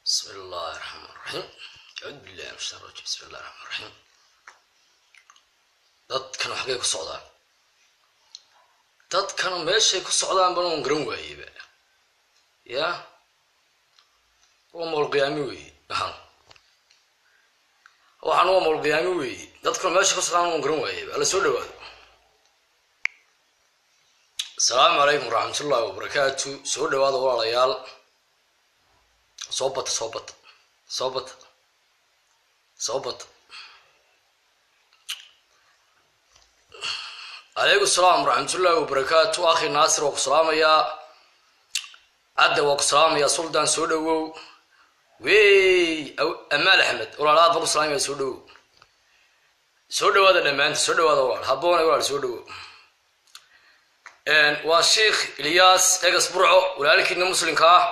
بسم الله الرحمن الرحيم أعوذ بالله من الشيطان الرجيم بسم الله الرحمن الرحيم dadkan xaggay ku socdaan dadkan meeshay ku socdaan bana un garan waayeyba ya waa mawlqiyaami weeye waxaan waxaan waa mawlqiyaami weeye dadkan meeshay ku socdaan un garan waayeyba alla soo dhawaado asalaamu calaykum waraxmatullahi wabarakaatu soo dhawaada walaalayaal soo bata soo bata soo bata soo bata calaykum salaam waraxmatullaahi wabarakaatu akhi naasir waa ku salaamayaa cadda waa ku salaamayaa suldaan soo dhawow wey amaal axmed walaalaad baan ku salaamaya soo dhawow soo dhawaada dhammaanta soo dhawaada walaal haboona walaal soo dhawow waa sheikh ilyaas egas burco walaalkiina muslimka ah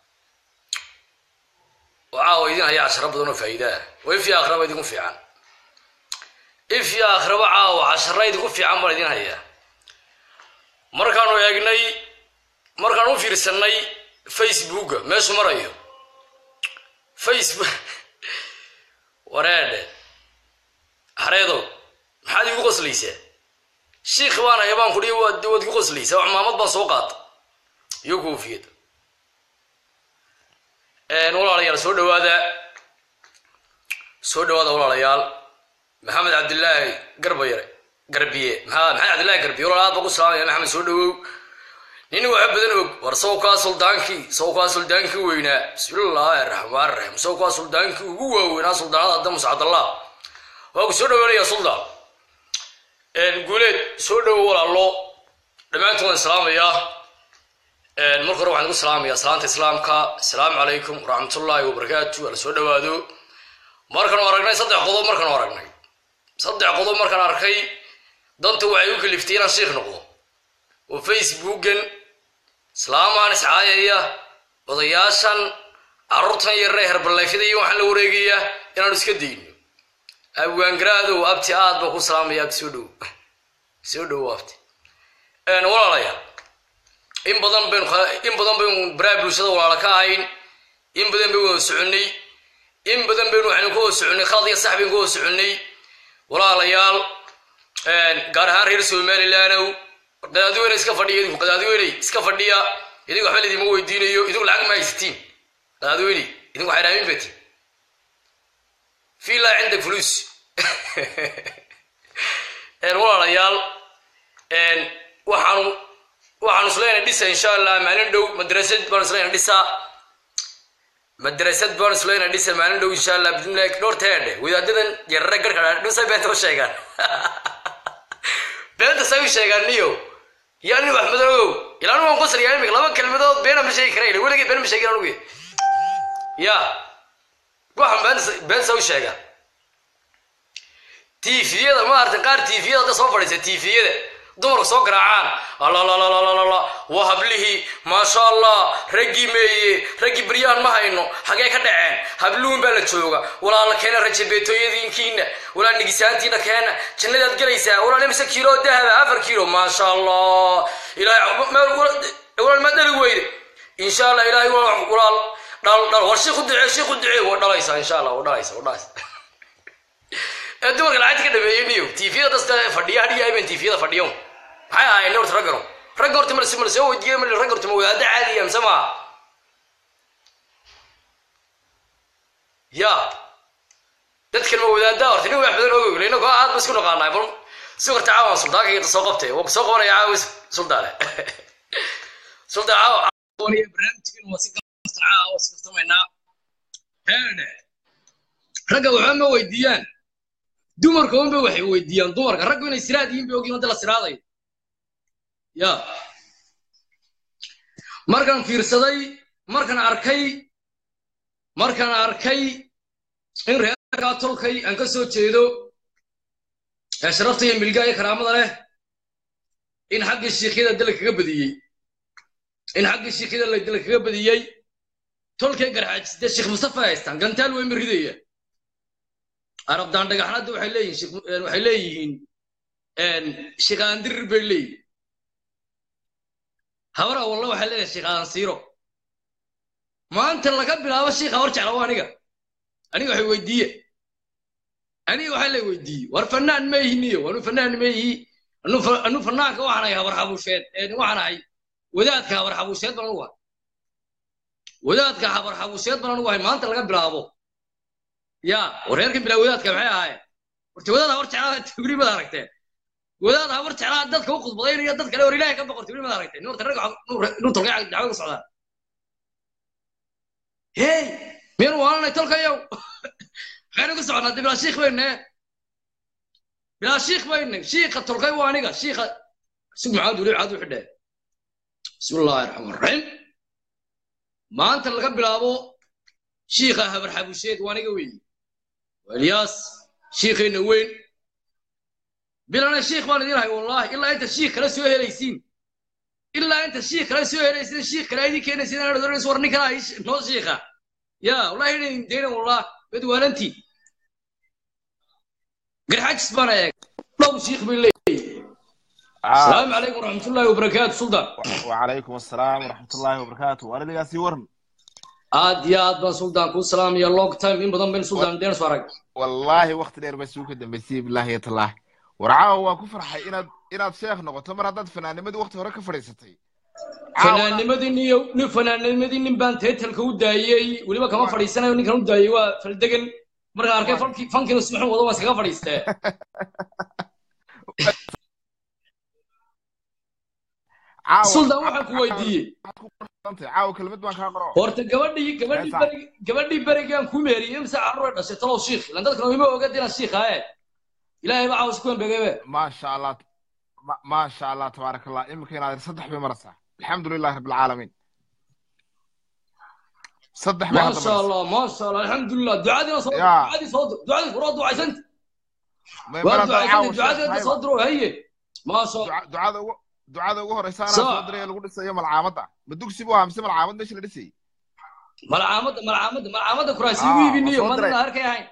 oo caawa idin haya casharo badan oo faa'iidaa oo if iyo akhraba idinku fiican if iyo akhraba caawa cashara idinku fiican baan idin hayaa markaanu eegnay markaan u fiirsanay facebooka meeshu marayo facebook wareedhe hareedow maxaad igu qoslaysaa shiikh baan haya baan kudhi waad waad igu qoslaysaa wax maamad baan soo qaata iyo koofiyad walaalayaal soo dhawaada soo dhawaada walaalayaal maxamed cabdillaahi garbayare garbiye maa maxamed cabdillahi garbiye walaal aad baa ku salaamaya maxamed soo dhawow nin waxa badan og war sawkaa suldaankii sawkaa suldaankii weynaa bismillaahi araxmaan raxiim sawkaa suldaankii ugu waaweynaa suldaanada adamus cabdallah waa ku soo dhawaanaya suldaan guuleed soo dhawow walaalo dhammaantood waan salaamayaa marka hore waxaan ku salaamayaa salaanta islaamka asalaamu calaykum waraxmatullaahi wabarakaatu ala soo dhawaado markaanu aragnay saddex qodob markaanu aragnay saddex qodob markaan arkay danta waxay u kaliftay inaan shiikh noqdo oo facebookan islaamaan iscaayaya odayaashan carruurtan yarre herballayfyada iyo waxaan la wareegaya inaanu iska dayno abwaangaraado abti aad baa ku salaamaya soo dhow soo dhowo abti walaalayaal in badan baynu in badan baynu baraa bulshada walaala ka ahayn in badan baynu wada soconnay in badan baynu waxaynu ka wada soconnay khalad iyo sax baynu ka wada soconnay walaalayaal gaar ahaan reer somalilandow qadaadiweyne iska fadhiya idinku qadaadiweyne iska fadhiya idinku waxba laydima weydiinayo idinku lacag ma haysatiin qadaadiweyne idinku waxay raamin bati fi laa cindak fulus walaalayaal waxaanu waxaanu isleena dhisa insha allah maalin dhow madrasad baanu isleena dhisa madrasad baanu isleena dhisa maalin dhow insha allah bidnillahi dhowrta heedhe wadaadadan yarare garka dhusa beenta u sheegaan beenta say u sheegaan niyo yaa nin wax madoogow ilaa anu waan qosliyaa imika laba kelmadood beena ma sheegi kara weligay been ma sheegin anugu ya waxaan beenta beenta say u sheegaan tifiyada maarata qaar tifiyada hadda soo fadhiisa tifiyada dumarku soo garaacaan allalalala waa hablihii maasha allah raggii meeye raggii baryaan ma hayno xagee ka dhaceen habluun baa la jooga walaala keena rajabeetooyadiinkiina walaa nigisaantiina keena jannadaad gelaysaa walaal imse kiilo dahaba afar kiilo maasha allah ilahay ma dhali weyde insha allah ilahay walaal dhal dhal war shiiku ducee shiiku ducee waa dhalaysaa insha allah waa dhalaysa waa dhalaysa ee dumarka lacagta ka dhameeyey niyo tifiyada dasta fadhiya hadhiya iban tifiyada fadhiyo maxay ahaayeen horta raggano ragga horta mal mal soo weydiiyey mal ragga horta ma wadaada caadiya mise ma ya dadkan ma wadaada horta nin wax badan ogoy inagoo aad ba isku naqaanaa bal si horta caawan suldaanka iyo soo qabtay waa soo qabanaya caawis suldaane suldaan caawa barnaamijkan waa si gaasta caawa si kaftamaynaa heedhe ragga waxba ma weydiiyaan dumarka unba waxay weydiiyaan dumarka raggu inay siraad yihiin bay ogyihin hadda la siraaday ya markaan fiirsaday markaan arkay markaan arkay in reerkaa tolkay aan ka soo jeedo ee sharafta iyo milgaa iyo karaamada leh in xaggii shiikyada dala kaga badiyey in xaggii shiikyada dala kaga badiyey tolkay garxaajisde sheekh mustafa haystaan gantaal way ma ridaya arabdaan dhagaxnada waxay leeyihiin waxay leeyihiin shikaandirir bay leeyihin habara walla waxay leedahay shikaansiiro maanta laga bilaabo shiikha hor jecla waa aniga aniga waxay weydiiye aniga waxaa la weydiiyey war fanaan ma ihiniyo anu fanaan ma ihi anu fa- anu fanaanka waxaan ahay habar xabuusheed ee waxaan ahay wadaadka habar xabuusheed baan anugu ahay wadaadka habar xabuusheed baan anugu ahay maanta laga bilaabo ya wareerkan bilaa wadaadka maxay ahaayeen horta wadaad habar jeclaa tibri mad aragteen wadaad habar jeclaa dadka u khudbadaynaya dad kale war ilaahay ka boqor tibri mad aragteen nin horta rag inuu tolkay dacwo ku socdaa hey miyaan waalanay tolkayow maxaynu ku soconnaa dee bilaa shiikh bayne bilaa shiikh bayne shiikha tolkay waa aniga shiikha sug maxaad weli maxaad u xidhee bismi illaahi raxmaan raxiim maanta laga bilaabo shiikha habar xabusheed waa aniga weeye waa ilyaas shiikhayna weyn bilana shiikh baan idin hay wallahi ilaa inta shiikh kale soo helaysiin ilaa inta shiikh kale soo helaysiin shiikh kale idin keenaysiin inaad odhanayso war ninkan ay noo shiikha ya wallahi inay dayna wallah mid waalantii garxajis baan eeg dhow shiikh bay leeyihin السلام عليكم ورحمة الله وبركاته سلطان وعليكم السلام ورحمة الله وبركاته وأنا اللي قاسي ورن aad iyo aad baan suldaan kuu salaamaya long time in badan bayn suldaan deen soo arag والله وقت دير بس وكد دمبسي بالله يا الله ورعاه waa ku farxay inaad inaad sheekh noqoto mar haddaad fanaanimadii waqti hore ka fadhiisatay fanaanimadii niyo nin fanaanimadii nin baan teetalka u daayey weliba kama fadhiisanayo ninkan u daayey waa faldegan markaan arkay falki fankiina subaxun wado waan iskaga fadhiistee suldaan waxaan ku weydiiyey caawa kelmad baan kaa qoro horta gabadhii gabadhii Heesaa. berig gabadhii berigaan ku meeriyey imse carruur ay dhashay talow shiikh ilan dadkan ima oga dinaan shiikh ahe ilaahay baa caawis ku embegebe ما شاء الله ما, ما شاء الله تبارك الله يمكن هذا صدح بمرسى الحمد لله رب العالمين صدح ما بهذا شاء الله ما شاء الله الحمد لله دعادي صدر يا. دعادي صدر دعادي فراد دعايسنت ما واد يبغى عاوز دعايسنت دعادي انت صدره هي ما شاء الله ducada ugu ducada ugu horeysa anaa Soo. soo diray ee lagu dhisayo malcaamada ma dugsi buu ahaa mise malcaamad meesha la dhisayay malcaamada malcaamada malcaamada kuraasi Ah, ugu iibinayo waa soo mana diray. arkay ahayn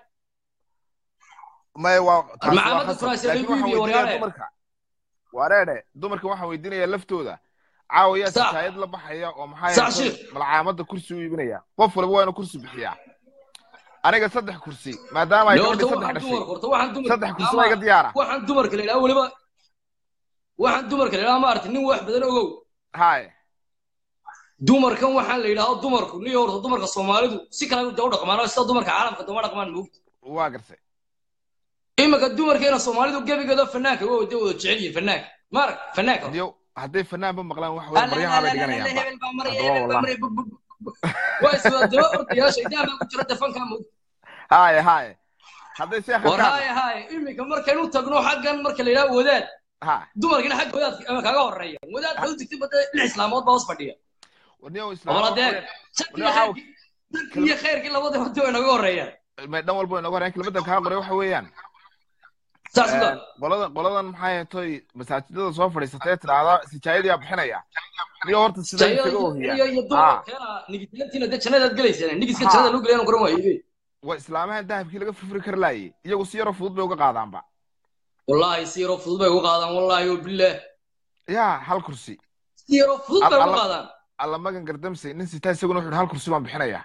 may waa taasi waa Malcaamada khasab. kuraasi laakiin lagu waxaan iibiyo, weydiinayaa waryaale. dumarka wareedhe dumarka waxaan weydiinayaa laftooda caawa yaa Sax. sitaayad la baxaya oo maxaa Sax, yeelay Sheikh. malcaamada kursi u iibinaya qof walba waa inuu kursi bixiyaa aniga saddex kursi maadaama ay Loo, gabadhi horta saddex waxaan dhashay dumar horta waxaan dumar saddex kursi baa iga diyaara waxaan dumarka la ilaa weliba waxaan dumarka la ilaa ma aragti nin wax badan ogow haye dumarkan waxaan la yidhaahdo dumarku niyo horta dumarka soomaalidu si kale u dhaqmaan sida dumarka caalamka duma dhaqmaan moogta waa gartay iminka dumarkeena soomaalidu gebigeeda fanaanka waa wada wada jecel yihiin fanaanka maarag fanaanka iyo hadday fanaanba maqlaan wax weyn baryaha bay dhiganayaanba Haddaba wallahi. waa iswada daba ordayaa shaydaan baa ku jira defanka moogta haye haye hadday sheekha war ka haye haye iminka markaynu tagno xaggan marka la yidhaha wadaad ha dumarkina xagga wadaadka ama kaaga horeeya wadaadka u digtay bada lix islaamood baa hoos fadhiya warniyow oo islaam adeeg sharkii iyo khayrkii sharkii iyo khayrkii labadaba hadi way naga horeeyaan may dhan walba inaga horeen kelmadan kaa qoray waxa weeyaan saas uda qoladan qoladan maxay toy masaajidada soo fadhiisatay tiraahda sijaayadiyaa bixinaya niyo horta sida isaga iyo ohiya iyo dumarka keena nigitaantiina dee jannadaad gelaysaan nigiska jannada lagu gelayan garan waaye waa islaamahan dahabkii laga furfuri kari laayay iyagu si yaroo fudud bay uga qaadaanba wallaahi si yaroo fudud bay ugu qaadaan wallaahi wabillaah yaa hal kursi si yaroo fudud bay ugu Alla- qaadaan alla magan gardamsay nin sitaa isaguna wuxuu hal kursi baan bixinayaa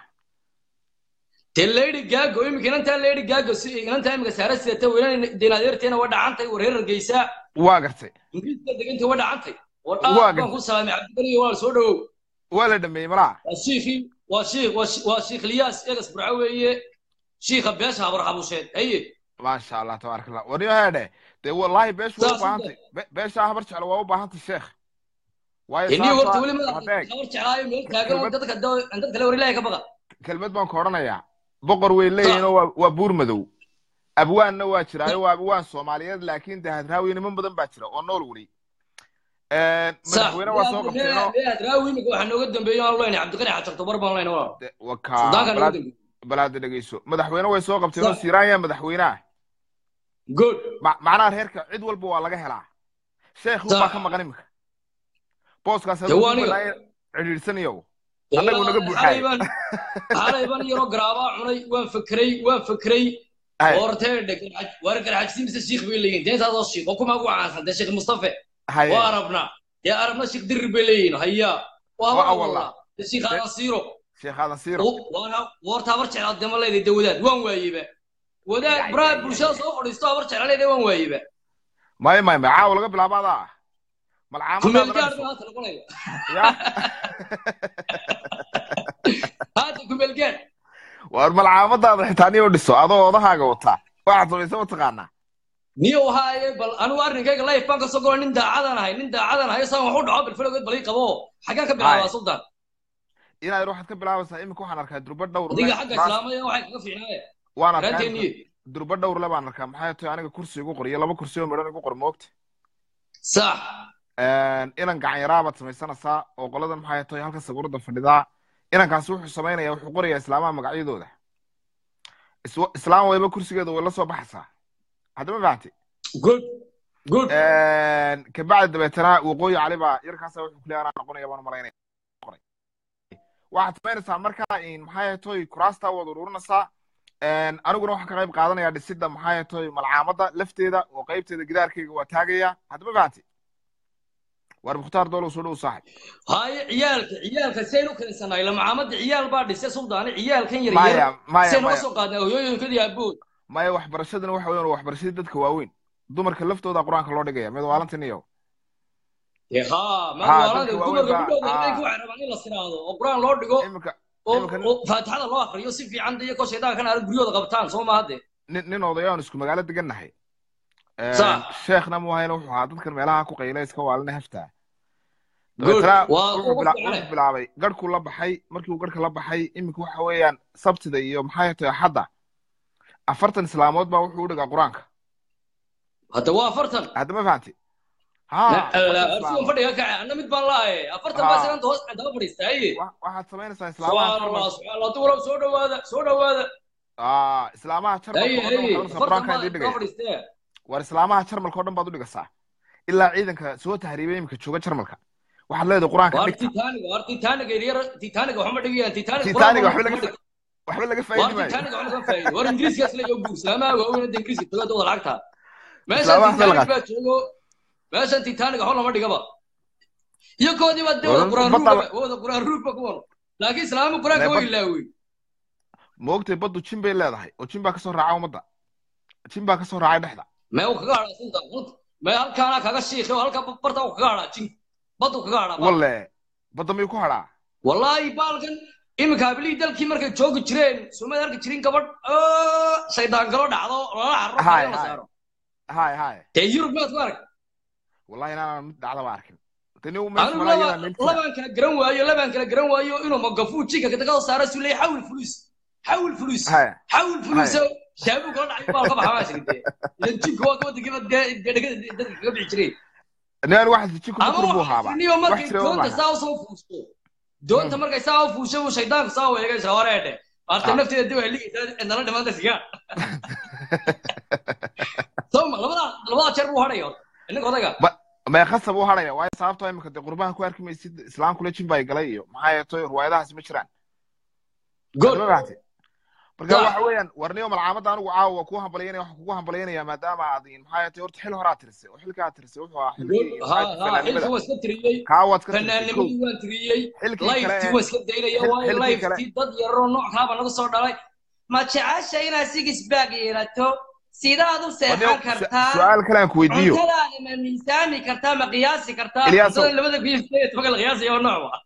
dee lady gaago iminka inantaa lady gaago si inantaa iminka saara sidata weynan deenaadeerteena waa dhacantay war reer geysaa waa gartay ingiriiska degantay waa dhacantay war Waa aad baan gartay. ku salaamay cabdibari iyo walaal soo dhawow waa la dhameeyey malaa waa shiikhii waa shiikh waa shi- waa shiikh liyaas egas burco weeye shiikha beesha habar xabusheed haye maasha allah tabaaraka allah warniyo heedhe dee wallaahi beeshu waa u Saas u baahantay Be- beeshaa habar jeclo waa u baahantay sheekh waayo inii horta sababtoo weli ah- madax hadeeg habar jeclaayo meel taagan oo Kelmad- dadka da- dadka le war ilaahay ka baqa kelmad baan ku odhanayaa boqor way leeyihiinoo waa waa buur madow abwaanna waa jiraayo waa abwaan soomaaliyeed laakiin dee hadraawi niman badan baa jira oo nool weli madaxweyne waa soo qabteenoo raawi imika waxaa nooga dambeeyey aan leyna cabdiqani xajarto bar baan leyna walaal de- wakaa suldaanka nooga balaad dambeeyey balaada dhegeyso madaxweyne way soo qabteenoo Sa- siiraanya madaxweynaha good Ma- macnaha reerka cid walba waa laga helaa sheekh Sa- baa ka maqan imika booskaas Dee hadduu waa ku aniga. banaaye cidhiidhsanayo Annagu naga buuxay. xalay baan xalay baan yaroo garaabaa cunay waan fakray waan fakray Hay, horteedhe war garxajsi mise shiikh bay leeyihin deentaadoo shiikh oo kuma ugu caansan dee sheekh mustafe hay, waa arabna dee arabna shiikh dirir bay leeyihin haya waa Waa habar awalla. walla dee shiikh alasiiro sheekh aadan siiro warta habar jeclaad dema leeday de wadaad waan waayeba wadaad baraha bulshada soo fadhiisto habar jecla leeday waan waayeba maya maya maya caawa laga bilaabo adaa ah kumeelgaar baa haata noqonaya haata kumeelgaar war malcaamadaada xitaa niyo dhiso adoo odahaaga wataa waxaad samaysa mataqaanaa niyo haaye bal anigu arrinkayga life baan kasoo galo nin daacadan ahay nin daacadan ahay saan wax u dhaco bilfilogeed balii qabo xaggaan ka bilaabaa sultan inaad waxaad ka bilaabaysaa iminka waxaan arkaa durba dhowr adiga xagga islaamaya waxay kaga fiicnaaye waan arkaa raanteeniye durba dhowr le baan arkaa maxay tahay aniga kursi igu qor iyo laba kursi oo midhan igu qor moogta sax inan gacan yaraabaad samaysanaysaa oo qoladan maxay tahay halka sawirada fadhidaa inankaasi wuxuu samaynaya wuxuu qorayaa islaamaha magacyadooda islaam wayba kursigeeda way la soo baxaysaa haddama fahamti good good kabacdi dabeetana waqooyi cali baa yarkaasa wuxuu kuleeya anaa noqonaya baan malaynaya waxaad samaynaysaa markaa maxay toy kuraasta waad ururinaysaa aniguna waxaan ka qayb qaadanaya dhisidda maxay toy malcaamada lafteeda oo qaybteeda gidaarkayga waa taagaya haddama fahamti war mukhtaar doolow soo dhow saaxib haye ciyaalka ciyaalka saynu keensanay la macaamada ciyaal baa dhisay suldaani ciyaalkan yar yar saynu kasoo qaadnay hooyooyinkadii aabood maya waxbarashadana waxa weyan waxbarashadii dadka waaweyn dumarka laftooda qur-aanka loo dhigaya mid waalantin iyo ha maalada dumarka gudhooda habeenkii waxay rabaan in la siraado oo qur-aan loo dhigo oo faatixada loo akriyo si fiican iyo koo shaydaanka kana guryooda qabtaan soo maaha de nin odayaan isku magaalo degannahay sheekhna mu hayna wuxuu ahaa dadkan meelaha ku qayla iska waalina haftaa dabeetana wuxuu bilaabay garhkuu la baxay markii uu garhka la baxay iminka waxa weeyaan sabtida iyo maxay tahay axadda afartan islaamood baa wuxuu u dhigaa qur-aanka hadda waa afartan hadda ma fahanti fadhiga kace anna mid baan laaye afartan baa saganta hoos daba fadhiistaaye waxaad samaynaysaa islaamaha subxaanallah soo dhawaada soo dhawaada islaamaha jarmalka qur-aanka idin dhigaya war islaamaha jarmalka oo dhan baad u dhigaysaa ilaa ciidanka soo tahriibay iminka jooga jarmalka waxaad leedahay qur-aanka titaniga waxma dhigayaan titaniga waxba laga faa'idi maayo war ingiriiskaas la yoo islaamaha waaweyn hadda ingiriiska tagada wada lacagta meeshan titanic baa joogo meeshan titanic waxba lama dhigaba iyo koodii baa de wada quraan ruugba wada quraan ruugba kuwan laakiin islaama quraanka way ilaawey moogtay baddu jin bay leedahay oo jin baa kasoo raaca ummadda jin baa kasoo raacay dhexda mee uu kaga hadhaa sunta mee halkaana kaga shiikhay oo halka barta uu kaga hadhaa jin baddu kaga hadhaa walle badda miyuu ku hadhaa wallaahi baalkan iminka habilihii dalkii markay joogi jireen soomada arki jirin gabadh shaydaan galo dhacdo lala carro la saaro hay hay dee yurub maad ku arag wallahi inaanan mid dhacdaba arkin anigu labaan kala garan waayo labaan kala garan waayo inuu magafuu jinka kaga saaro su leeyahay xawil fulus xawil fulus xawil fulus shaabu kala dhacay baa ka baxaa maashin dee idan jinka waa wadankii dhegada dadka kaga bixi jireen naan waxaas jinku ku kurbu haaba niyo markay doonta saa usoo fuusto doonta markay saa u fuusho uu shaydaanku saa weegaysa horeedhe arta nafteeda dib ay ligaysaa nala dhimaanta sigaa soma labada labada jeer buu hadhaya ninka odayga may khasab u hadhaya waayo sababtoo imika dee qurbaha ku arki maysid islaamkule jin baa galay iyo maxaa yeetoy ruwaayadahaasi ma jiraan marka waxa weeyaan warniyo malcaamadda anigu caawa waa kuu hambalyaynaya waxaan kugu hambalyaynaya maadaama aad maxaa yeetay horta xil horaa tirisay oo xilkaa tirisay wuxuu ahaa xilkii waa iska tiriyey kaa waad ka fanaanimadii waan tiriyey liftii waa iska daynaya waayo liftii dad yaroo nooc kaaba nagu soo dhalay ma jecesha inaad sigisbaag yeelato sidaad u seexan kartaa su-aal kale aan ku weydiiyo cuntadaada ma miisaami kartaa ma qiyaasi kartaa cuntada labada biyo tobanka la qiyaasaya oo noocba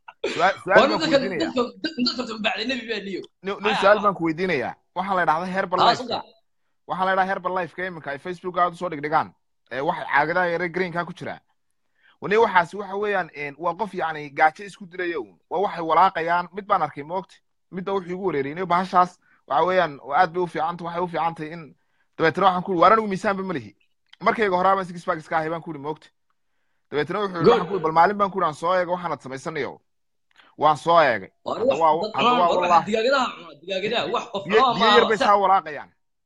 nin su-aal baan ku weydiinayaa waxaa la dhahdaa herbal life waxaa la dhahaa herbal lifeka iminka ay facebook aad usoo dhigdhigaan waxay caagadaha yare greenka ku jiraa wani waxaasi waxa weeyaan waa qof yacni gaajo isku dilaya un waa waxay walaaqayaan mid baan arkay moogta midba wuxuu igu wareeriyay bahashaas waxa weeyaan aad bay u fiicanta waxay u fiicantay in dabeetana waxaan ku waar anigu miisaanba ma lihi markayga horaabaan six pack iska ahay baan ku ihi moogta dabeetana wuxuu yidhi waxaan ku bal maalin baan ku ihi aan soo eega waxaanad samaysanayo waan soo eegay biyo yar bay saa walaaqayaan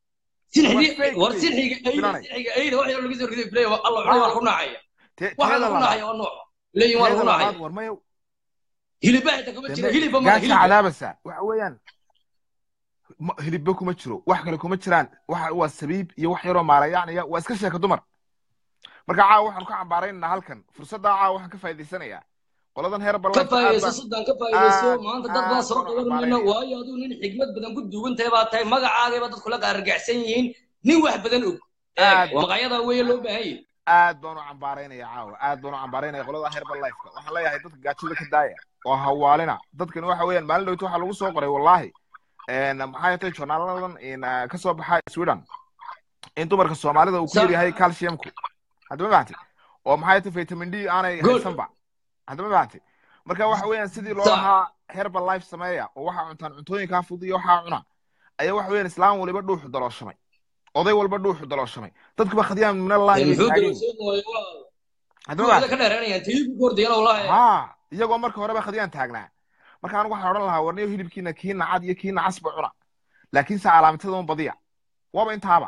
gaasha cadaabasa waxa weeyaan hilibba kuma jiro wax kale kuma jiraan waa sabiib iyo wax yaroo maalayacnaya waa iska sheeka dumar marka caawa waxaan ka cambaaraynaa halkan fursaddaa caawa waxaan ka faa'idaysanayaa qoladan heer ka ballayf faa'iidayso sudan ka faa'iidayso aad- maanta dad badan aad soo baan u qaban mayno ammaanaya. waayo aduu nin xigmad badan ku duugan tahay baa tahay magacaagayba dadku la qaargacsan yihiin nin wax badan og Aad- Eeg, maqaayada weeye loo baahan yahay aad baan u cambaaraynaya caawa aad baan u cambaaraynaya qolada herbal lifeka waxaan leeyahay dadka gaajada ka daaya oo hawaalina dadkani waxa weeyaan maalin dhowta waxaa lagu soo qoray wallaahi een, maxay tahay journaaladan in, ah, ka soo baxa sweden in dumarka soomaalida uu ku Sa- yar yahay calciumku haddama fahamtay oo maxay tahay vitamin d aanay Good. haysanba haddama fahamtay marka waxa weeyaan sidii loo Sa- lahaa herbal life sameeya oo waxaa cuntaan cuntooyinkaa fudud iyo waxaa cuna ayaa waxa weeyaan islaam waliba dhuuxu dalooshamay oday walba dhuuxu dalooshamay dadkuba khadiyaan min allahi bay muxuu taagan yihiin. daloosheeg waayo waa haddama kuwada fahamtay ka dheeraanayaan tiibu kordayana wallaahi ها iyagoo marka horeba khadiyaan taagnaa marka anigu waxaan odhan lahaa warniyo hilibkiina kii nacad iyo kii nacasba cuna laakiinse calaamatada un badiya waaba intaaba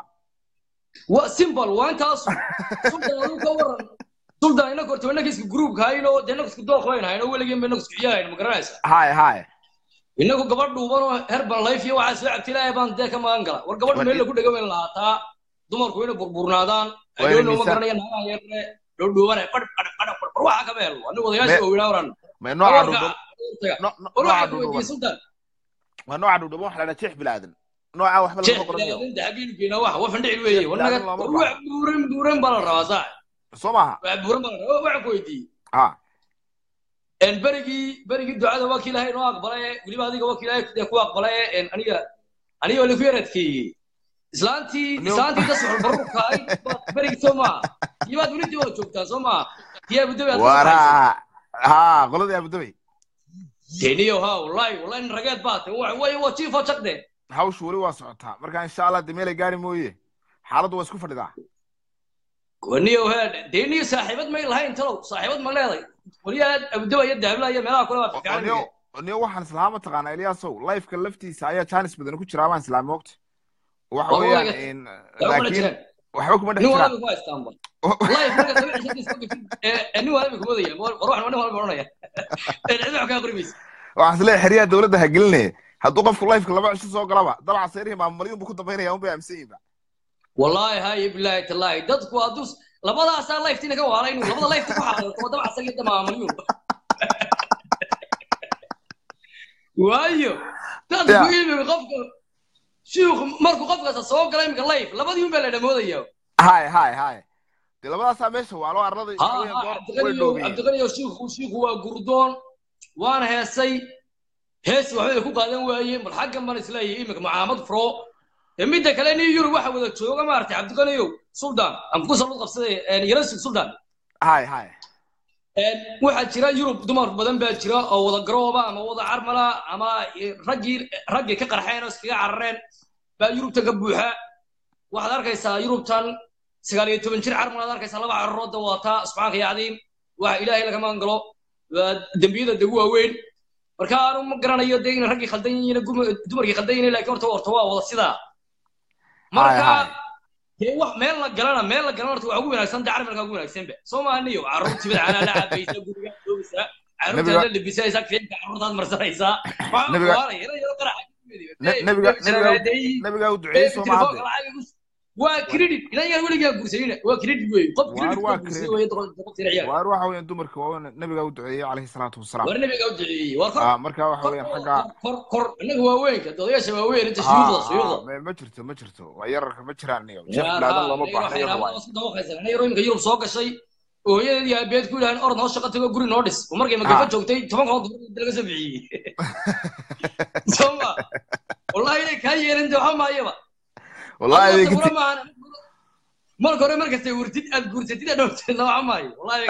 waa simple waa intaas suldan aduu ka waran suldan inaga horta inaga iska gruupka hayno dee inaga isku dooq bayn hayno weligeen ba inaga isku ciyaarayno ma garanaysa haye haye inagu gabadh dhuuban oo herbal life iyo waxaa soo cabti ilaahay baan dee ka magan gala war gabadh War- meel lagu dhego wayn lahaataa dumarku inay burburnaadaan Waa adoona inay ma miisaan- garanaya naagaha yarne dhowdhuubane qadh qadh qadh qadh war waxaa ka meel ani wadayaasha Me- waaweynaa waran ma nooca warka dhudhub no- no- war nooca waxaa ku weydiiyey dhudhuban sultan waa nooca dhudhuban waxa la dhaha jeex bilaadan nooca waxba jeex lagama qoranayo ilaalinta xaggeenu geynaa wax waa fandhicil weeye war naga Ilaalin looma war wax buuran buuran baa la rabaa saa soo maaha wax buuran baa la rabaa waxaan ku weydiiyey ha een berigii berigii ducada waa kii ilaahay inoo aqbalay weliba adiga waa kii ilaahay dee ku aqbalay een aniga aniga waa lagu yaradkeeyey islaantii No. islaantii dasxul baruurka ahayd baad berigii soo maaha iyabaad weli dii wada joogtaa soo maaha tii abudabi aad ka wara saxaysay ha qoladii abudabay deniyo ha wallahi wallahi nin rageed baa tay waa waa waa jiifo jaqde hawshu weli waa socotaa marka insha allah de meelay gaari mooye xaaladdu waa isku fadhidaa waniyo he deniyo saaxiibad may lahayn talow saaxiibad ma leeday weliyaa abudaba iyo daabila iyo meelaha kule waa fiican niyo niyo waxaan islaama mataqaanaa eliyaasow lifeka laftiisa ayaa jaanis badan ku jiraa baan islaami mogta waxa Waa weeyaan walaga- in- yaa kuma laakiin jiraan waxba kuma dhex nin jiraan walba ku haystaanba life marka laba cisho isku gafin ee nin walba kumodaya war waxan nin walba oranaya ee cid wax ka qorimaysa waxaan isleeyahay xeryaha dowladda ha gelinaya hadduu qofku lifeka laba cisho soo galaba dabca seerihii maamulyuun buu ku dambaynaya un bay aaminsan yihiin ba wallahi hay billahi tallahi dadku hadduu labadaasaa liftina ka waalay inuu labada lifta ku xaaqo kuma dabca saga damaamalyuun waayo dadku Ya. ilmiga qofka shiikhu markuu qofkaasa soo gala imika life labadii un baa la dhamoodaya hay hay hay dee labadaasaa meesha waalo arlada ha waxa weeyaan ha goor way cabdiqaniyo dhoobiyeen cabdiqaniyo shiikhu shiikhu waa gurdoon waana heesay hees waxbay ku qaadan waayeen bal xaggan baan isleeyahay imika macaamad fro ee midda kale nin yurub waxa wada jooga maaragtay cabdiqaniyo suldan aan ku salud qabsaday yarasig suldan hay hay waxaa jira yurub dumar badan baa jira oo wada garooba ama wada carmala ama raggii raggii ka qarxeen oo iskaga carareen baa yurubta ka buuxa waxaad arkaysaa yurubtan sagaal iyo toban jir carmal aad arkaysaa laba cararooda wadataa subxaanka ya cadiim waxa ilaahay laga magan galo waa dembiyada degu waaweyn marka aanu ma garanayo dee inay raggii khaldan yihiin dumarkii khaldan yihiin laakiin horta horta waa wada sidaa marka hay. dee wax meel la galana meel la galana horta waa ugu wanaagsan dee carmalka ugu wanaagsanba soo maaha niyo carruurtii bidcanaa la cabaysa guriga joogaysaa carruurtaad Nabiga- la labisaysaa fiinka carruurtaad marsanaysaa waxaa Nabiga- kuwaalaya ina yaro qaraxa Ne- nabiga- nabiga- nabigaa u duceeyey soo telefoonka maade lacag igu- waa credit idan yar weligaa guursanina waa credit wey qof Waar credit waa ku guursaday credit. wey doqon- doqontiina ciyaar waar waxa weeyaan dumarka waa nabigaa u duceeyey calayhi salaatu wasalaam war nabiga u duceeyey war kor Ah, marka waxa kor weeyaan xagga kor kor inaga waaweynka odayaasha waaweyn inta Ah, shuyuuqda ah, shuyuuqda ma- ma jirto ma jirto waa yararka ma jiraan niyo jeef bilaadan looma baahna iyo ruwaay yaro imika yurub soo gashay oo hooyadeed iyo aabeed ku yidhahan orod noo shaqo tago guri noo dhis oo markay magafa Ah. joogtay toban kood laga soo bixiyey soma wallahi inay kaa yeelin dee waxa maayaba wallahi Adiga adeegti sabra maahan. marka hore markastay hurtid aad guursatid aad dhowrtid waxa maayo wallahi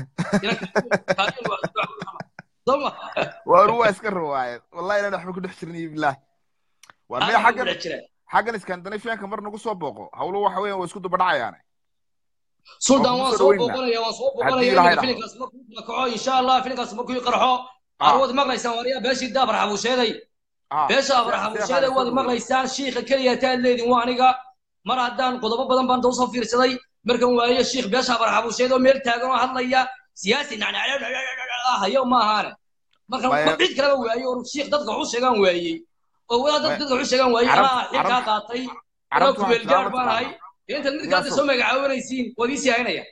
soma waar waa iska ruwaayad wallahi inaan waxba ku dhex jirin iyo bilaah waar miya xaggan xaggan iskandinafiyanka mar nagu soo booqo hawlo waxa weeyaan waa isku dubadhacayaane sultan Waan waan ku soo soo dhaweynaa. booqanaya waan soo Haddii booqanaya Ilaahay imika filinkaas markuu kala kaco insha allah filinkaas markuu qarxo Ah. arwad maqlaysaan waariya beeshii daabar xabuusheeday Ah, beesha abraxamuusheeday waad maqlaysaan shiikha keliya taad leedin waa aniga mar haddaan qodobo badan baan usoo fiirsaday markan waaye shiikh beesha abraxamuusheed oo meel taagan oo hadlaya siyaasi hayo ma ahaane marka Maya- ma cid kaleba waaye oo shiikh dadka waxu sheegaan waayey oo wadaad Maya- dadka waxu sheegaan waayey Carab- anaa xilkaa qaatay anaa carabtu waxay kumeelgaar tiraa baan ahay mataqaanaa intaad mid kaada soo magacaabanaysiin waad ii sii haynaya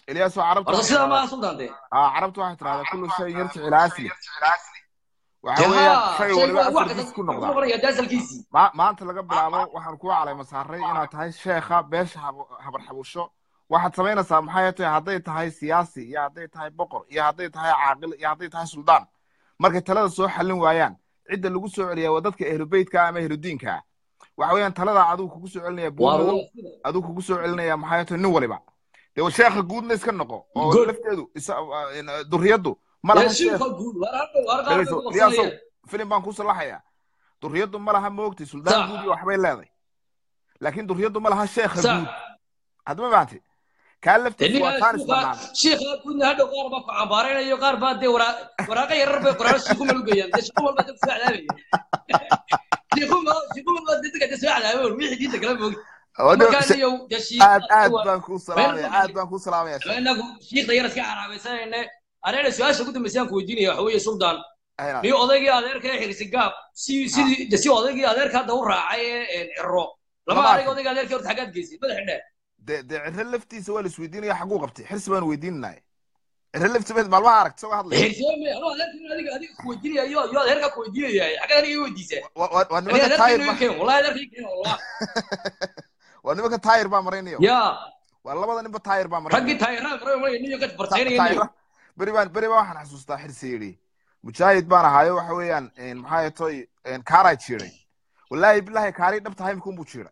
ilyaasoo carabta horta waxay sidaa tiraahdaa maaha suldaan dee aa carabta waxay tiraahdaa kullu shayin yarjicu ilaa asli waxa dee weeyaan haa shay shay waliba waa wax asalkiis kasta ku ku noqdaa noqonaya dee asalkiisii Ma- maanta laga bilaabo waxaan kuu calayma saaray inaad tahay sheekha beesha hab- habar xabusho waxaad samaynaysaa maxay tahay hadday tahay siyaasi iyo hadday tahay boqor iyo hadday tahay caaqil iyo hadday tahay suldaan markay talada soo xallin waayaan cidda lagu soo celiyaa waa dadka ehlubeytka ama ehludiinka ah waxa weeyaan talada adigu kugu soo celinaya waa buurmadow waa sida adigu kugu soo celinaya maxay tahay nin waliba dee sheekha guudna iska noqo oo good lafteedu isa- uh, durriyaddu ma dee laha sheekh shiikha guud waar hadhow waar qaar bay dhegeyso ku riyaasow qabsanayaan filim baan kuu salaxayaa durriyaddu ma laha moogtay suldaan sax guud iyo waxbay leedahay laakiin durriyaddu ma laha sheekha sax guud hadda ma fahamtay kaa dee laftiisu waa ninkaa taanis shiikha bannaan shiikha guudna hadhow qaar baa ku cambaaraynayo qaar baa dee waraa waraaqa yarar bay qoraano shiiku mal u geeyaan dee shiiku mal baa dee kusoo cadaabaya shiiku mal shiiku mal baa dee dadka dee soo cadaabay wixii diinta kala moog Wada- markaa se- niyow dee shiikha aad aad waa baan kuu meel salaamaya waxaa aad baan kuu salaamaya sheekh inagu shiikhda yar iska caraabaysanayne areena su-aasha ugu dambaysa aan ku weydiinaya waxa weeye suldaan Aynaad. niyo odaygii adeerka ee xirsi gaab si sidii de si odaygii adeerka hadda u raacay ee ciro lama lama arag arkin odaygii adeerkii horta xaggaad geysay madaxa dheer dee dee cirre laftiisa waa la isweydiinaya xaguu qabtay xirsi baan weydiinanaya cirre laftiisa maalmaha aragt isagoo hadlaya xirsiyoome anuu adeerkii adiga adiga ku weydiinaya iyo iyo adeerkaa ku weydiinaya xaggaad aniga ii weydiisay Wa- wa- waa aniga nimanka adeerkii taayir inuu ba ii keeno wallahi adeerkii ii keeno wallah waa nimanka taayir baa maraynayo yaa waa labada ninba taayir baa raggii maraynaya taayiraan maray maray niyo ka Ta- bartaynaya niyo taayira beri baan beri baan waxaan xasuustaa xirsi yidhi mujaahid baan ahaayo waxa weeyaan maxaa toy kaaraa jiiray wallaahi bilaahi kaarii dhabta haymka unbuu jiiray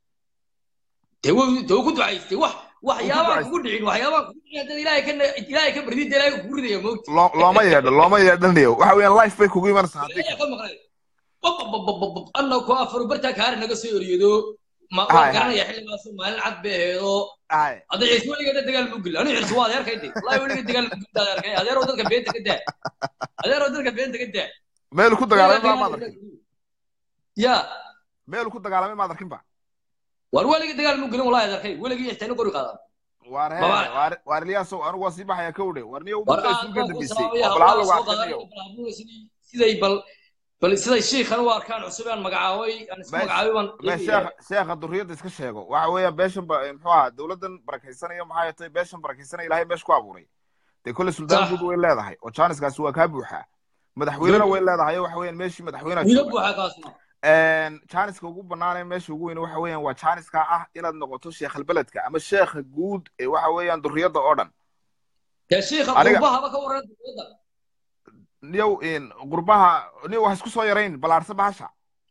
dee wuu dee wuu ku ducaystay wax Wuu ku waxyaabaan ducaystay. kugu dhicin waxyaabaan kugu dhicin haddana ilaahay ka ilaahay ka bardid ilaahay kugu ridaya moogti Loo- looma yeedho looma yeedhanayo waxa weeyaan life bay kugu imanaysaa haddii ilaahay kale ka maqlay bababababab anna ku afaro bartaa kaari naga soo eriyado ma Hay, waan hay. garanaya xilligaas maalin cad bay aheedo Aye. hadda ciise weligeeda dagaal ma geli anu cirsi waa adeerkay de wallahi weligeed dagaal ma geli adeerkay adeeroo dadka beenta ka daa adeeroo dadka beenta ka daa meel ku dagaalamay maa maad arkin ya meel ku dagaalamay maad arkin ba war weligii dagaal ma gelin wallahi adeerkay weligii ixtayna qori qaadan waar he Baba- waar waar ilyaasow anigu waa sii baxaya kowdhe war niyo war ummadda aad isugu ka baan ku dambeysay salaamaya oo balaha hawlaha lagu soo arkanayo qaadanaya sidii- siday bal bal siday shiikhan u arkaan cusub aan magacaabay aan isku Meesh- magacaabay baan me eegayaa. sheekha sheekha durriyadda iska sheego waxa weeyaan beeshan ba muxuu ahaa dowladdan barakaysanaya maxaa tahay beeshan barakaysanaya ilaahay meesha ku abuuray dee kolle suldaan Sax. guud way leedahay oo jaaniskaasi waa kaa buuxaa madaxweynena way leedahay waxa weeyaan meeshii madaxweynaha wiilo jooga buuxa kaasna jaaniska ugu banaanee meesha ugu weyn waxa weeyaan waa jaaniska ah inaad noqoto sheekhalbeledka ama sheekha guud ee waxa weeyaan durriyadda oo dhan dee shiikha Aniga- qurbahaba ka waran dowladda niyow qurbaha niyow wax isku soo yarayn ballaarsa bahasha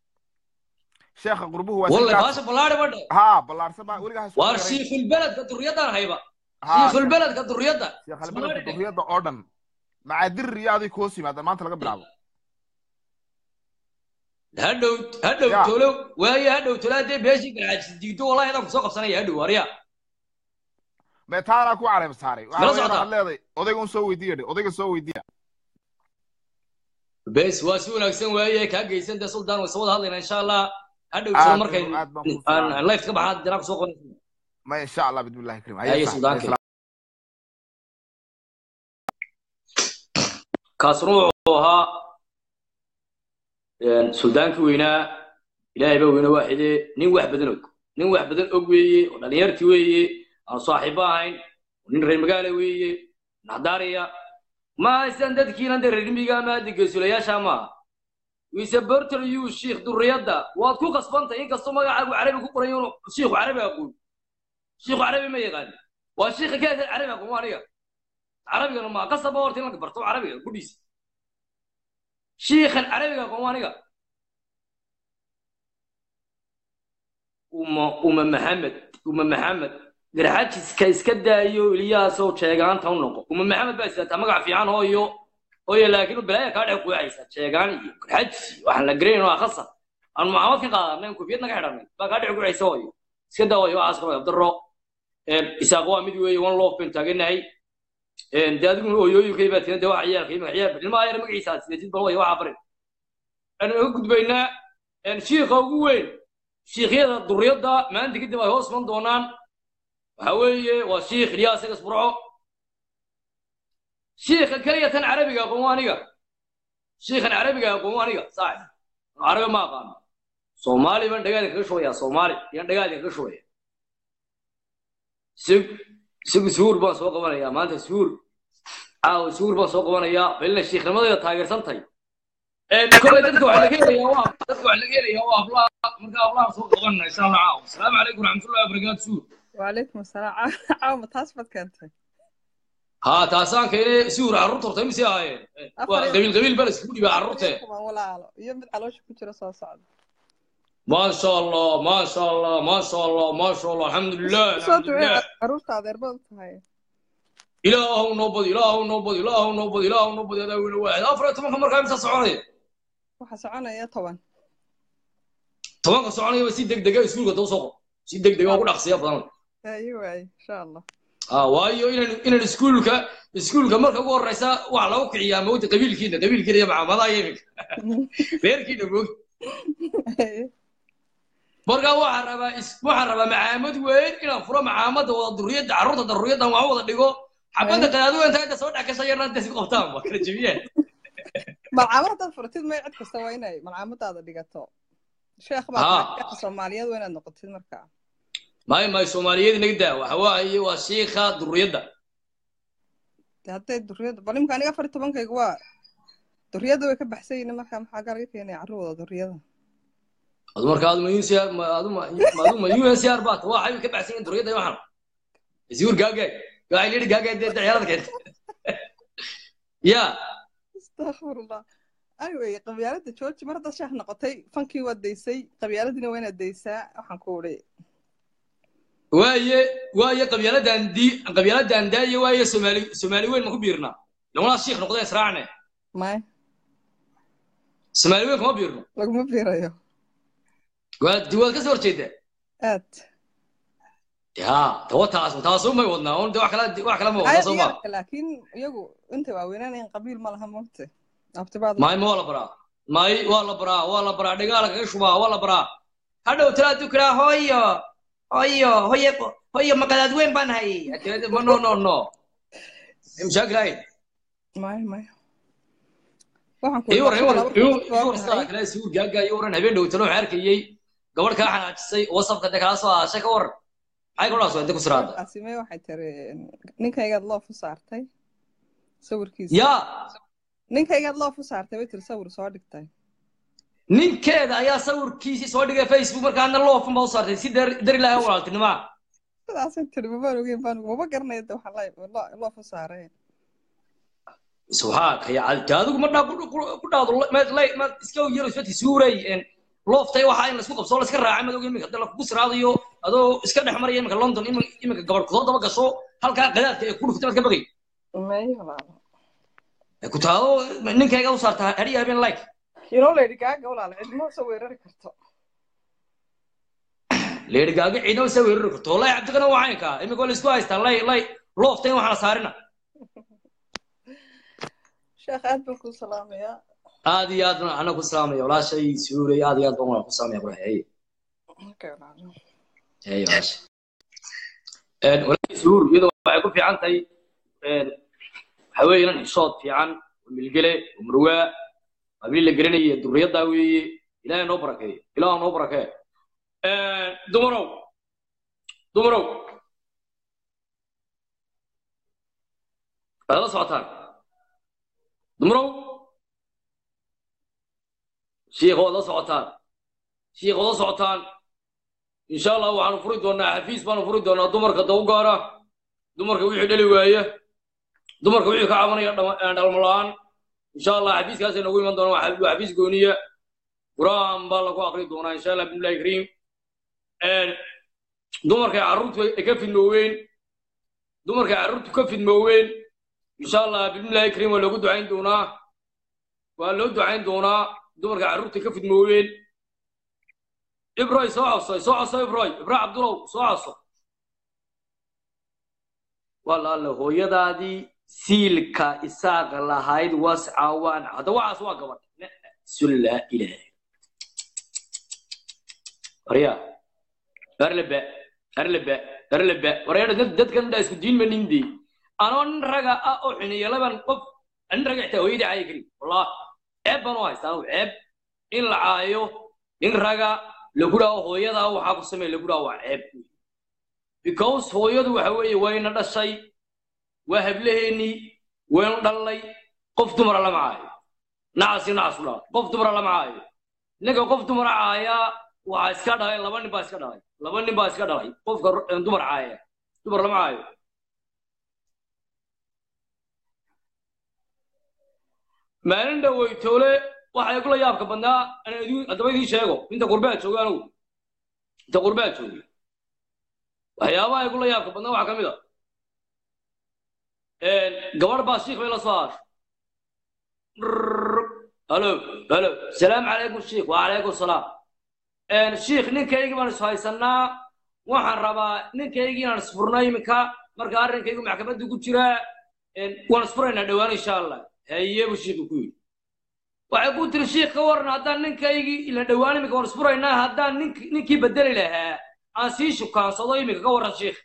sheekha qurbuhu waa walle si baasha ballaadhi badhe ha ballaarsa ba weligaa ha isku waar yarayn shiikhulbeledka durriyaddaan hayba Ha, shiikhulbeledka durriyadda sheekhalbeledka durriyadda oo dhan macaadir iyo adig koos yimaada maanta laga bilaabo hadhow hadhow Ya. tolo waaye hadhow tolo haddee beeshii garaajis diigto wallahi adaan kusoo qabsanaya hadhow warya meetaanaa ku caleem saaray waxa Mala weeyaan socdaa? waxaad leedahay odayga un soo weydiiya dhe odayga soo weydiiya bes waa si wanaagsan waaye kaa geysan dee suldaan way soo wada hadlayna insha allah hadhow Aad tolo baan- markay aad baan kuu aan salaamay. life ka baxaa danaa kusoo qoranaysa ma insha allah bismillahi karim Haye, suldaanka. kaasuna wuxuu ahaa suldaankii weynaa ilaahay baa weyne waaxide nin wax badan og nin wax badan og weeye oo dhalinyartii weeye aan saaxiibo ahayn oo nin reer magaala weeye naxdaariya ma aysan dadkiina de reer miyiga ama adegeysulayaasha maaha wiise borter yu shiikh durriyadda waad ku qasbantay inkastoo magacaagu carabi ku qoran yahay shiikhu carabi aqoon shiikhu carabi ma yaqaan waa shiikha keesa carabi aqoon aniga carabigana ma qasaba horta in la barto carabiga gudhiisa shiikhan carabiga aqoon aniga uma uma maxamed uma maxamed garxajiska iska daayo iliyaasow jeegaanta u noqo uma maxamed baa isaataa magac fiican hooyo hooyo laakiin balaaya kaa dhex quucaysa jeegaan iyo garxajis iyo waxaan la garayn waa khasar aan mucaamad ka qaadanay kufiyad naga xidhanay baa kaa dhex quucaysa hooyo iska daa hooyo waxaas kama abdaro isaaq waa mid weeye one loof bayn taaganahay dee adigu hooyooyinkay baa tiran dee waxa ciyaalka imaga ciyaal ilmaha yar magaciisa sideetid bal way waxa barin aan uga gudbaynaa shiikha ugu weyn shiikhyada durriyadda maanta kadib ay hoos man doonaan waxa weeye waa shiikh ilyaas igas burco shiikha keliya tan carabiga aqoon waa aniga shiikhan carabiga aqoon waa aniga saaxib carabi ma aqaano soomaali baan dhagaadin kaga shubaya soomaali ayaan dhagaadin kaga shubaya sig isagu suur baan soo qabanayaa maanta suur caawa suur baan soo qabanayaa balina shiikhnimadayda taageersantahay kole dadka waxaa laga helayaa waa dadka waxaa laga helayaa waa hablaha marka hablaha soo qabanana insha allah caawa asalaamu calaykum waraxmatullahi wabarakaatu suur وعليكم السلام عاوم تاسبت كنت ها taasaan keenay suur carruurta horta imise ahaayeen waa qabiil qabiil baa la iskugu dhibaa carruurtee ولا على يمد على وش كنت رسول صعد ما شاء الله ما شاء الله ما شاء الله ما شاء الله الحمد لله الحمد صوت لله عروس هذا ربط هاي ilaahu noo badi ilaahu noo badi ilaahu noo badi ilaahu noo badi adaa weyne waaxid afar iyo tobanka markaa imisa soconaya waxa soconaya toban tobanka soconayaba si deg dega iskuulka daba soo qor si deg dega ugu dhaqsiya badan ايوه اي ان شاء الله ah waayo inaan inaan iskuulka iskuulka marka ugu horeysa waxa lagu kiciyaa mawta qabiilkiina qabiilkiina iyo macaamadaha iyo iminka reerkiina moog marka waxaan rabaa is- waxaan rabaa macaamad weyn inaan furo macaamada wada duriyadda carruurta daruriyaddan waan wada dhigo xabadda qadaadweynta inta soo dhex gashay yarna inta isku qabtaan waa kala jebiyaan malcaamada furtid may cid kasta waa inay malcaamadaada dhigato sheekh Haa. baa soomaaliyeed waa inaad noqotid markaa maayo maayo soomaaliyeed inaga daa waxa waaye waa shiikha duriyadda De hadday duriyada bal imka aniga afar iyo tobankayga waa duriyada way ka baxsan yihiin markaa maxaa galaga keenaya carruurda duriyada adu marka adu ma UNCR ma adu ma ma adu ma UNCR baat waa xaybay ka baxsan yihiin duriyadda iyo waxan isuur gaagay gaay leeyahay gaagay dee ciyaarada keenta ya astaqfirullah anyway qabyaalada jooji mar haddaad sheekh noqotay fankii waad daysay qabyaaladina waa inaad daysaa waxaan ku uri waaye waaye qabyaaladan di qabyaaladan daaye waaye soomaali soomaali weyn ma ku biirnaa lamaa shiikh noqdeen israacne may soomaali weyn kuma biirno laguma biirayo waad waad ka soo horjeedaa aad ya tawa taas taas umay wadnaa un de wax kala wax kala ma wadnaa soo ma Ayaga laakiin iyagu inta waaweynanayn qabiil ma laha mogte abtibaad maay ma waa la baraa maay waa la baraa waa la baraa dhigaala kaga shubaa waa la baraa hadhow talaa dukiraa hooyo hooyo hooye hooyo maqadaad weyn baan hayay ma no no no mashaakil ahayd may may waxaan ku ii waran ii waran ii laba waran sidaa kale suur gaaga ii waran habeen dhow talo waxaan arkayay gabadh kaa xanaajisay wasafka de kala soo aashay ka waran maxay gabadhaas waa inta ku siraada qaasime waxay tiri ninkaygaad loof u saartay sawirkiisa yaa ninkaygaad loof u saartay way tiri sawir soo dhigtay ninkeeda ayaa sawirkiisii soo dhigay facebook markaana loofun baa u saartay si dar dar ilaahay u walaaltinimaa sidaasay tiri mabaan ogeyn baan maba garanaya de waxaa la loof u saaray subxaanka ya de adigu ma dhaa ku dhaado ma iska yaro isbati suuray looftay waxa in laisku qabsoo laiska raacay madog iminka hadda lakugu siraadayo adoo iska dhex maraya iminka london imin- iminka gabadh kusoo daba gasho halkaa qadaadka ee ku dhuftay baad ka bagay may walaalo Ee, ku taado ninkayga u saarta hadhiya habeen like inoo lady gaaga walaalo cidmo soo weerari karto leerigaaga ciidama saa weerari karto wallahi cabdiqana waa caynka iminka waa laisku haystaa lay lay looftay in waxaana saarina sheekh aad baan kuu salaamayaa aad iyo aad baan ana ku salaamaya walaashay suuray aad iyo aad baan walaal ku salaamaya qurax hey Okay, walaalo. hey walaashay een walaashay suur iyadoo waxay ku fiican tahay een waxa weeye inan xishood fiican oo milgele oo marwaa qabiil la garanaya durriyaddaa weeye ilaahay noo barakeeyo ilaah noo barakeeyo een dumarow dumarow waad la socotaan dumarow shiikh waad la socotaan shiikh waad la socotaan insha allah waxaanu furi doonaa xafiis baanu furi doonaa dumarka daw gaara dumarka wixii dhali waaya dumarka wixii ka cabanaya dhama- ee dhalmo la'aan insha allah xafiiskaasay noogu iman doonaa waa waa xafiis gooniya qur'aan baa lagu aqri doonaa insha allah bismillahi kariim Een, dumarkay carruurtu ay ka fidmooween dumarkay carruurtu ka fidmooween insha allah bismillahi kariim waa loogu ducayn doonaa waa loo ducayn doonaa dumarka carruurta ka fidmooween ibroy soo codso soo codso ibroy ibra cabdulow soo codso walaala hooyadaadii siilka isaaqa lahayd was caawaan hadda waxaas waa gabadh sulla ilaahay warya arleba arleba arleba wareer dad dadkan dha isku diin ma nindi anoo nin raga ah oo xiniya laban qof nin raga xitaa hooyadii caayi kari wallah ceeb baan u haystaa anigu ceeb in la caayo nin raga lagu dhaho hooyadaa waxaa ku samey lagu dhaho waa ceeb because hooyadu waxa weeye wayna dhashay waa hablaheennii waynu dhallay qof dumara lama caayo nacasi nacasu dhaa qof dumara lama caayo ninka qof dumara caayaa waxaa iska dhalay laba nin baa iska dhalay laba nin baa iska dhalay qofka dumar caaya dumar lama caayo maalin dhaweytoole waxay kula yaabka badnaa haddaba idiin sheego inta qurbaa jooga anugu inta qurbaa jooga waxyaabaha ay kula yaabka badnaa waxaa ka mid a gabadh baa shiikh bay la soo haashay halo halo salaamu calaykum shiikh wacalaykum salaam shiikh ninkaygii baan isu haysanaa waxaan rabaa ninkaygii inaan isfurnay iminka marka arrinkaygu maxkamadda ku jiraa waan isfuraynaa dhowaan insha allah haye buu shiikhu ku yidhi waxay ku tiri shiikh ka waran haddaan ninkaygii ila dhowaan iminka waan isfuraynaa haddaan nink ninkii bedeli lahaa aan sii shukaansado iminka ka waran shiikh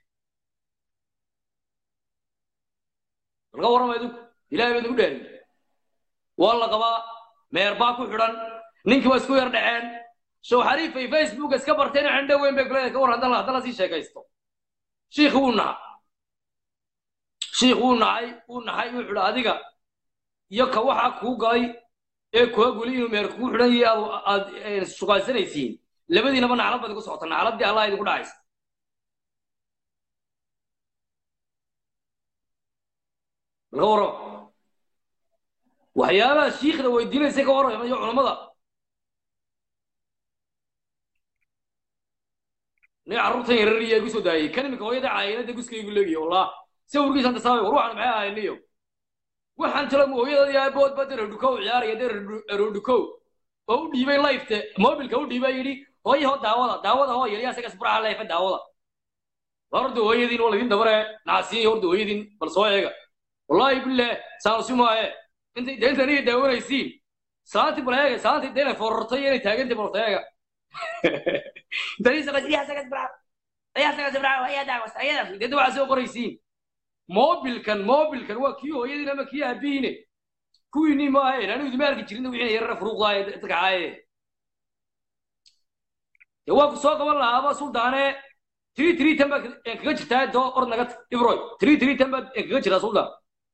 bal ka warrama idinku ilahay baa idinku dhaariy waa la qabaa meer baa ku xidhan ninkii waa isku yar dhaceen show xariifay facebook iska barteen cindho weyn bay kuleedahay ka war haddana haddana sii sheekaysto shiikh wuu naca shiikh wuu nacay wuu naxay wuxuu idhi adiga iyo ka waxa kuu galay ee kuwa guli inuu meer kugu xidhan yahay aad aad shugaysanaysiin labadiinaba naclad baad igu socota nacladdii allah idinku dhacaysa bal ka warrama waxyaabaha shiikhda weydiinaysa ka warrama iyo culammada nin carruurtan yarariya igu soo daayay kan iminka hooyada caayinada guskaygu leegiyo wallah sawirkiisan tasaabay war waxaan maxay ahayniyo waxaan talo hooyada yaa bood ba dara dhukow ciyaaraya dara rodhukow oo u dhiibay lifte mobilka u dhiibay yidhi hooyaho daawada daawada hoo yeliya isaga isburaha leefa daawada war horda hooyadiin waa laydin dabare nacasiin horda hooyadiin bal soo eega wallaahi billah saanusi maaye intay de intan iga daawanaysiin saanti bal eega saanti de inay forortay inay taagantay bal eega dad waxaa soo qoraysiin mobilkan mobilkan waa kii hooyadiin ama kii aabihiine kuwiinii maahayn anigu idima arki jirin wixii yarara furuuqdaaye dadka caaye dee waa ku soo qaban lahaaba suldaane tiri tiri tan baad kaga jirtaa doo ord naga ibroy tiri tiri tan baad kaga jirtaa suldaan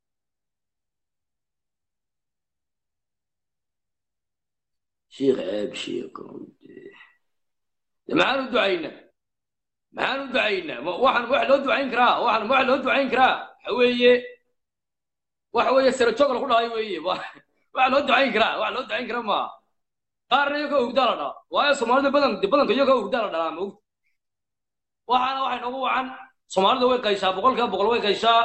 shiikh ceeb shiikh maxaan u ducaynaa maxaan u ducaynaa waxaan wax loo ducayn karaa waxaan wax loo ducayn karaa waxa weeye waxa weeye sarajoog lagu dhahay weeye wax loo ducayn karaa wax loo ducayn kara maaha qaarna iyagoo hurdaa la dhaa waayo soomaalida badan badanka iyagoo hurdaa la dhalaa maogta waxaana waxay noogu wacan soomaalida way qayshaa boqolkiiba boqol way qayshaa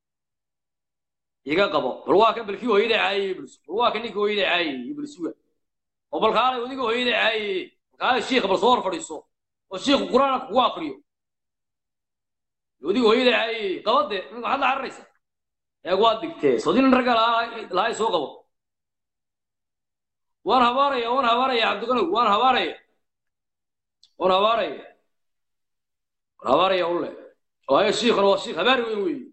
iga qabo bal waa kan balkii hooyada caayay iblis bal waa kan ninkii hooyada caayay iblisuga oo bal kaalay wadiga hooyada caayay kaalay shiikha bal soo hor fadhiiso oo shiikhu qur-aanka kugu akriyo wadiga hooyada caayay qabade maxaad la cararaysa eeg waad digtee sodin ragga lahay soo qabo waan habaaraya waan habaaraya cabdiqanow waan habaaraya waan habaaraya waan habaaraya ulle waayo shiikhuna waa shiikh habaari weyn weeye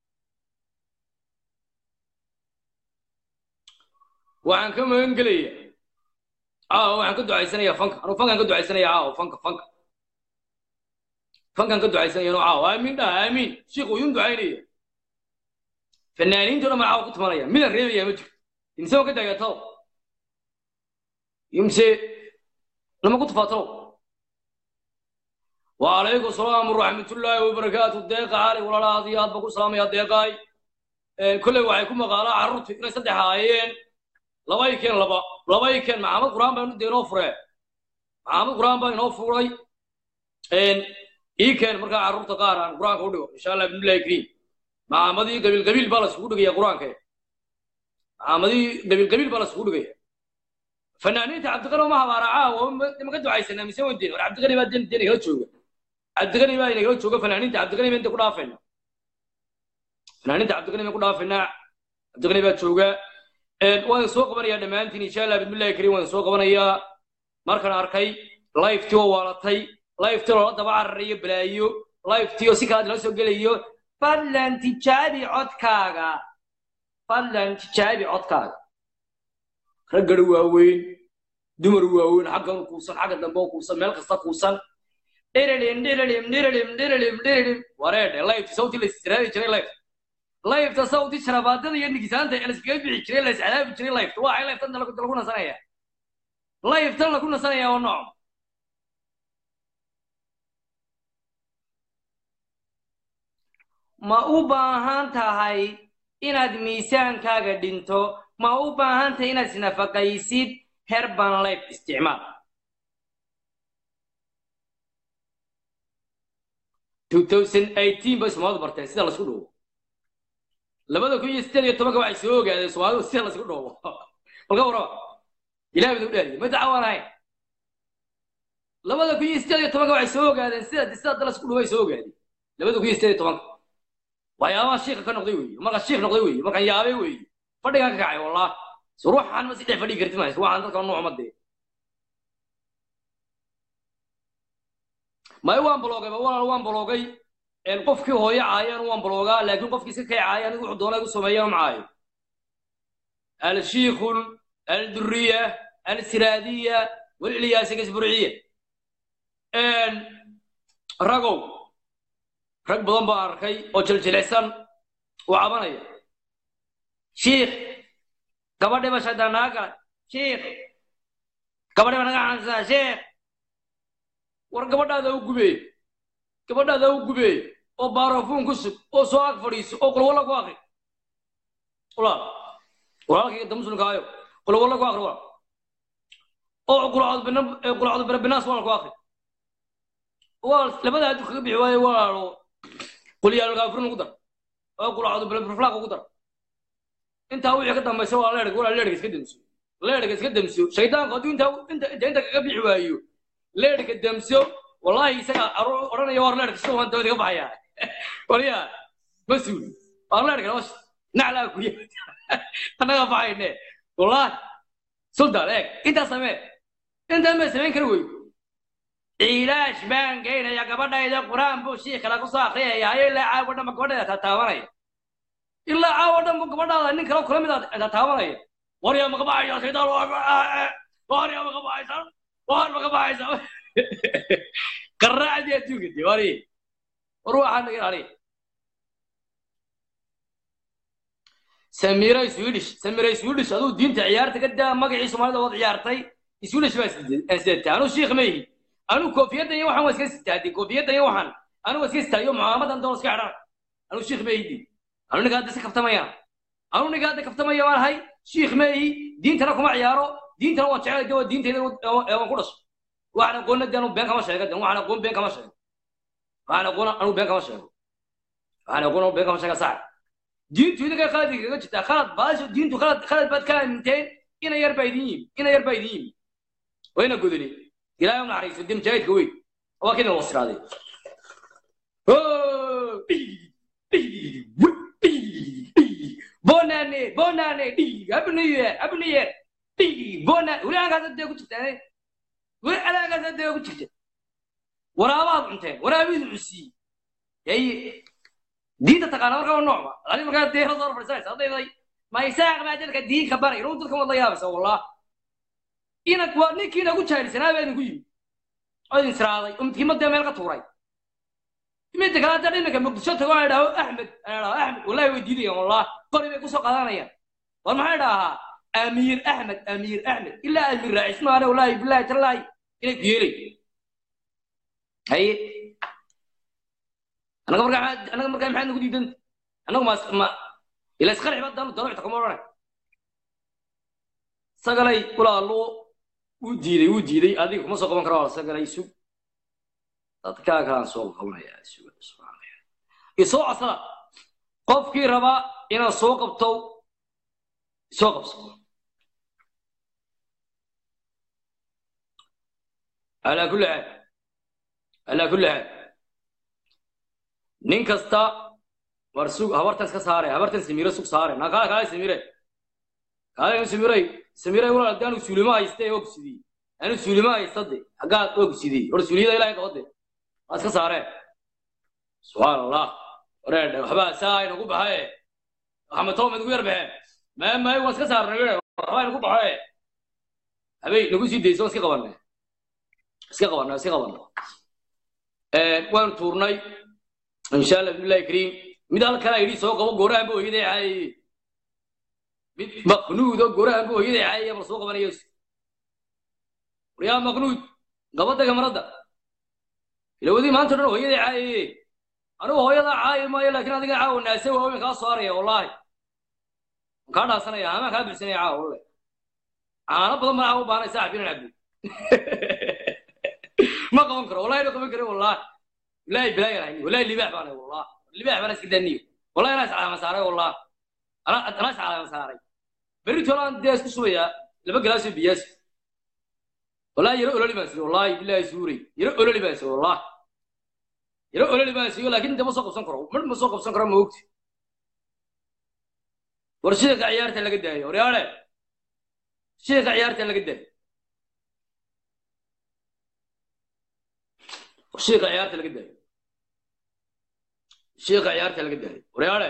waxaan ka magan gelaya caawa waxaan ka ducaysanaya fanka anuu fankaan ka ducaysanaya caawa fanka fanka fankaan ka ducaysanaya anuu caawa aamiin dhaha aamiin shiikhu idin ducaynaya fanaaniintuna ma caawa ku tumanaya midaan reebaya ma jirto imse ka dagatalo imse lama ku tufaatalo وعليكم السلام ورحمة الله وبركاته ديق علي ولا لا هذه هذا بقول سلام يا ديقاي كل واحد يكون مقالة عرض إن صدق هايين لبا يكين لبا لبا يكين معامل قرآن بين دينو فرع معامل قرآن بين فرعي إن يكين مركا عرض تقارن قرآن كودو إن شاء الله بإذن الله يكريم معامدي قبيل قبيل بالس كودو يا قرآن كي معامدي قبيل قبيل بالس كودو يا فنانين عبد الغني ما هبارا عاو ما قدوا عايزنا مسوي الدين عبد الغني ما الدين دين يلا تشوفه cabdiqani baa inagala jooga fanaaniinta cabdiqani baa inta ku dhaafayna fanaaniinta cabdiqani baan ku dhaafaynaa cabdiqani baa jooga waan soo qabanayaa dhammaantiin insha allah bismillahi kariim waan soo qabanayaa markaan arkay lifetii oo waalatay lifetii loola daba cararayo balaayo lifetii oo si kalaad loo soo gelayo fadlan tijaabi codkaaga fadlan tijaabi codkaaga raggana waaweyn dumar waaweyn xaggan kuusan xagga dambe oo kuusan meel kasta kuusan dhirilim dhirilim dhirilim dhirilim dhirilim wareedhe layfta sawti la istiraadi jiray layfta layfta sawti sharabaadada iyo nigisaanta ee laiskaga bixi jiray la iscadaabi jiray layfta waa ay layftan lagu lagu nasanaya layftan lagu nasanaya oo nooc ma u baahan tahay inaad miisaankaaga dhinto ma u baahan tahay inaad isnafaqaysid herban life isticmaal 2018 bay soomaalidu barteen sida laisku dhoobo labada kun iyo sideed iyo tobanka waxay soo ogaadeen soomaalidu sida laisku dhoobo balka waraba ilahay badu dhaariye ma dacwaan ahayn labada kun iyo sideed iyo tobanka waxay soo ogaadeen sida sida hadda laisku dhoobo ay soo ogaadeen labada kun iyo sideed iyo tobanka waxyaabaha shiika ka noqday weeye markaan shiik noqday weeye markaan yaabay weeye fadhigaan ka kacay wallah so ruuxaan ma si dhex fadhigi karti mayso waxaan dadka nuuc ma dee may waan bloogay ba walaal waan bloogay qofkii hooyo caayaan waan bloogaa laakiin qofkii iska kay caaya anigu wuxuu doonay igu sameeyaan macaayo alshiikhu alduriya alsiraadiya walilyaasa gasburciya ragow rag badan baan arkay oo jiljilicsan oo cabanaya shiikh gabadhiba shaydaan naga galay shiikh gabadhiba naga xansaa shiikh war gabadhaada u gubeey gabadhaada u gubeey oo baarafuun ku sug oo soo ag fadhiiso oo qulwalla ku akri walaal walaalkayga da muslimkaayo qulwalla ku akri walaal oo qulcoodu birabinaas walaal ku akri walaal labada hadduu kaga bixi waayo walaalo qulyaalkaafirin ugu dar oo qulcoodu biraflaaq ugu dar intaa wixii ka dambaysa waa leerga walaal leerga iska demso leerga iska demso shaydaanku hadduu intaa inta inta kaga bixi waayo leerka demso wallahi isaga odhanaya war leerka sida waan dawada ka baxaya waliya mas-uul war leerka nos naclaa kuya annaga baxayne wallahi sultan eeg intaa samee intaa ma samayn kari wey ciilaash baan geynaya gabadhayda qur-aan buu shiikala kusoo akriyaya hayo ilaa caawa dhanba gabadhayda tataabanaya ilaa caawa dhanba gabadhaada nin kale kula mid a tataabanaya waryaa maka baxaya shaydaan waryaa maka baxaysa war maka baxaysa qaraacdii adduunka dee wari war waxaa naga ilaaliya samiray swedish samiray swedish aduu diinta ciyaarta ka daa magacii soomaalida waad ciyaartay swedish baa sidatay anuu shiikh ma yihi anuu koofiyaddan iyo waxaan waa iska sitaadey koofiyaddan iyo waxaan anuu waa iska sitaayo mucaamadan doon iska xidhan anuu shiikh ma yihi anuu ninka hadda iska kaftamayaan anuu ninka hadda kaftamaya waan ahay shiikh ma yihi diintana kuma ciyaaro diintana waan jeclay de waa diintayda waan ku dhasho waxaan aqoonna de anu been kama sheega de waxaan aqoon been kama sheego waxaan aqoon anu been kama sheego waxaan aqoon anu been kama sheega sax diintu idinka khalad kaga jirtaa khalad baasho diintu khalad khalad baad ka aaminteen ina yar baa idin yimi ina yar baa idin yimi wayna godoli ilaahay u naxariiso de mujaahidka weyn waa kidin wasiraaday bonane bonane happy new year happy new year bonane weli halkaas dee ku jirtaa weli alaagaas dee ku jirta waraabaad cunteen waraabidu cusii ay diinta taqaana markaa noocba adi markaa dee soo fadhisanaysa haddayday ma isaaq baa dadka diinka baray inuu dadka wad la yaabaysa wallah ina waa ninkii inagu jaahilsanaa baa idinku yimi oo idin siraaday oo midkiima dee meel ka tuuray midda kale hadda iminka muqdisho tago aan idhaho axmed aan idhaho axmed wallahi way diidayaan wallah qori bay kusoo qaadanayaan war maxaa idhahaa amiir axmed amiir axmed ilaa amiir raacis maana wallahi billahi tallaahi inay ku yeelay haye anaga markaa anaga markaa maxaad nagu diidan anagu ma ma ila isqarxi baa danu daruucta kuma odhanay sagalay walaaluu wuu diiday wuu diiday adiga kuma soo qaban kara waa sagalay sug dadkaa kalaan soo qabanaya suga subxaanaya isoo codsada qofkii raba inaad soo qabto soo qabso alaa kulli xaal alaa kulli xaal nin kasta war sug habartan iska saare habartan samire sug saare naa kaale kaale samire kaale samire samire walaal haddii anu suulimo hayste oo kusidii anu suulimo haystade xaggaad oo kusidii war suuliyada ilaahay qabade waa iska saareen subxaan allah wareedhe waxbaa saa inagu baxaye maxamed toom inagu yar baxeen maya maya waan iska saarnay waxbaa inagu baxaye habey nagu sii dayso waan iska qabanay iska qabanay iska qabanay waanu tuurnay insha allah billahi kariim mid halkana yidhi soo qabo goorahanba hooyaday caayay mid maqnuud oo goorahanba hooyaday caayay bal soo qabanayo waryaa maqnuud gabadda gamarada ilawadii maanta dhan hooyaday caayay anigu hooyadaa caayi maayo laakiin adiga caawa naase waaweyn kaa soo haraya wallaahi kaa dhaasanaya amaan kaa bixsanaya caawa walle caano badan baa caawa u baahnay saaxib inaan cabdo ma qaban karo wallahi ma qaban karo wallahi wallahi bilaayan hayni wallahi libaax baan hay wallahi libaax baan iska daniyo wallahi anaa iscalaama saaray wallahi anaa anaa iscalaama saaray berri tolaan dee isku subayaa laba galaasoo biyaas wallahi yaro ololi baan siiyey wallahi billahi suuray yaro ololi baan siiyey wallahi yaro ololi baan siiyey laakiin inta ma soo qabsan karo mar ma soo qabsan karo ma ogti war sheeka ciyaarta laga daayo waryaale sheeka ciyaarta laga daayo sheeka ciyaarta laga daayo sheeka ciyaarta laga daayo waryaale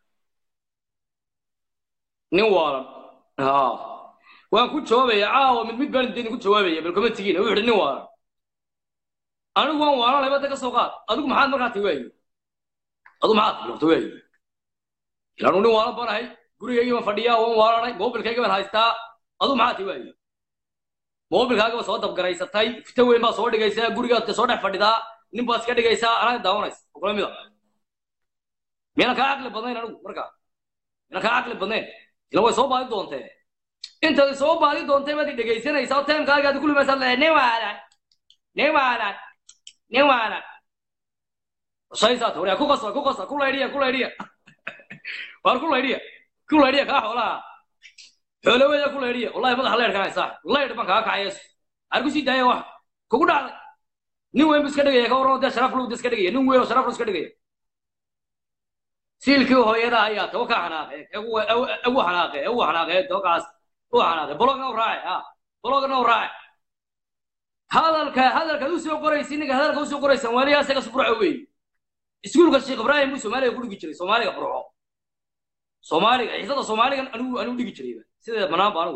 nin waalan ha waan ku jawaabaya caawa mid mid baan idin ku jawaabaya bal kuma tigiin wuxuu nin waalan anigu waan waalanay badda ka soo qaad adigu maxaad markaa ti waaye adigu maxaad lorta waaye ilaanu nin waalan baan ahay gurigayga baan fadhiyaa waan waalanay moobilkayga baan haystaa adigu maxaad ti waaye moobilkaaga baa soo dabgaraysatay fita weyn baa soo dhigaysaa gurigaad soo dhex fadhidaa nin baad iska dhigaysaa anaga daawanaysa kula mida miyana kaa caqli badnayn anigu markaa miyana kaa caqli badnayn ila way soo baadi doontee intaad soo baadi doontay baad i dhegaysanaysaa oo timekaaga aad ku limaysaad leedahay nin waalan nin waalan nin waalan shaysaat waryaa ku qasa ku qasa ku laydhiya ku laydhiya waar ku laydhiya ku laydhiya kaa xoolaha xoolaweeda ku laydhiya wallahi madaxa leydhkan haysaa leydh baan kaa kacaya ar ku sii daaya wax kugu dhacday nin weyn bu iska dhigaya ka warramo dee sharaf lowda iska dhigaya nin weyn oo sharaf lu iska dhigaya siilkii hooyada ayaa tawa ka xanaaqe ugu xanaaqe ugu xanaaqe tawakaas u xanaaqe bologna u raace ha bologna u raace hadalka hadalkaad u soo qoraysi ninka hadalka u soo qoraysan waaliya isaga sburco weeye iskuulka sheekh ibraahim buu soomaaliga ku dhigi jiray soomaaliga burco soomaaliga xiisada soomaaliga anigu anigu dhigi jiray sideeda banaanba anigu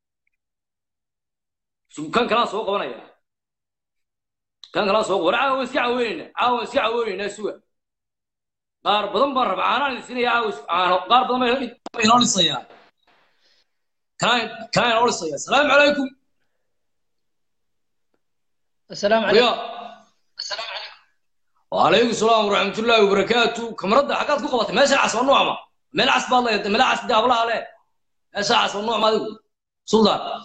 kan kalaa soo qabanaya kan kalaa soo war caawa iska caweynayna caawa iska caweynayna suga qaar badan baan raba caanaan isinaya caawa caano qaar badan baa inoo dhisaya kanaa kanaa inoo dhisaya asalaamu calaykum السلام يا عليكم وعليكم السلام ورحمة الله وبركاته كمرد حقات كو قبطة ماشي العصر والنوع ما ملعس بالله ملعس دي أبلا عليه ماشي العصر والنوع ما دي سلطان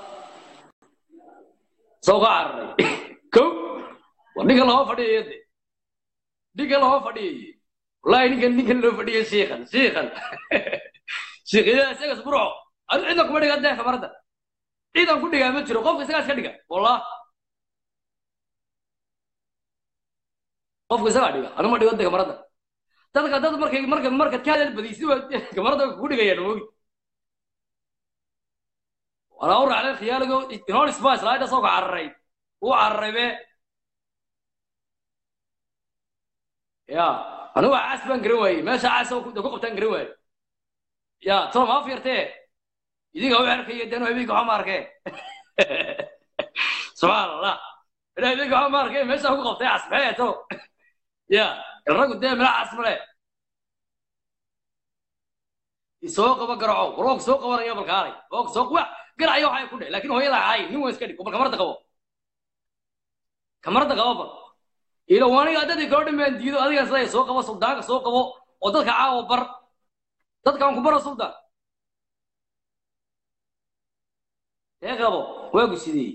سوق عري كو وديك الله فدي يدي ديك الله فدي والله نيك نيك الله فدي شيخا شيخا شيخ إذا سيغس برعو عندكم بدي قد كمرد إذا كنت قاعد تشرو قف سيغس كدقة والله qofku isagaa dhiga anuma dhigo de kamarada dadka dad markay marka markaad ka hadal badiysid waa kamarada ku dhigayaan moogi walaa u raacday khiyaaligo inoo isbaa islaayda soo ka cararay uu cararay be ya anigu caas baan garan waayey meesha caas ku qabtaan garan waayey ya tolo maa fiirtee idinka u arkaya danu habeenka waxaa ma arkee subxaan allah ilaa habeenka waxaa ma arkee meeshaa ku qabtay cas maxay tolo ya الرجل ده ملعس مله isoo qaba garaco waroog soo qabanaya balkaalay og soo quwa garacayo waxay ku dheh laakiin hooyada caay nin waa iska dhig bal kamarada qabo kamarada qabo bal ila waaniga dadii gabadha maan diido adiga siday soo qabo suldaanka soo qabo oo dadka caawa bar dadkaan ku baro suldaan ee qabo waagu sidii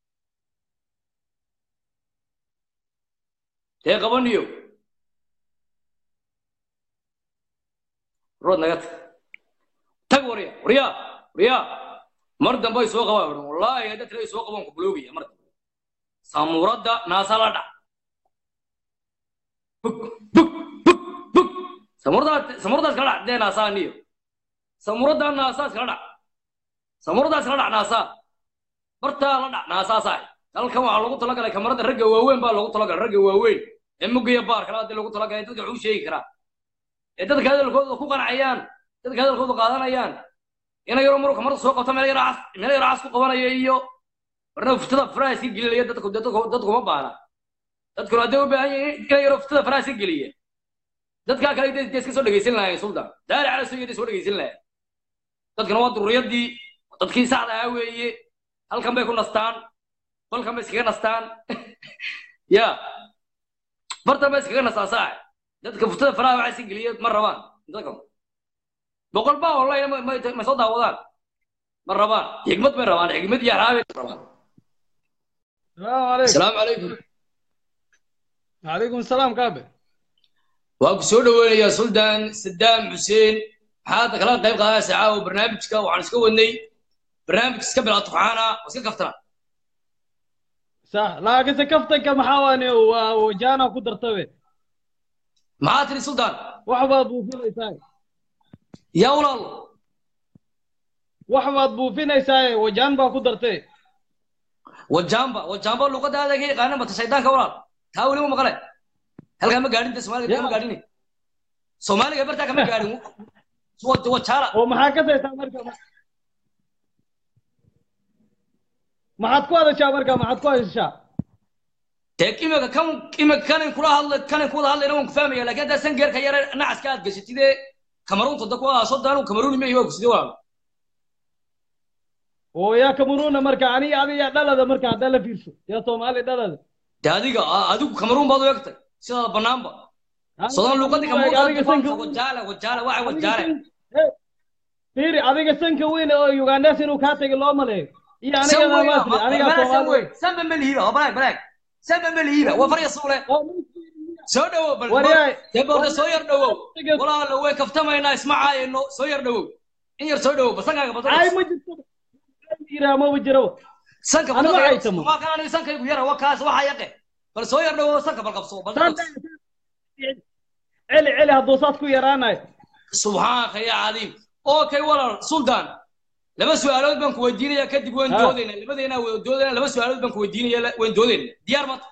ee qabaniyo rood naga tag tag warya warya warya mar dambe ay soo qabaan odhan wallaahi hadda tira ay soo qabaan ku buloogaya mar dambe samuuradda naasa la dhac bug bug bug bug samuuradaas samuuradaas kala dhac dee naasaa niyo samuuradda naasaas kala dhac samuuradaas kala dhac naasaa bartaa la dhac naasaa saaxib dalkan waxaa loogu talagalay kamarada ragga waaweyn baa loogu talagalay ragga waaweyn ee mugaya baar kala hadii loogu talagalay dadka waxu sheegi karaa ee dadka hadalkooda ku qancayaan dadka hadalkooda qaadanayaan ina yaro maruu kamarda soo qabto meel yaro cas meel yaro cas ku qabanaya iyo warna furtada furaha iska gelinaya dadku dadku dadku ma baana dadkuna hadday u baahan yihiin inay yaro ftada faraha iska geliya dadkaa kale dee dee iska soo dhegaysan lahayn sultan daari cala soo soo dhegaysan lahayn dadkana waa dururiyadii dadkii saxda ahaa weeye halkan bay ku nastaan qolkan bay iskaga nastaan ya bartan bay iskaga nastaan saax dadka ftada faraha waxaa iska geliya ma rabaan dadkan boqol baa online ma ma soo daawadaan ma rabaan xigmad bay rabaan xigmad iyo araabay rabaan السلام عليكم asalaamu calaykum وعليكم السلام كابي waa ku soo dhaweynayaa suldaan sadaam xuseen maxaad kala qayb qaadaysa caawa barnaamijka waxaan iska wadnay barnaamij iska bilaa tuxaana oo iska kaftana صح لكن سكفتك محاواني وجانا قدرتوي maxaa tiri suldaan وحبات بوفين ايساي yaa walaalo وحبات بوفين ايساي وجان با قدرتي wajaamba wajaamba luqadaada ga yaqaanan bata shaydaanka walaal taa weli ma maqle halkaa ma gaadhin de soomaaliga kama gaadhin soomaaliga bartaa kama gaadhin wajaala ومحاكسة ايساي مركا ما حد كوادا شا مركا ما حد كوادا شا dee imika kan imika kanin kula hadla kanin kuwada hadlayna waan ku fahmaya laakiin haddaa san geerka yare nacaska aad gashatide kamaruunta da kuwa soddaan kamaruuni ma iyo waa kuside walaal ويا كمرونا مركا اني ادي يا دلدا مركا دلا فيرسو يا صومالي دلدا dee adiga a- adigu kamaruun baad u egtay sidaada banaanba sodan luqadii kamaruun wajaala wajaala waxa wajaale فيري adiga sanka weyn oo Uganda inuu ka tagay loo maleeyo iyo aniga ma maasri aniga Soomaali sanba melihiba oo balaag balaag sanba melihiba waa farya suule soo dhawow bal Waryahay. dee balda soo yar dhawow walaala way kaftamaynaa ismacaayno soo yar dhawow in yar soo dhawow basankaaga ay badan ma jirto ira ma wajiro sanka Aniga badan waxay tamo. waa kan aniga sankaygu yara waa kaas waxa yaqe bal soo yar dhawow sanka bal qabso bal celi celi hadduu saas ku yaraanayo subxaanaka ya cadiim okay walaal suldaan laba su-aalood baan ku weydiinaya kadib waan Ha. doodaynaa labadeena waan doodaynaa laba su-aalood baan ku weydiinaya la- waan doodaynaa diyaar mata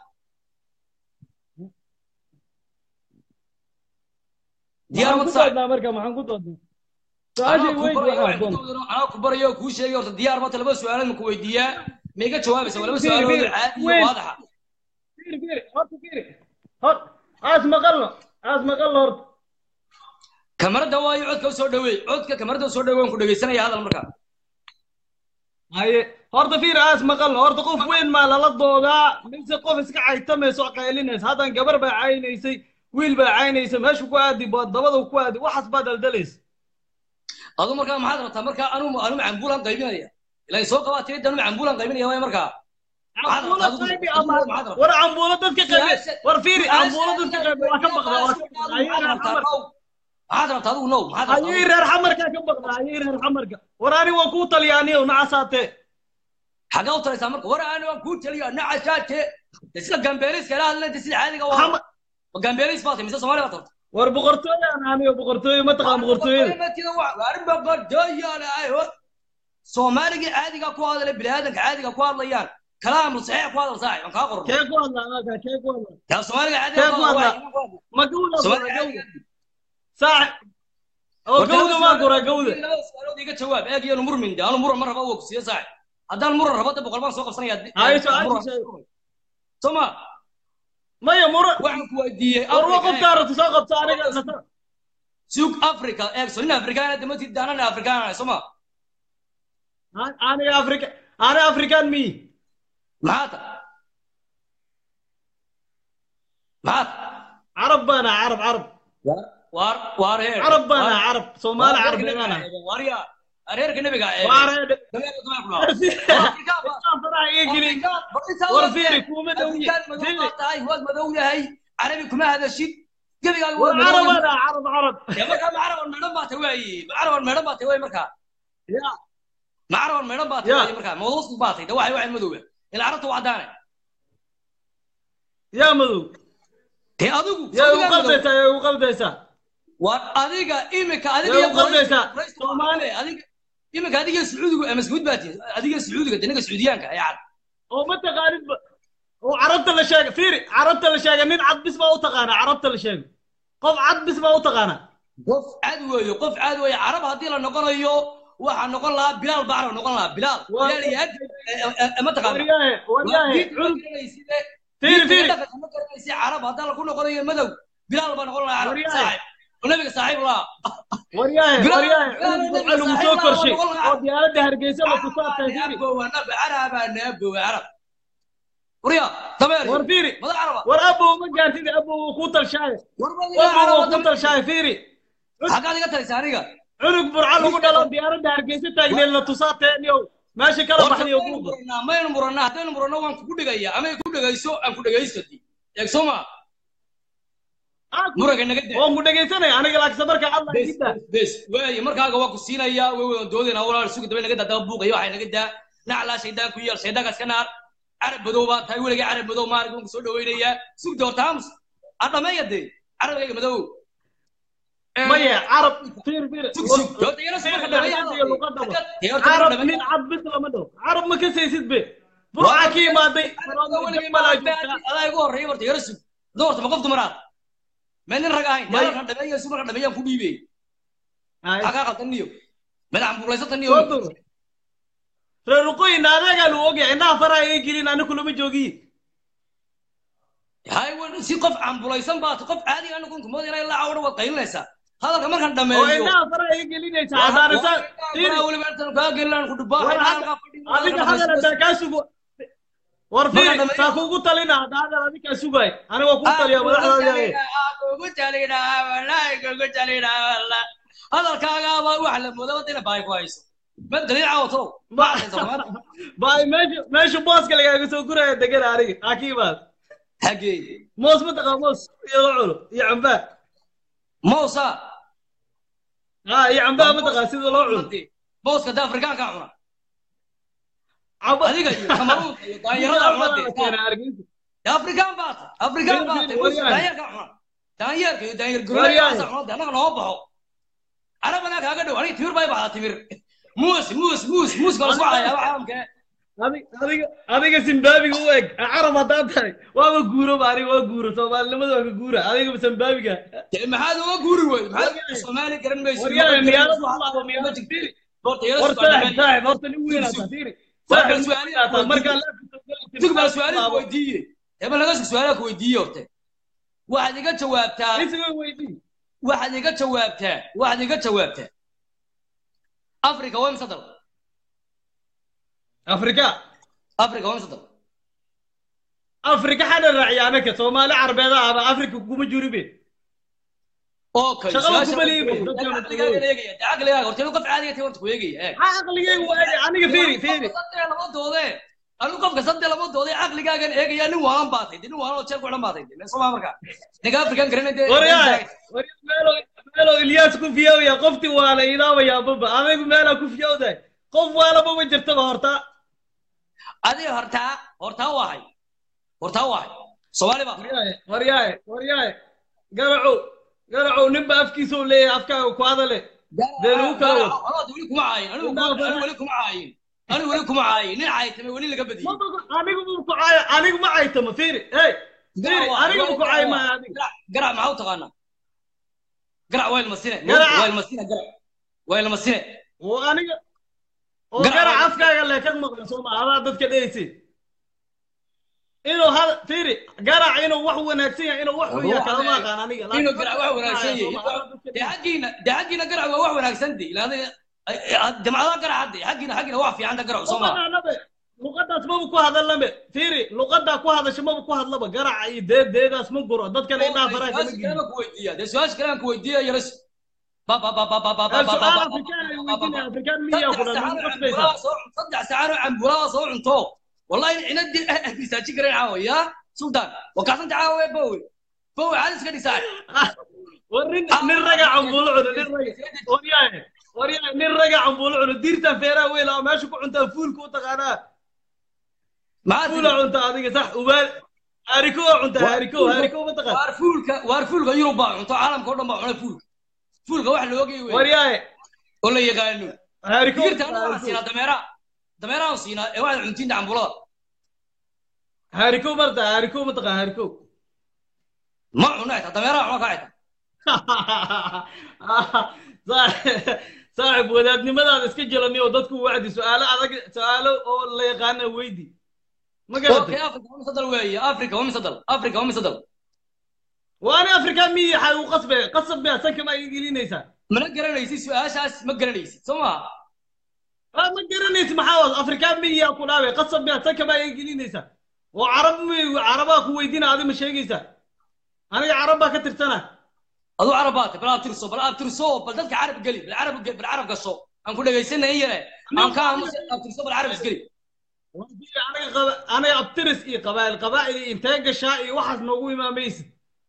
diyaar maxaan mata ku saaxib doodnaa marka maxaan ku doodnaa anaa su-aashii ku weyd barayo waxaan waxaan ku doon doodano anaa ku barayo oo kuu sheegay horta diyaar mata laba su-aalood ma ku weydiiyaa ma iga jawaabaysa waa laba Fiiri, su-aalood fiiri. caadi iyo Weyn. waadaxa fiiri fiiri horta fiiri hor aas maqalno aas maqalno horta kamarada waayo codka u soo dhaweey codka kamarada u soo dhaweey waan ku dhegaysanaya hadal markaa haye horta fiiri aas maqalno horta qof weyn maa lala doodaa mise qof iska caytamayso qaylinaysa haddan gabar baa caynaysay wiil baa caynaysay meeshu ku aadi baad dabada ku aadi waxaas baa daldalaysa adu markaa maxaad rabtaa markaa anu anu macambuulan qaybinaya ilaa soo qabaa tirida anu macambuulan qaybinaya waay markaa Maxaad cambuulo rabtaa adigu? qaybi Adigu ama maxaad rabtaa? war cambuulo dadka qaybi Su-aasha- war fiiri su-aasha- cambuulo dadka qaybi waa ka baqda waa ka baqda ayay reer xamar maxaad rabtaa adigu now maxaad rabtaa ayay adigu? reer xamarka ka baqda ayay reer xamarka war ani waan kuu talyaaniyow nacasaatee xagee u talaysaa marka war aan waan kuu taliya nacashaate sida gambeeliska ila hadlanta sida caadiga waa Xamar- ma gambeelis baad tahay mise soomaali baad tarta war boqortooyo aan aniyo boqortooyo ma taqaan boqortooyada waarin boqortooyaale ay hor soomaaligii caadiga ku hadlay biniaadanka caadiga ku hadlayaan kalaam saxiix ku hadal saaxib aan kaa qoran kee ku hadlaa anaga kee ku hadlaa yaa soomaaliga caadiga Kee ku ku hadlay hadlaa? ma gawda soomaaliga gawda caadiga saaxib oo gawda maa gora gawda laba su'aalood iga jawaab eeg iyo murmin de anu muran ma raba waa ku siiye saaxib haddaan muran rabo de boqol baan soo qabsanaya Haye, su-aasha sheeg. soma maya mura waxaan ku weydiiyey war wa Afrika, qofka aragti soo qabta aniga suug africa eeg so nin afrikaana damati daanana afrikaana soma aniga afrika ani african mi maxaa ta maxaa ta carab baana carab carab waar waar heer carab baana carab soomaali carab baana waarya reerka nabiga waare faraha iga gelin war fiiri kuuma dhowi fiiri tahay waad madow yahay carabi kuma hadashid gebigaaga war waa madow carab yahay. ana carab carab dee markaa macaraban meedhan baa tahay waaye macaraban meedhan baa tahay waaye markaa ya macaraban meedhan baa tahay Ya. waaye markaa mawduusku baa tahay de waxay waxay madowga ila carabta waa caddaane yaa madow dee adigu yaa sawdigaa igu madow. qaldaysaa yaa igu qaldaysaa war adiga imika adiga Yaa iyo u qaldaysaa. Quraysh- Soomaali adiga imika adiga iyo sacuudigu ama sacuud baa tihi adiga iyo sacuudiga de ninka sacuudiyaanka ayaa cad oo ma taqaanid ba oo carabta la sheega fiiri carabta la sheega nin cad bis baa u taqaana carabta la sheega qof cad bis baa u taqaana qof cad weeyo qof cad weeye carab haddii la noqonayo waxaa noqon lahaa bilaal baa carab noqon lahaa bilaal Waa- bilaal iyo hadi ma taqaana waryaahe waryaahe cunug fiiri fiiri carab haddaan lagu noqonayo madow bilaal baa noqon lahaa carab Waryahay. saaxib oo nabiga saaxiib laa waryaahe Bilaal- waryaahe Bilaal cunug nabiga lagu soo saaxiib korshay laa, waa oo diyaaradda hargeysa la tusaa taagiri naabowa nab caraba naabowa carab warya dameer war fiiri mada caraba war abow ma gaartid abow wuu kuu talshaaye warba abow wuu kuu talshaaye fiiri xaggaad iga taraysa aniga cunug burca lagu dhalo diyaaradda hargeysa taagneed la tusaa teeniyow meesha kala baxniyo maynu buuqa murannaa maynu murannaa haddaynu muranno waan kugu dhigaya ama ku dhegayso aan ku dhegaystati eeg soo ma muranka naga daa waan ku dhegaysanaya aniga laakiin markaa alla bes igida bes waaye markaaga waa ku siinaya way wadan doodayna walaal sugi dambe naga daa daba buuqaya waxay naga daa naclaa shaydaan ku yeel shaydaankaas ka naar carab madow baa tahay weligay carab madow maarag waan ku soo dhawaynayaa sugda horta aamus a dhameeya dee carabkayga madow maya carab fiir fiir sug sug horta iyana sug marka dhameeya iyo luqadaba dee horta marka carab dhameeya nin cad bis lama dhaho carab ma kasaysid be burca ka imaaday malaa joogtaa adaa igu horreeya horta yara sug adoo horta ma qof dumaraad meel nin rag ahayn May- marka dhameeya sug marka dhameeyaan ku dhiibey xagaa qaltaniyo madax buulaysataniyo soo dur reer ruqooyin adeegaa lu ogyahay indhaha faraha ay gelin ani kulama joogiyi hay wan si qof cambulaysan baad qof caadi ah noqon kumada inay la cawdho waad qaylinaysaa hadalka markaan oo dhameeyo indhaha faraha ay gelinaysa hadaanisa fiiri weliba intaan kaa gelinaan ku dhubaa war hadda adiga hadal hadaa kaa sugo war Marka fiiri dhameeyo. saa kuugu talina hadda hadal adigaa sugaay ani waa kuu taliya madaxdaada kugu talina wallaahi kugu talina walla hadalkaagaaba wax la moodo wadina baay ku hayso ma daliil caawato baay meesha meesha booska lagaaga soo guraya degan aniga hakiimaad hagee moos ma taqaa moos iyo la cuno iyo cambaa mousa ha iyo cambaa ma taqaa sida loo cuno booska da afrikaanka cuna camba adiga iyo kamaruunka iyo daanyarada cunade afrikaan baa ta afrikaan baa ta Waryahay. daanyarka cuna daanyarka iyo daanyar Waryahay. guryaasa cunade annaga noo baxo carabana kaaga dhow aniga timir bay baxdaa timir muus muus muus muuska lasku cayaaba caalamka Adi- adiga adiga zimbaabiga u eg carab haddaa tahay waaba guuro ba aniga waa guuro soomaalinimada waa ka guura adiga zimbaabiga dee maxaad uga guuri wey maxaad Waryahay. soomaali garan mayso waryahay miyaanad u laabo miyaanad horta fiiri yara war sugaa saaxib saaxib horta nin weyn Sug, ata sug. fiiri War saaxib su'aal nin weyn ata markaa sug baa su-aalaha ku weydiiye eba laga sug su-aalaha ku weydiiye horte waxaad iga jawaabtaa isiga weydii waxaad iga jawaabtaa waxaad iga jawaabtaa africa waa imse dal afrika africa waa imse dal afrika xana raaciya anaka soomaali carbeeda ahba afrika kuma juribe okay Shaqada su-aasha kuma liibo, waan dadka ku ma eegaya. liibo. Caqligaaga eegaya dee caqligaaga horta inuu qof caadiga tahay horta ku eegaya eeg ha aqligeygu waage aniga fiiri fiiri saddex lama doode anigu qofka saddex lama doode caqligaagan eegaya nin waalan baatay dee nin waalan oo jeel ku xidhan baatay dee soma marka ninka afrikan garanay dee waryahay waryahay meelo meelo ilyaas ku fiyowya qofti waa la ilaawaya baba adigu meelaa ku fiyowdahay qof waalaba ma jirtaba horta adiga hortaa hortaa wahay hortaa wahay soomaali baa waryahay waryahay waryahay garacow garacow ninba afkiisa u leeyahay afkaaga ku hadale dee lagu kala wado Anoo weli kuma caayin anigu anigu weli kuma caayin anigu weli kuma caayin nin caaytame weli laga badiyey Maba- anigu ma ku caayo anigu ma caytama fiiri hey fiiri anigu ma ku caayo maayo adiga garac garac maxaa u taqaanaa garac waa ilmasine Garac. waa ilmasine garac waa ilmasine oo aniga oo Garac garac waa- afkaaga le ka maqla soo ma adaa dadka dhehaysid inuu hal fiiri garac inuu wax wanaagsan yahay inuu wax xun yahay kalama aqaan aniga inuu garac wax wanaagsan Soo ma, adaa yahay dadka dee xaggiina dee xaggiina garac waa wax wanaagsan de ilaada jamcadaha garac hadde xaggiina xaggiina wax fiican ta garac soo ma Umanaanabe, luqadaas maba ku hadalame fiiri luqadaa ku hadasha maba ku hadlaba garaca iyo deed deedaas ma guro dadkana indhaha faraha kama su-aasha geliyo kalena ku weydiiya dee su-aasha kale aan ku weydiiya yaras ba ba ba ba ba ba ba ba su-aal ba afrikaan ay weydiinaya afrikaan miyaa ku dhan ma saddex qasbaysaa saacano cambulaha soo cunto wallahi inadii misaajin karen caawa ya sultan wakaasanta caawa bowe bowe caadi iska dhisaa war nin nin raga cambuulo cuno nin raga waryahay waryahay nin raga cambuulo cuno diirtan feeraha weyla oo meesha ku cuntaa fuulka u taqaanaa fuula maxaa cunta adiga sax ubaal hariko waa cuntaa hariko hariko ma taqaan waar fuulka waar fuulka yurub baa cunto caalamka oo dhan baa cuna fuulka fuulka wax la ogay wey waryahay oo la yaqaano hariko digirta anaga waxaan siinaa dameera dameerahan siinaa ee waxaad cuntiinta cambulada hariko marta hariko ma taqaan hariko ma cuna xitaa dameeraha cuna kaa xitaa saaxib wadaadnimadaada iska jelani oo dadku wacdi su-aalo adag su-aalo oo la yaqaana weydi ma okay garatay africa waa mise dal weeye africa waa mise dal africa waa mise dal waani afrika miyi xay u qasbe qasab miyaa sanka ma gelinaysaa mana garanaysid su-aashaas ma garanaysid soo maha Ah, ma garanaysid maxaa waas afrika miyiyaa ku dhaabe qasab miyaa sanka ma gelinaysaa oo carab mi carabaa ku weydiina adi ma sheegaysaa aniga carab baa ka tirsana aduu carab baate bal aad tirso bal aad tirso bal dadka carab geli bal carab bal carab gasho aan ku dhegaysanay yare aan ka aamusa aad tirso bal carab isgeli aniga qaba- aniga abtiris iyo qabaa'il qabaa'il iyo intee gashaa iyo waxaas noogu imaamaysid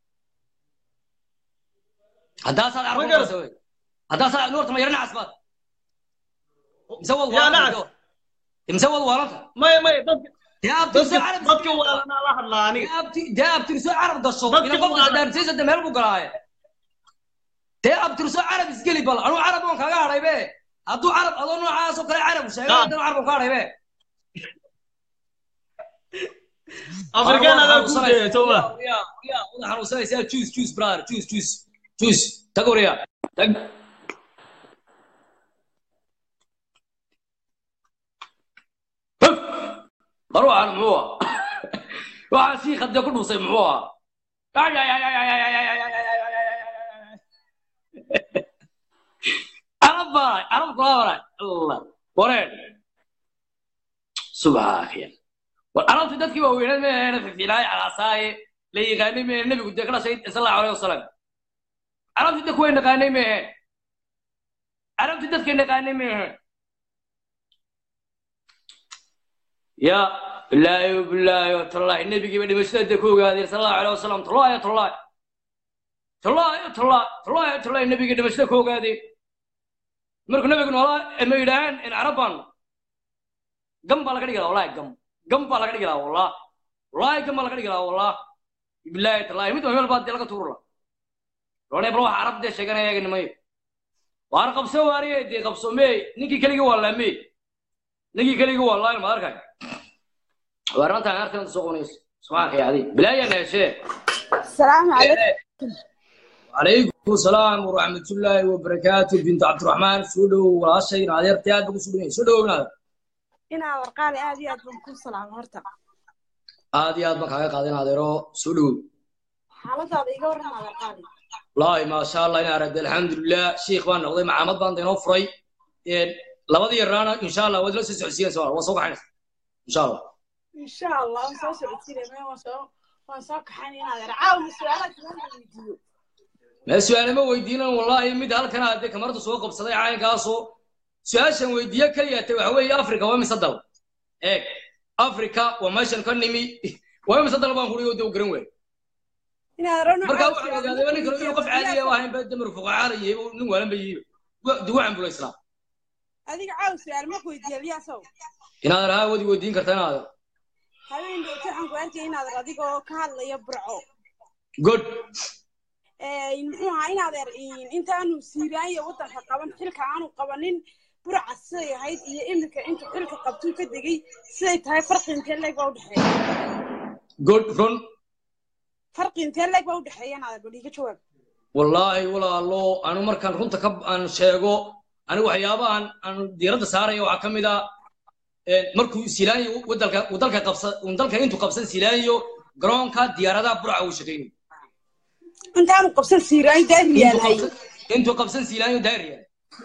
haddaasaad carab Ma garan. gasho wey haddaasaad nuurta ma yarana casbaad mise wad Yaa waalanta nacas. mise wad waalanta maya maya dadka dee aad tirso dadka carab dadka waalanaa la hadlaa aniga dee aad- dee aad tirso carab gasho Dadka ila qofka waa- sadaamsiisa de meel buu galaaye dee aad tirso carab isgeli bal anuu carab oon kaaga hadhay be hadduu carab adoo noocaas oo kale carab sheegay Ah. haddana carab oon ka hadhay be afrikaan adaa ku jeeya soo ma xanuunsanaysaa juice juice brother juice juice juice tag wariya tag Huf! mar waxaan muxuu ah waxaan sii khadde ku dhuusay muxuu ah Ay, ay, ay, ay, ay, ay, ay, ay, ay, ay, ay, ay, ay, ay, ay. arab baray arab kula baray allah wareen subxaakiya war arabtu dadkii waaweyneed ma ahayn fifilaay calaasaaye la yaqaanay ma ahayn nebigu dee ka dhashay sal allahu alayhi wasalam arabtu dadku way naqaanay ma ahayn arabtu dadkay naqaanay ma ahayn ya bilaahi bilaahi watallahi nebigiiba dhimashada dee ku ogaadeen sal allahu alayhi wasalam tallahi tallahi tallahi tallahi tallahi tallahi nebigii dhimashada ku ogaadeen markuu nebigu noolaa ma yidhaahaan in carabban gam baa laga dhigi lahaa wallahi gam gam baa laga dhigi lahaa wallah wallahi gam baa laga dhigi lahaa wallah bilaahi tallahi mid meel baa dee laga tuuri lahaa loonay bal waxa carab dee sheeganaya eega nimayo waar qabso waariye dee qabso mee ninkii keligii waa laamee ninkii keligii waa laa ma arkay waar rantaan artan soo qonayso subxaanka yaadi bilaahi na heshee السلام عليكم عليكم السلام ورحمة الله وبركاته بنت عبد الرحمن سودو ولا شيء نادر تياد بقول سودو سودو نادر إنا ورقالي آدي آد بنكون سلام هرتا aad iyo aad baan kaaga qaadin adeero soo dhow حالة هذا يقول رحمة ورقالي wallaahi maasha allah inaa aragday alxamdulilah shiikh baan noqday macaamad baan inoo furay labadii yaraana insha allah waad la soo socodsiinaysa waa soo kaxaynaysa insha allah إن شاء الله وصو سعودتي ما وصو وصو كحاني نادر عاون سؤالك ما يديو mee su-aale ma weydiinan wallaahi mid halkan aadee kamarada soo qabsaday caynkaasoo su-aashan weydiiye keliya te waxa weeye africa waa mise dal eeg africa waa meeshan ka nimi waa mise dal baan kuri oo dee u garan waay إنا رنا marka waxaan ogaaday nin kale inuu qof caadiya ahayn ba damar fuqacaalaye nin waalan ba yihiin duwacan bula islaam هذيك عاون سؤال ما كويدي يا سو inaad rahaa wadi weydiin karta inaad هذين دو تحن كوانتي إنا راديك كهلا يبرعو good إن هو إنا در إن أنت أنو سيراي وطن قبل حلك عنو قبلين برع السي هاي إيه إمك أنت حلك قبتو كدقي سي تاي فرق أنت اللي قاعد حي good run فرق أنت اللي قاعد حي أنا أقول لك شو wallaahi walaalo anu markaan runta ka aan sheego anigu waxyaabahan aan diiradda saaraya waxaa ka mid ah markuu silaanyo wadalka wadalka qabsa wadalka intuu qabsan silaanyo garoonka diyaaradaha burca uu shaqaynayo أنت أنا قبسن سيراي ده ريال هاي intuu qabsan silaanyo daariya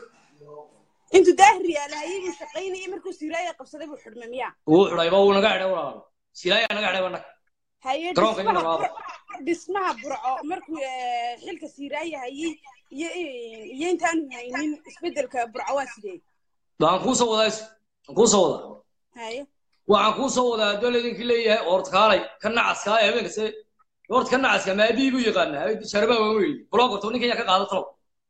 أنت ده ريال هاي مستقيني مركو سيراي قبسن أبو حرمة مياه wuu xidhay ba wuu naga xidhay walaalo silaanya naga xidhay banag هاي garoonka inuu دسمها laabo دسمها برعو مركو حلك سيراي هاي ي ي أنت أنا هايين اسبدل كبرعو سيدي waan kuu soo wadaa waan kuu soo wadaa هاي waxaan kuu soo wadaa haddoo laydinki leeyahay oortkaalay ka nacaska ee habeenkase oort ka nacaska maabii buu yaqaanaa sharabaa waan weyli blogorto ninkan yaa ka qaada talo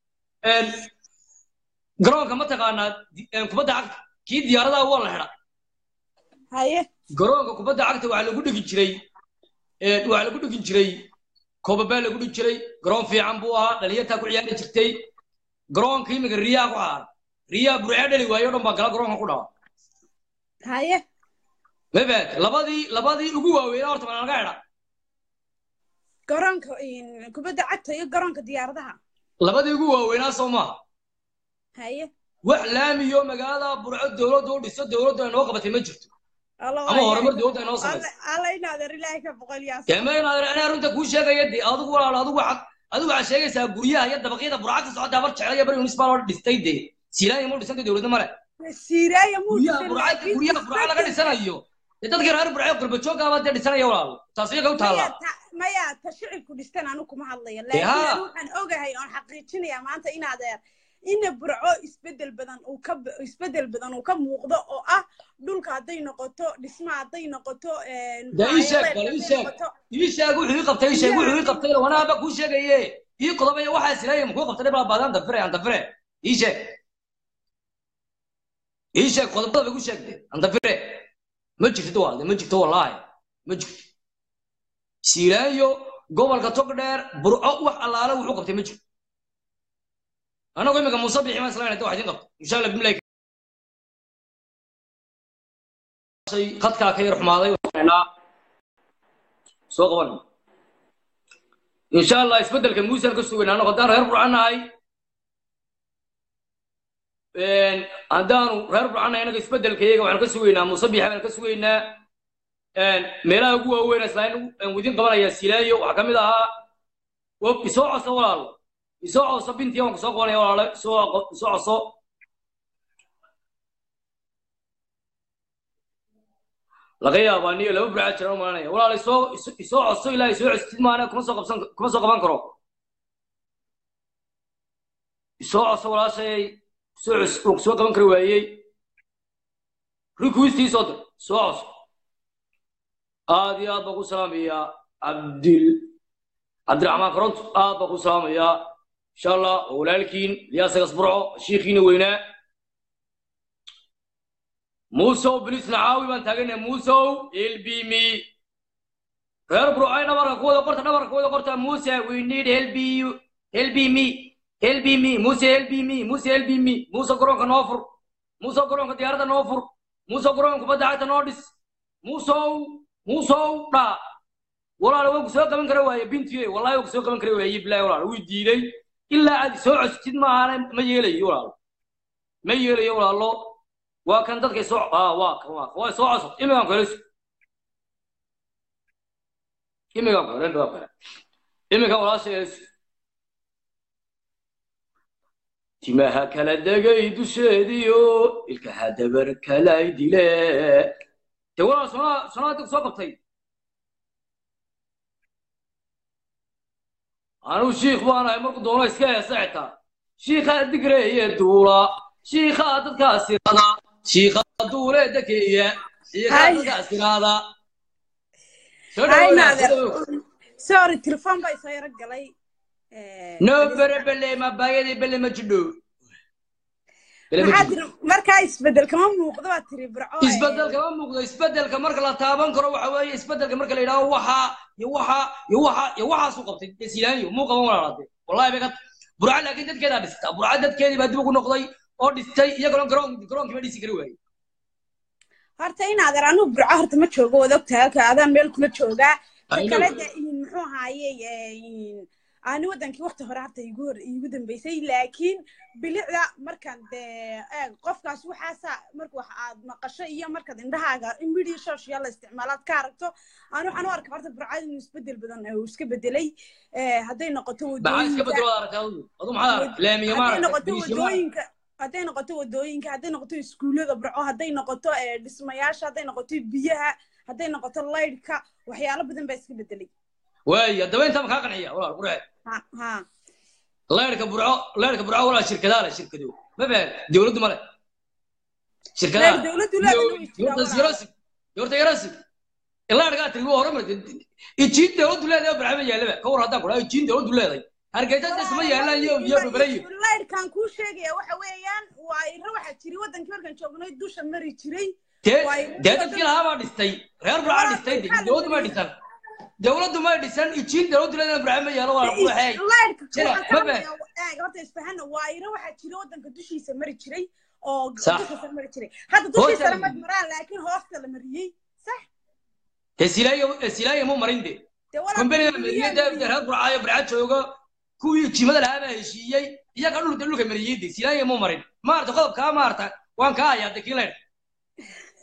garoonka ma taqaanaa di- kubadda cagta kii diyaaradaha waa la xidha هاي garoonka kubadda cagta waxaa lagu dhigi jiray waxaa lagu dhigi jiray koobabaa lagu dhigi jiray garoon fiican buu ahaa dhalinyartaa ku ciyaari jirtay garoonka imiga riyaa ku ahaa riyaa burcee dhali waayo o dhan baa gala garoonka ku dhawa هاي mabad labadii labadii ugu waaweynaa horta baa laga xidha قرانك إن كبدا عتا يا قرانك ديار ده labadii ugu waaweynaa soo maaha هاي wax laamiyo magaalada burco dowladda u dhiso dowladdu ay noo qabatay ma jirto alla ama waa horumar yahay dowladda inoo samayso alla alla inaadeer ilaahay ka boqol yaa kama inaad anaa runta kuu sheegaya de adigu walaalo adigu waxaad adigu waxaad sheegaysaa guryaha iyo dabaqyada burca ka socota habar jecel iyo bari municipal oo dhistay de siilaanya ma dhisanta dowladda male siiraaya muu guryaha dhisan burca laakiin guryaha burca laga isbedel dhisanayo dee dadkii reer burca gurbajooggaaba dee dhisanaya walaalo taas iyaga u maya taallaa ta maya ta shicibku dhistan anu kuma hadlayo dee laakiin haa anu waxaan ogahay oon xaqiijinayaa maanta inaadeer ina burco isbedel badan uu ka isbedel badan uu ka muuqdo oo ah dhulka hadday noqoto dhisma hadday noqoto dee ii sheeg muxuu bal ahaye ii hadday sheeg noqoto ii sheeg wuxuu ii qabtay ii sheeg biyaha wuxuu ii hadday qabtay wanaaba kuu sheegaye ii qodobaya waxaa silaaya muxuu qabtay dhibaa baadaan dafire aan dafire ii sheeg ii sheeg qodobada bay ku sheegtay aan dafire ma jirto waalde ma jirto wallaahi ma jirto siilaayo gobolka togdheer burco wax allaale wuxuu qabtay ma jirto anagu imika muuse bixi maan islaan wax idin qabto insha allah bimilaahi shay khadkaa ka yar xumaaday waxaynaa soo qaban insha allah isbeddelka muusaan ka sugaynaa annagu haddaan reer burcan nahay haddaanu reer burcan nahay innaga isbeddelkayaga waxaanu ka sugaynaa muuse biixi baanu ka sugaynaa meelaha ugu waaweyn islaan widin qabanaya silaayo waxaa ka mid ahaa wo- isoo coso walaalo isoo coso bintii waan kusoo qabanaya walaalo isoo qo- isoo coso laga yaabaa niyo laba burcaa jiraan u malanaya walaalo isoo iso- isoo coso ilaa isoo costid maana kuma soo qabsan kuma soo qaban karo isoo coso walaashay soo cus- uu soo qaban kari waayey rikuistii soo dir soo coso aad iyo aad baan ku salaamayaa cabdil cabdiraxmaan koronto aad baan ku salaamayaa insha allah waa walaalkiin iliyaasagas burco shiikhiina weynaa muusow bilis nacaawi baan taaganahay muusow helbimi reer burco ay dhabarka ku wada qorta dhabarka ku wada qorta muuse we need help you help me help me muuse help me muuse help me muuse garoonka noo fur muuse garoonka diyaaradda noo fur muuse garoonka kubadda cagta noo dhis muusow muusow dha walaal waan ku soo qaban kara waaye bintiye wallahi waan ku soo qaban kara waaye bilahi walaal wuu diiday ilaa aad soo costid maahan ma yeelayo walaal ma yeelayo walaalo waa kan dadkay soo ah waa kan waa waa soo cosod imigaan ku helesu imigaan ku helen baa kale imigaan walaasha helesu timaha kala degay dusheediyo ilkaha dabar kalay dile dee walaal sonaa sonaa dad soo qabtay anuu shiikh baan ahay markuu doono iska heesa xitaa shiikhaa digreeye duula shiikhaa dadkaas irada shiikhaa duule dakeeya shiikhaa Hay. dadkaas irada soo hay dhawow naadeer soo dhawow sorry telefoon baa isoo yaro galay no bere bele ma baayadii bele ma jidho bele ma maxaa jidho tiri markaa isbedel kama muuqdo baa tiri burco isbedelka ma muuqdo isbedelka marka la taaban karo waxa weeye isbedelka marka la yidhaaho waxa iyo waxa iyo waxa iyo waxaasuu qabtay desilaaniyo muu qaban walaalaade wallahi bay ka burca laakiin dadkeedaa dhistaa burca dadkeedii baa dib ugu noqday oo dhistay iyagona garoon garoonkii ma dhisi kari waayey horta inaadeer anuu burco horta ma joogo wad ogtahay halka adaan meel kula joogaa ta I know. kale de muxuu ahaaye ani wadankii waqti hore horta igu hor igu dambeysay laakiin bilicda markaan dee eeg qofkaas waxaasa marka wax aad maqasho iyo markaad indhahaaga media social la isticmaalaad ka aragto ani waxaan u arkaa horta burcada inuu isbedel badan uu iska bedelay Eh, hadday noqoto maxaa iska wadooyinka bedelo aragtay adigu adu maxaa aragtay laamiya ma hadday aragtay noqoto biriishya ma aragtay wadooyinka hadday noqoto wadooyinka hadday noqoto iskuullada burco hadday noqoto eh, dhismayaasha hadday noqoto biyaha hadday noqoto laydhka waxyaalo badan baa iska bedelay waay haddaba intaa makaa qanciya walaal qurxe ha ha leerka burco leerka burco walaal shirkadaa leh shirkado ma fahan dowladdu ma leh shirkadaa Leer dowladdu leedahay way jirtaa yorta walaal. yarasi yorta yarasi ilaa dhagaa tiri waa horumar ijiin dowladdu leedahay oo barxama yaallaba ka war haddaan kudhaa ijiin dowladdu leedahay hargeysa isma yaallaan iyo iyo babalayo laydhkan kuu sheegaya waxa weeyaan waa ira waxaa jiri wadankii markaan joognay dusha mari jiray dee Waay. dee dadkii lahaa baa dhistay reer burcaa dhistay de dowladdu may dhisan dowladdu may dhisan ijiin dowladdu leedahay barxama yaallo waa waxay laydhka Jira, waxaan ka ma hadlayaa eeg horta isfahana waa ira waxaa jira wadanka dushiisa mari jiray oo Sax. dushiisa mari jiray hadda Hoosta dushiisa la lama mariyey. maraan laakiin hoosta la mariyey sax hesilaayo hesilaayo mu marin de dee walaal kumbaniga biyaha mariyey dee mariyey. reer burcaayo burca jooga kuwii jimada lahaa baa heshiiyey iyaga dhulka dhulka mariyey de silaayo mu marin maarta qodobkaa maarta waan kaa hayaa de kii leydh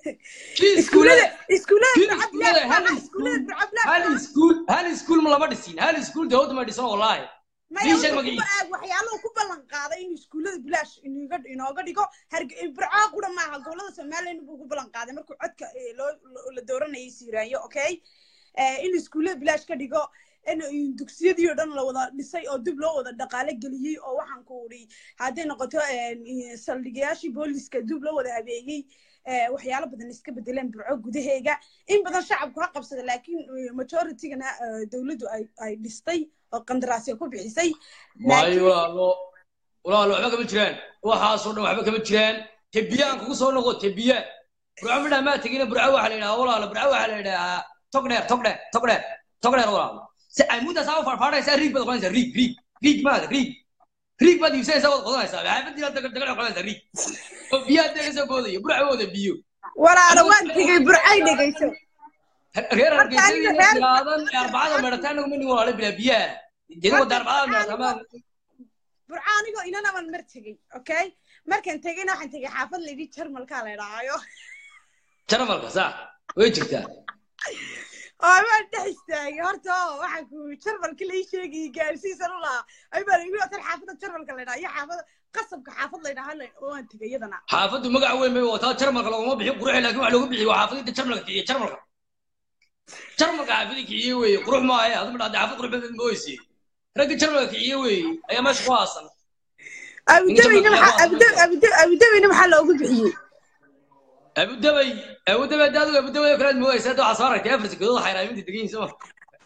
kii iskuullada iskuulada iskuullada kii burca iskuulada bilaash hal maaha iskuullada iskuul burca bilaash hal maaha iskuul hal iskuul ma lama dhisin hal iskuul dawladda ma dhisan wallaahi maya ii sheeg wuxuu magiciisa ku aag waxyaalahu ku ballan qaaday inuu iskuullada bilaash inooga inooga dhigo harge burcaa qura maaha gobolada somaliland buu ku ballan qaaday markuu codka eh, loo loo- la dooranayay siiraanyo okay Eh, inuu iskuullada bilaash ka dhigo in in dugsiyadii oo dhan la wada dhisay oo dib loo wada dhaqaale geliyey oo waxaan ku uri hadday noqoto eh, saldhigayaashii booliska dib loo wada habeeyey eh, waxyaalo badan iska bedeleen burco gudaheega in badan shacabku ha qabsada laakiin eh, majoritigana eh, dowladdu ay ay dhistay oo qandaraasya ku bixisay maayo walaalo walaalo waxba kama jiraan waxaasoo dhan waxba kama jiraan tebiyaan kugu soo noqo tebiya burco midhaa maa tegina burco waxaa la yidhaha walaalo burco waxaa la yidhahaa tog dheer tog dheer tog dheer tog dheer walaalo si ay muddaas aa u farfaadhaysaa riig baad qodanaysaa riig riig riig maada riig riig baad iibsanaysaa waad qodanaysaa xaafadiina dagal dagal qodanaysaa riig oo biyaha dee kasoo boodaya burco wada biyo walaalo waan tegey burcay dhegayso reer Marka aniga hargeysa reer- tiraadan arbacada meedhataa anagu mani walaalo bilaa biyaha jeeda wada arbacada meedhatamaan burca anigoo inanaban mar tegey okay markaan tegeyna waxaan tegey xaafad laydhi jarmalkaa la idhaahayo jaramalka saa way jirtaa oo waan dhex istaagay horta oo waxaan ku jarmalka lai sheegayay gaarsiisan u lahaa ay baa lagu tan xaafadda jarmalka la idhaha iyo xaafada qasabka xaafad la idhaha oo waan tegey iyadana xaafaddu magac weyn bay wataa jarmalka laguma bixin quruxi laakiin waxa loogu bixiyo waa xaafadinta jarmalka kiciye jarmalka jarmalka xaafadii kiciye weeye qurux maahe aduma dhahday xaafad qurux badan mooyse ragga jarmalka kiciye weeye ayaa meesha ku haasan abudabeyna Inta maxaa badan abuda- abuda- abudabeyna maxaa loogu bixiyey abudabay abudabay hadda adigu abudabay oo kalead moodaysa hadda waxaa soo aragtay afar sekadood xayraaminta degan yihiin soma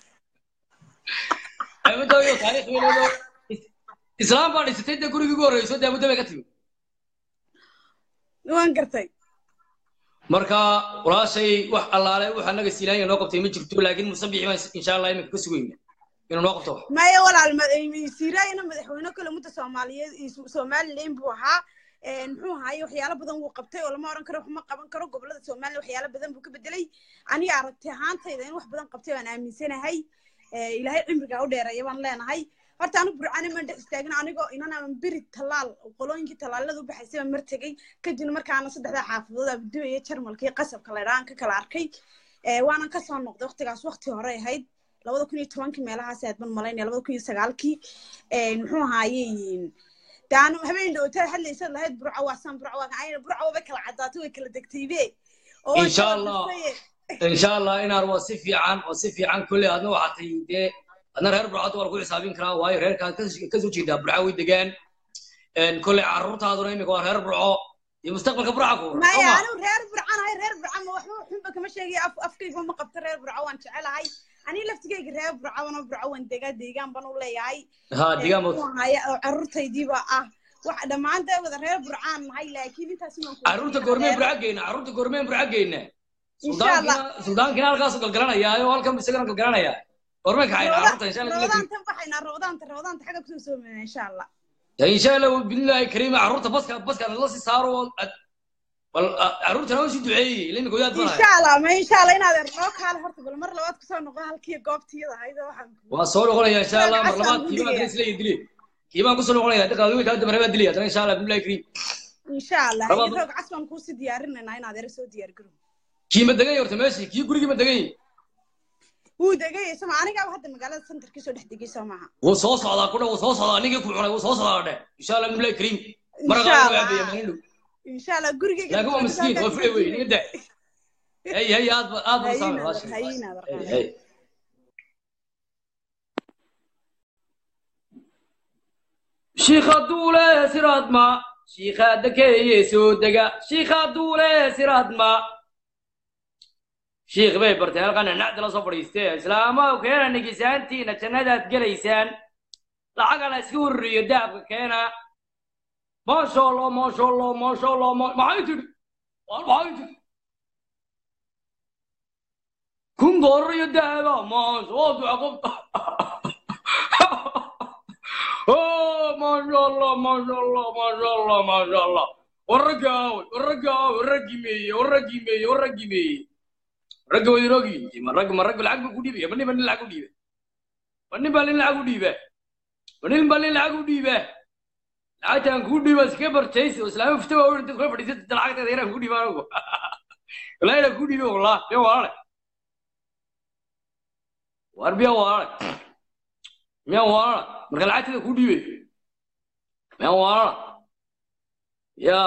abudabay oo taariikh weyneedo islaam baa dhisatay dee gurigii ugu horreyso dee abudabay ka timi waan gartay marka walaashay wax allaale wax annaga siilaanya noo qabtay ma jirto laakiin musabixi baan insha allah iminka ka sugayna inuu noo qabto maya walaal siiraayana madaxweyne kale mudda soomaaliyeed iyo somaliland buu ahaa muxuu ahaaye waxyaalo badan wuu qabtay oo lama oran karo waxma qaban karo gobolada somaliland waxyaalo badan buu ka bedelay aniga aragti ahaantayda in wax badan qabtay baan aaminsanahay ilaahay cimrigaa u dheereeya baan leenahay horta anigu burcane maan dhex istaagin anigoo inanaan beri tallaal qolooyinkii tallaalada u baxaysay baan mar tegey kadibna markaana saddexdaa xaafadood abduwaya jarmalka iyo qasabka laydhaan ka kala arkay waanan kasoo noqday waqtigaas waqti hore ahayd labada kun iyo tobankii meelahaas aad ban malaynaya labada kun iyo sagaalkii muxuu ahaaye daanu habeen dhowtaa hadlaysaad lahayd burco waasaan burco waa ayna burco way kala caddaatay way kala degtaybe insha allah insha allah inaan waa si fiican waa si fiican kolley adna waxaa tahay dee adna reer burcada waa lagu xisaabin karaa waayo reerkaad kasoo jeedaa burca way degaan kolley carruurtaaduna imika waa reer burco iyo mustaqbalka burca ku maya anigu reer burcan ahay reer burca ma waxba xunba kama sheegaya af afkayga ma qabto reer burco waan jecelahay aniga laftigayga reer burca wana burco waan degaa deegaan ban u leeyahay ha deegaan bad carruurtaydiiba ah wax dhammaanta wada reer burcaan nahay laakiin intaas carruurta goormeen burca geyna carruurta goormeen burca geyna suldaankiina halkaasu galgalanaya oo halkan isagana galgalanaya goormeen kaxayna carruurta insha allah rabadaantan baxaynaa rabadaanta rabadaanta xagga kusoo soomeyna insha allah insha allah billahi kariim carruurta baska baska la si saaro bal carruurtana waa si duceeyey ilaa goyaad bana insha allah ma insha allah inaad noo kaale horta bal mar labaad kusoo noqo halkii goobtiyada ahayd waxaan waa soo noqonaya insha allah mar labaad kiibaan kale isla dili kiibaan kusoo noqonaya dadka adiga kala dambe baa dilaya hadana insha allah billahi kariim insha allah roog cas baan kuusii diyaarinaynaa inaad ere soo diyaar garo kii ma degan horta meeshii kii gurigii ma degan wuu degay sama anigaaba hadda magaalada centerkii soo dhex degay soo maaha wuu soo socdaa kudha wuu soo socdaa ninkii ku cunay wuu soo socdaa dhe insha allah billahi kariim maraqaa waa aabaya maalin dhow insha allah gurigeyga laakiin waa miskiin waa fure wey ninka da hey hey aad aad buu saamay walaashay hey shiikha duule siraadma shiikha dakeeye soo dega shiikha duule siraadma shiikh bay barteen halkan nacda la soo fadhiistee islaama keena nigisaantiina jannadaad gelaysaan lacagana iska ururiyo dahabka keena maasha allah maasha allah maasha allah maxay tidhi maxay tidhi kun doolar iyo dahaba maasha waa duca qofta maasha allah maasha allah maasha allah maasha allah warragga aaway warragga aaway warraggii meeye warraggii meeye warraggii meeye ragga way rogi ma rag ma rag lacag buu ku dhiibaya ma nin ba nin lacag u dhiiba ma nin ba nin lacag u dhiiba ma nin ba nin lacag u dhiiba lacagtaan kuu dhiiba iska barjaysi oo islaama fita waa weyn dad kula fadhiisata lacagteeda yaraan kuu dhiiba anigu layla ku dhiibe wallah biya walaale war biya walaale miya walaala marka lacagteeda ku dhiibay miya walaala ya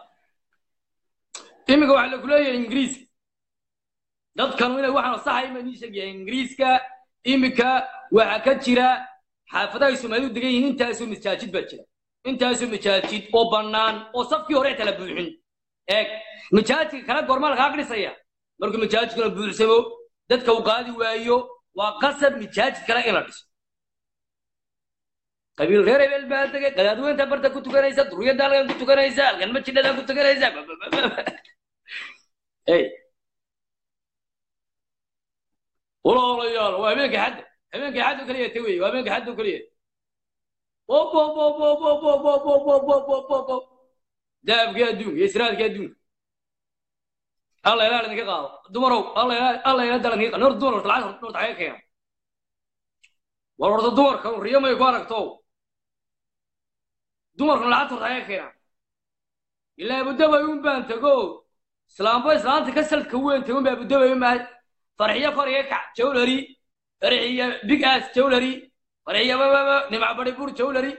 iminka waxaa laku leeyahay ingiriiska dadkanu inay waxaan saxay ma idin sheegaya ingiriiska iminka waxaa ka jira xaafadahay soomaalidu degan yihiin intaasoo masaajid baa jira intaasoo masaajid oo bannaan oo safkii hore kala buuxin eeg masaajidka kale goorma lagaa dhisaya markuu masaajidkuna buuxsamo dadka uu qaadi waayo waa qasab masaajid kale in la dhiso qabiil reer hebel baa degay qadaadweynta barta ku tukanaysa duriyadda halkan ku tukanaysa halkan majidhadan ku tukanaysa ey walaalayaal waa habeenka xadda habeenka xaddu kaliya ta wey waa habeenka xaddu kaliya dahabkii adduunka iyo siraadkii adduunka alla ilaa idinka qaado dumarow alla ilaa alla ilaa dalan ka noor dumar horta lacag horta xaga keena war horta dumarka riyo may ku aragto dumarkan lacagta horta xaga keena ilaa abudabay un baan tago islaamba islaanta ka salka weyn tagun baa abudabay un baa farxiyo koriga kac jawlari farxiyo big ass jawlari farxiyo bababa nimca bari bur jawlari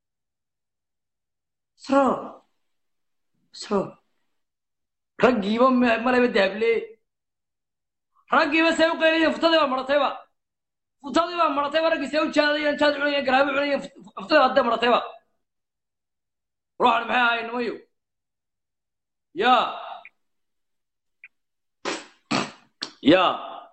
sro sro raggiiba malaba dahable raggiiba say u qayliyeen futadii baa maratayba futadii baa maratayba raggii say u jaadayeen jaad cunayeen garaabi cunayeen futadii baa maratayba ruuxan maxay ahayn nimayo ya ya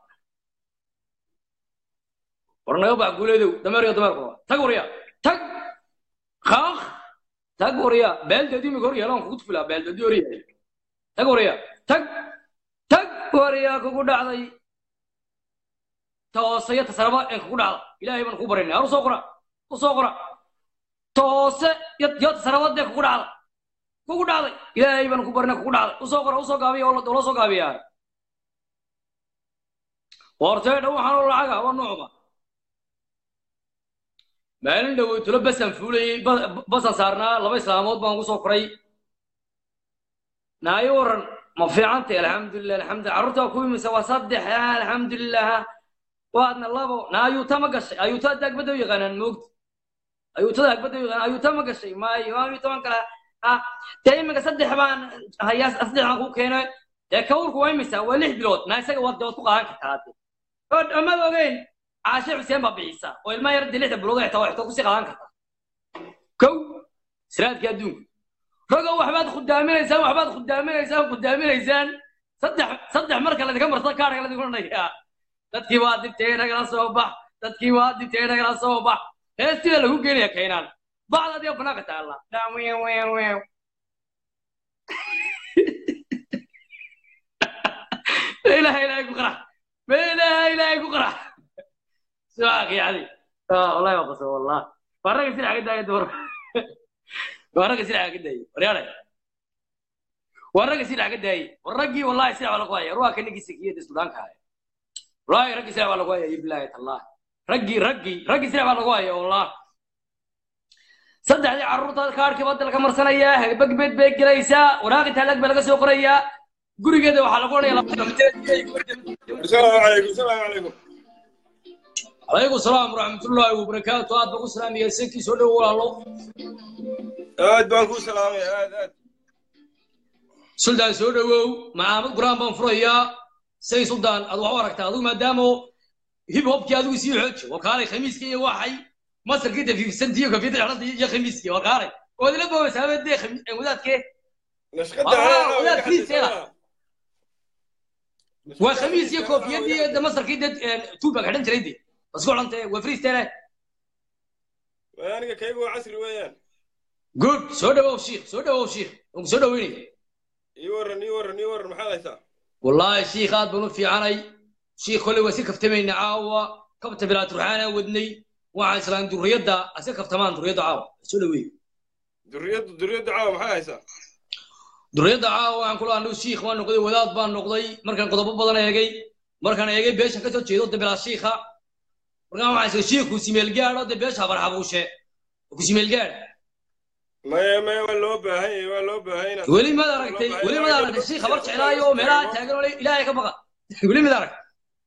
war naga bax guuleedow dameeriyo dameerkuba tag warya tag kaaq tag warya beeldeedii imika hor yeelaan kugu tufilaa beeldeedii hor yahay tag warya tag tag warya kugu dhacday toose iyo tasaraba een kugu dhacda ilaahay baan kugu baraynay har usoo qora usoo qora toose iyo iyo tasarabadee kugu dhacda kugu dhacday ilaahay baan kugu barinay kugu dhacday usoo qora usoo gaabiya oo la soo gaabiyaa hortee dhow waxaan oo lacaga waa nuucba maalin dhowey tulo basan fuulayey basan saarnaa laba islaamood baan ugu soo koray naayo waran ma fiicantay alxamdulilah alxamdulilah carruurta waa ku imisa waa saddex alxamdulilah waadna labo na ayuuta ma gashay ayuuta hadda agbadda u yaqaanaan moogta ayuutada agbadda u yaqaan ayuuta ma gashay maayo ayuuta man kale ah dee iminka saddex baan hayaa saddex baan ku keenay dee kawrku waa imisa waa lix bilood na isaga waad dood ku qaadan kartaa hadde amad ogeyn caashe xuseen baa bixisa oo ilmaha yar dee lixda bilood xitaa waa xitaa kusii qaadan kartaa kow siraadkii adduunka ragow waxbaad khudaaminaysaan waxbaad khudaaminaysaan khudaaminaysaan saddex saddex marka ladinka marsada kaadhaga ladinku dhanayaa dadkii waa dibtay nagala soo bax dadkii waa dibtay nagala soo bax heestiida lagu geenaya kaynaan bacda adiga banaanka taalla ilaha ilahay ku qarax ilaha ilahay ku qarax suaak yani wallahi waa qasab wallah waa ragga sinaca ka daaya dumar waa ragga sinaca ka daayay waryaale waa ragga sinaca ka daayay war raggii wallahi sinac baa lagu haya ruuxa ka ninkii sakiyada sudaanka haya wallahi raggii sinac baa lagu haya bilahi tallah raggii raggii raggii sinac baa lagu haya wallah saddexdii carruurta kaarkii badda laga marsanayaa hagbagbeed bay gelaysaa waraaqi taalag baa laga soo qorayaa gurigeeda waxaa lagu odhaya السلام عليكم السلام عليكم calaykum salaam waraxmatullaahi wabarakaatu aad baan ku salaamaya senkii soo dhowo walaalo aad baan ku salaamay aad aad suldaan soo dhowow macaamad quraan baan furayaa say suldaan aad wax u aragtaa adigu maadaama hip hopkii adigu sii xooji wakaalay khamiiskii iyo waxay masarkii dafiifsantii iyo kafiyada xidhanta iyo khamiiskii wakaalay ood ila boobaysa habeendee wadaadkee نشقد آه، ولا كريس يلا. waa khamiis iyo koofiyadii de masarkii de tuubaa xidhan jiray de isku xidhantee waa freestyle aniga kaygu waa casri weeyaan good soo dhawow shiikh soo dhawow shiikh waan ku soo dhaweynaya ii waran ii waran ii waran maxaad haysaa والله شيخ هذا بنو في عني شيخ كل وسيل كفتمين عاوة كبت بلا ترحانا ودني وعن سلام دريدا أسير كفتمان دريدا عاوة سلوي duriyaddu duriyaddu caawa maxaad haysaa دريدا عاوة عن كل أنو شيخ وأنو قضي ولاد بان نقضي مركان قضب بدنا يجي مركان يجي بيش كتو تشيدو بلا شيخة مركان وعن سلام شيخ وسيميل جار ده بيش هبر حبوشة وسيميل جار maya maya waa loo baahan yahay waa loo baahan yahay weli mad aragtay weli mad aragtay shii khabar jeclaayo oo meelaha taagan oo le ilaahay ka baqa weli mid arag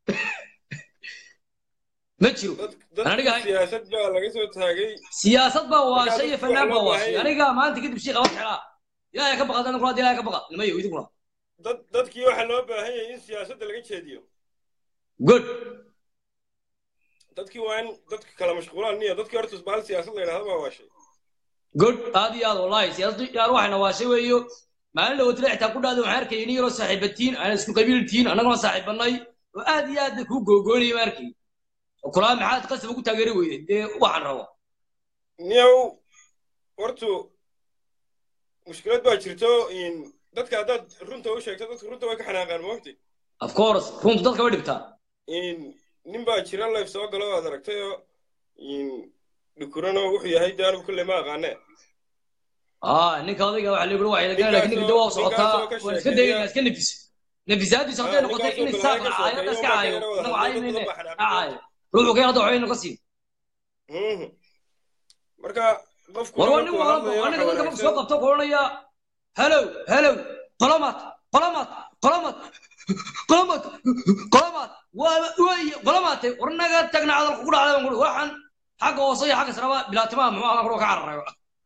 ma jiro dad aniga hay- siyaasad baa laga soo taagay siyaasad baa waashay Markaa iyo dadku fanaan baa waa loo waashay baahan aniga maanta kadib shii khabar jeclaa ilaahay ka baqa dadna kulaad ilaahay ka baqa nimayo idinkuna dad dadkii waxaa loo baahan yahay in siyaasadda laga jeediyo good dadkii waa in dadka kala mashquulaan niyo dadkii horta isbaal siyaasad la yidhahdo baa waashay good aad iyo aad wallahi siyaasadu yaar waxayna waashay weeyo maalin dhawatile xitaa ku dhahda waxaan arkayay nin yaroo saaxiibatiin aan isku qabiiltiin annaguna saaxiibanay oo aad iyo aad kuu googoonayay ma arkay oo kulaa maxaad qasab ugu taageeri weyday dee waxaan rabo niyow hortu mushkilad baa jirto in dadka haddaad runta u sheegto dadka runta way ka xanaaqaan moogti of course runtu dadka way dhibtaa in nin baa jira life soo galo aad aragtay oo in dhukurano wuxuu yahay de anigu kulley ma aqaane ah ninka odayga waxa lagu waxay laga laakiin ninka dawaa socotaa waan iska dayna iska nafis nafisaadiisa hadday noqotay in isaaq caayo iska caayo anagu caaymayne caayo ruuxu ka hadda waxaynu ka siin Mhm. marka qofku war waa nin markuu walba hadlayo aniga waxa dadka marku soo wanaagsan- qabto koranaya halow halow qolomaad qolomaad qolomaad qolomaad qolomaad waa way qolomaatay war naga tagna hadalku ku dhacday baan kuri waxaan xagga hoose iyo xagga saraba bilaatimaha muxuu ahaa kuro ka cararayo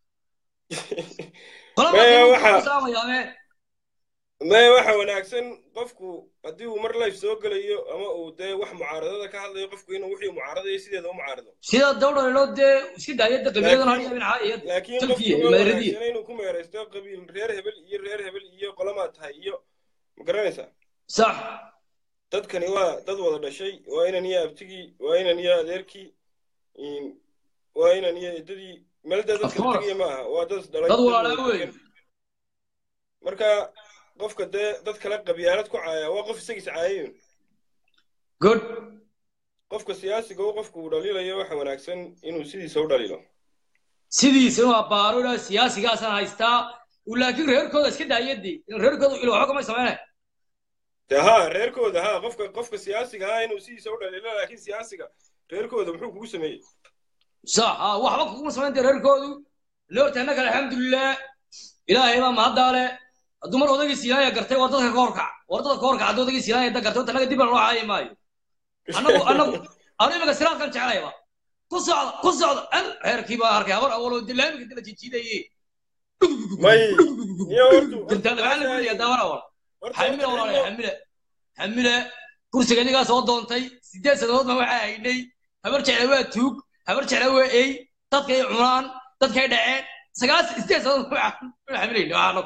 Maya, waxa- qolomaad maya waxa wanaagsan qofku haddii uu mar life soo gelayo ama uu dee wax mucaaradada ka hadlayo qofku inuu wixii mucaaradayo sideeda u mucaarado sida dawdhaloo dee iska daayada qabiiladan Laakiin- hariya minxa iyo laakiin Turkiya, qofku ma Maghribiya. wanaagsan inuu ku meeraysto qabiil reer hebel iyo reer hebel iyo qolamaa tahay iyo ma garanaysaa sax dadkani waa dad wada dhashay waa inan iyo abtigii waa inan iyo adeerkii in- waa inan iyo eedadii meelda Of dadka course. tegaya ma aha waa dad dhalay dad dad walaalaa wada wey degan. marka qofka dee dad kale qabyaalad ku caaya waa qof isagiis caayayun good qofka siyaasiga u qofku uu dhaliilayo waxa wanaagsan inuu sidiisa u dhaliilo sidiisa inuu abbaaro ilaa siyaasigaasaan haystaa uu laakiin reerkooda iska daayadii in reerkooda ilo waxba kamay sameynay de ha reerkooda ha qofka qofka siyaasiga ha inuu sidiisa u dhaliilo laakiin siyaasiga reerkooda muxuu kugu sameeyey sax ha waxba kuguma samaynta reerkoodu loorta annaka alxamdulilah ilaahay baa mahaddaa le hadduu mar odagii siinaaya gartay war dadka ka horkac war dadka ka horkac hadduu odagii siinaaya da gartay horta annaga dib aan loo caayi maayo annagu annagu anu imika siraadkan jeclayba ku socda ku socda al reerkii baa arkay habar awaloo dilaamika dila jijiidaye may niyo hortu dintaada maxaa lagu leeyahay daawar awal horta xamile horta walaalahay xamile xamile kursiga inigaa soo doontay sideed sannadood baan waxaa haynay habar jecla waa tuug habar jecla waa ey dadkay cunaan dadkay dhaceen sagaal sideed sannadood waxaan xamilayna waxaano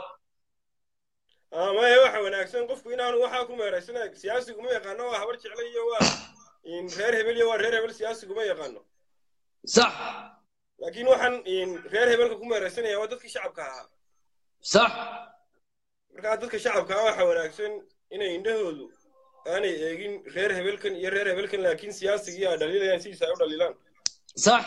Ah, maya waxa wanaagsan qofku inaanu waxaa ku meeraysana siyaasigu ma yaqaano waa habar jecla iyo waa in reer hebel iyo waa reer hebel siyaasigu ma yaqaano sax laakiin waxaan in reer hebelka ku meeraysanaya waa dadkii shacabka ahaa sax markaa dadka shacabka ah waxa wanaagsan inay indhahoodu aanay eegin reer hebelkan iyo reer hebelkan laakiin siyaasigii ay dhaliilayaan sidiisa ay u dhaliilaan sax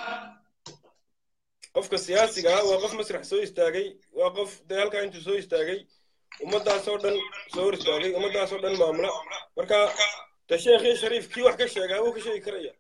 qofka siyaasiga ah waa qof masrax soo istaagay waa qof dee halkaa intuu soo istaagay ummadaasoo dhan soo hor istaagay ummadaasoo dhan maamula marka de sheekh iyo shariif kii wax ka sheegaa wuu ka sheegi karaya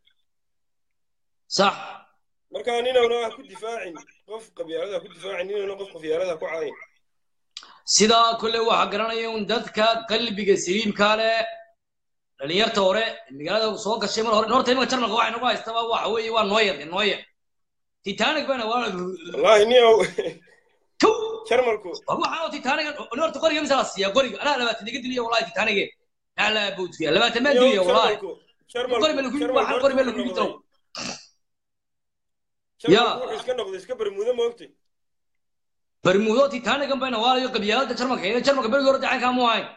sax marka ninowna ha ku difaacin qof qabyaalada ha ku difaacin ninowna qof qabyaalada ha ku caayin sidaa kole waxaa garanaya un dadka qalbiga saliimka leh dhalinyarta hore magaalada soo gashay mar hore horta imika jarmalka waxa inagu haystaba waxa weeye waa nooyer nooyer titanic bana waa wallaahi ninow kow jarmalku war waxaan oo titanic horta qoriga mise la siiya qoriga anaa labaatan iga diliya wallahi titanic ala boodkiya labaatan maan diliya wallahi jarmalku qori baa lagu jarmalku waxaan horta qori baa wuxuu lagu noqday dilo jarmalku wuxuu iska noqday iska bermudo moogtay bermudo titanic bayna waalayo qabyaalada jarmalka ee jarmalka berigi hore dacankaa mu ahayn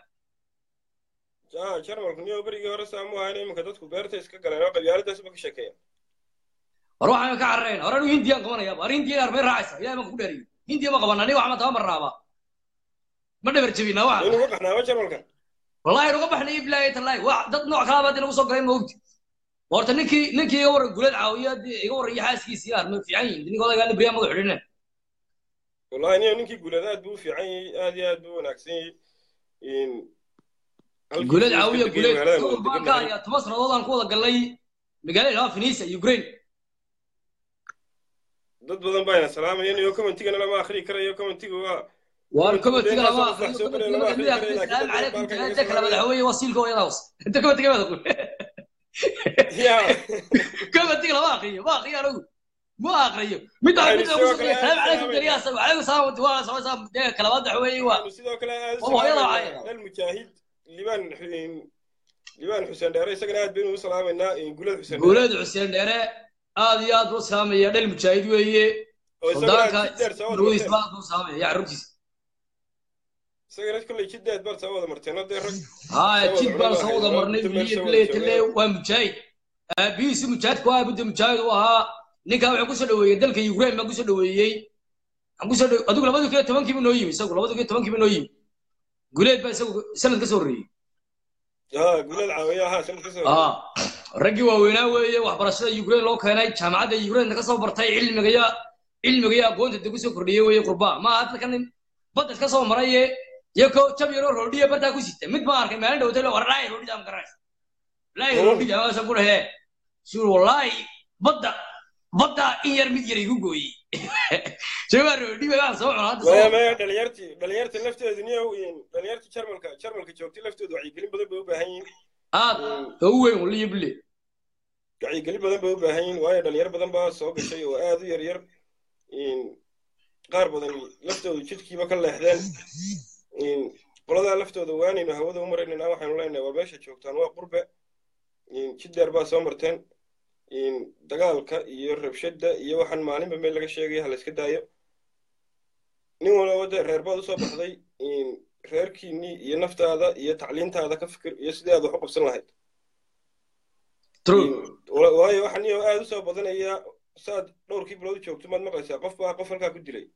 ah jarmalku niyow berigii hore saa mu ahayn iminka dadku beerta iska galeen oo qabyaaladaasba ka sheekeeya war waxaan ka carareen hore anu hindiyaan qabanaya war hindiya armay raacaysa ilahay baan ku dheeriyo hindiya ma qaban aniga waxma taban marnaaba ma dhabar jebina waxa inuu ka qaxnaaba jarmalkan wallahi nuga baxnay bilaahi tallahi wax dad nooc kala baad inagu soo galay ma ogti horta ninkii ninkii iga waran gulad caawiya dee iga waran iyo xaaskiisii ah ma fiican yihin ninkii odaygaa libriya madax xidhine wallahi niyow ninkii guulada aad buu u fiican yahay aad iyo aad buu u wanaagsan yahay in halkii gulad uu iska caawiya degay gulad magaalada gobol wada baan degan ka yahay. hayaa toban sannadood aan ku wada galnay magaalada ilaa finisa ukraine dad badan baana salaamayeen iyo commentigana lama akhriyi karayo commentiga waa waan Commentiga komatiga dee lama intaas oo wax soo galay lama akhriyi karayo laakiin salaam dad calaykum baalkan inta kale madaxweye wasiilka hooyadaas inta komatiga mada ya komatiga lama akriyo ma akriyo anigu ma akriyo mid Waxaynu mid sidoo ugu kale salaam calaykum salaamaynaa. dariyaas calaykum salaam waa soo saa dee kala wada waxa waa waxaanu sidoo kale aad u Waa hooyada salaamaynaa wacay. almujaahid libaan libaan xuseen dheere isagana aad baynu u salaamaynaa gulad xuseen dheere guuleed xuseen dheere aad iyo aad buu salaamaya dhel mujaahid weeye oo isagana suldaanka jid dheer soo wada ruis marteen baa buu salaamaya yaa carruurtiisa isagana kolley jid dheer baad soo wada marteen oo dee rag haa Soo jid wada baan cunada soo wada hayso, marnay inta meel biliye soo biliye wada tale joogaan. waa mujaahid aabihiisu mujaahidku waa budda mujaahid u ahaa ninkaa wuxuu kusoo dhaweeyey dalka ukraine baa kusoo dhaweeyey waxaan kusoo dhawe adigu labadi kun iyo tobankiiba noo yimi isagu labadi kun iyo tobankiiba noo yimi guleed baa isagu sanad ka soo horreeyey haa gulad caawiya haa sanad ka soo aa raggii waaweynaa weeye waxbarashada ukraine loo keenay jaamacadda ukraine ka soo bartay cilmiga iyo cilmiga iyo aqoonta dib kusoo kordhiyey weeye qurbaa ma aha dadka nin badda iska soo maraye iyo ko jab yaroo roodhiya bartaa ku sita mid baan arkay maalin dhawtay war laay roodhida ma garanaysa laay roodhida maasan ku dhahee suur wallaahi badda badda in yar mid yar igu gooyey jawaa roodhi baan soo cunaa hadda maya soo maya dhalinyartii dhalinyartii lafteedu niyo dhalinyartii jarmalka jarmalka joogtay laftoodu wacyigelin badan bay u baahan yihiin aad ka u weyn waliyo bille wacyigelin badan bay u baahan yihiin waayo dhalinyar badan baa soo gashay oo aad u yar yar qaar badan laftoodu jidkiiba ka leexdeen qoladaa laftooda waanaynu hawada u maraynayna waxaanu leenahay waa meesha joogtaan waa qurbe jid dheer baa soo marteen dagaalka iyo rabshadda iyo waxaan maalinba meel laga sheegaya ha la iska daayo nin walba dee reer baad usoo baxday reerkiinnii iyo naftaada iyo tacliintaada ka fikir iyo sidii aad wax u qabsan lahayd true waayo waxaa niyo aad usoo badanaya saad dhowrkii bilood joogto maad maqlaysaa qof baa qof halkaa ku dilay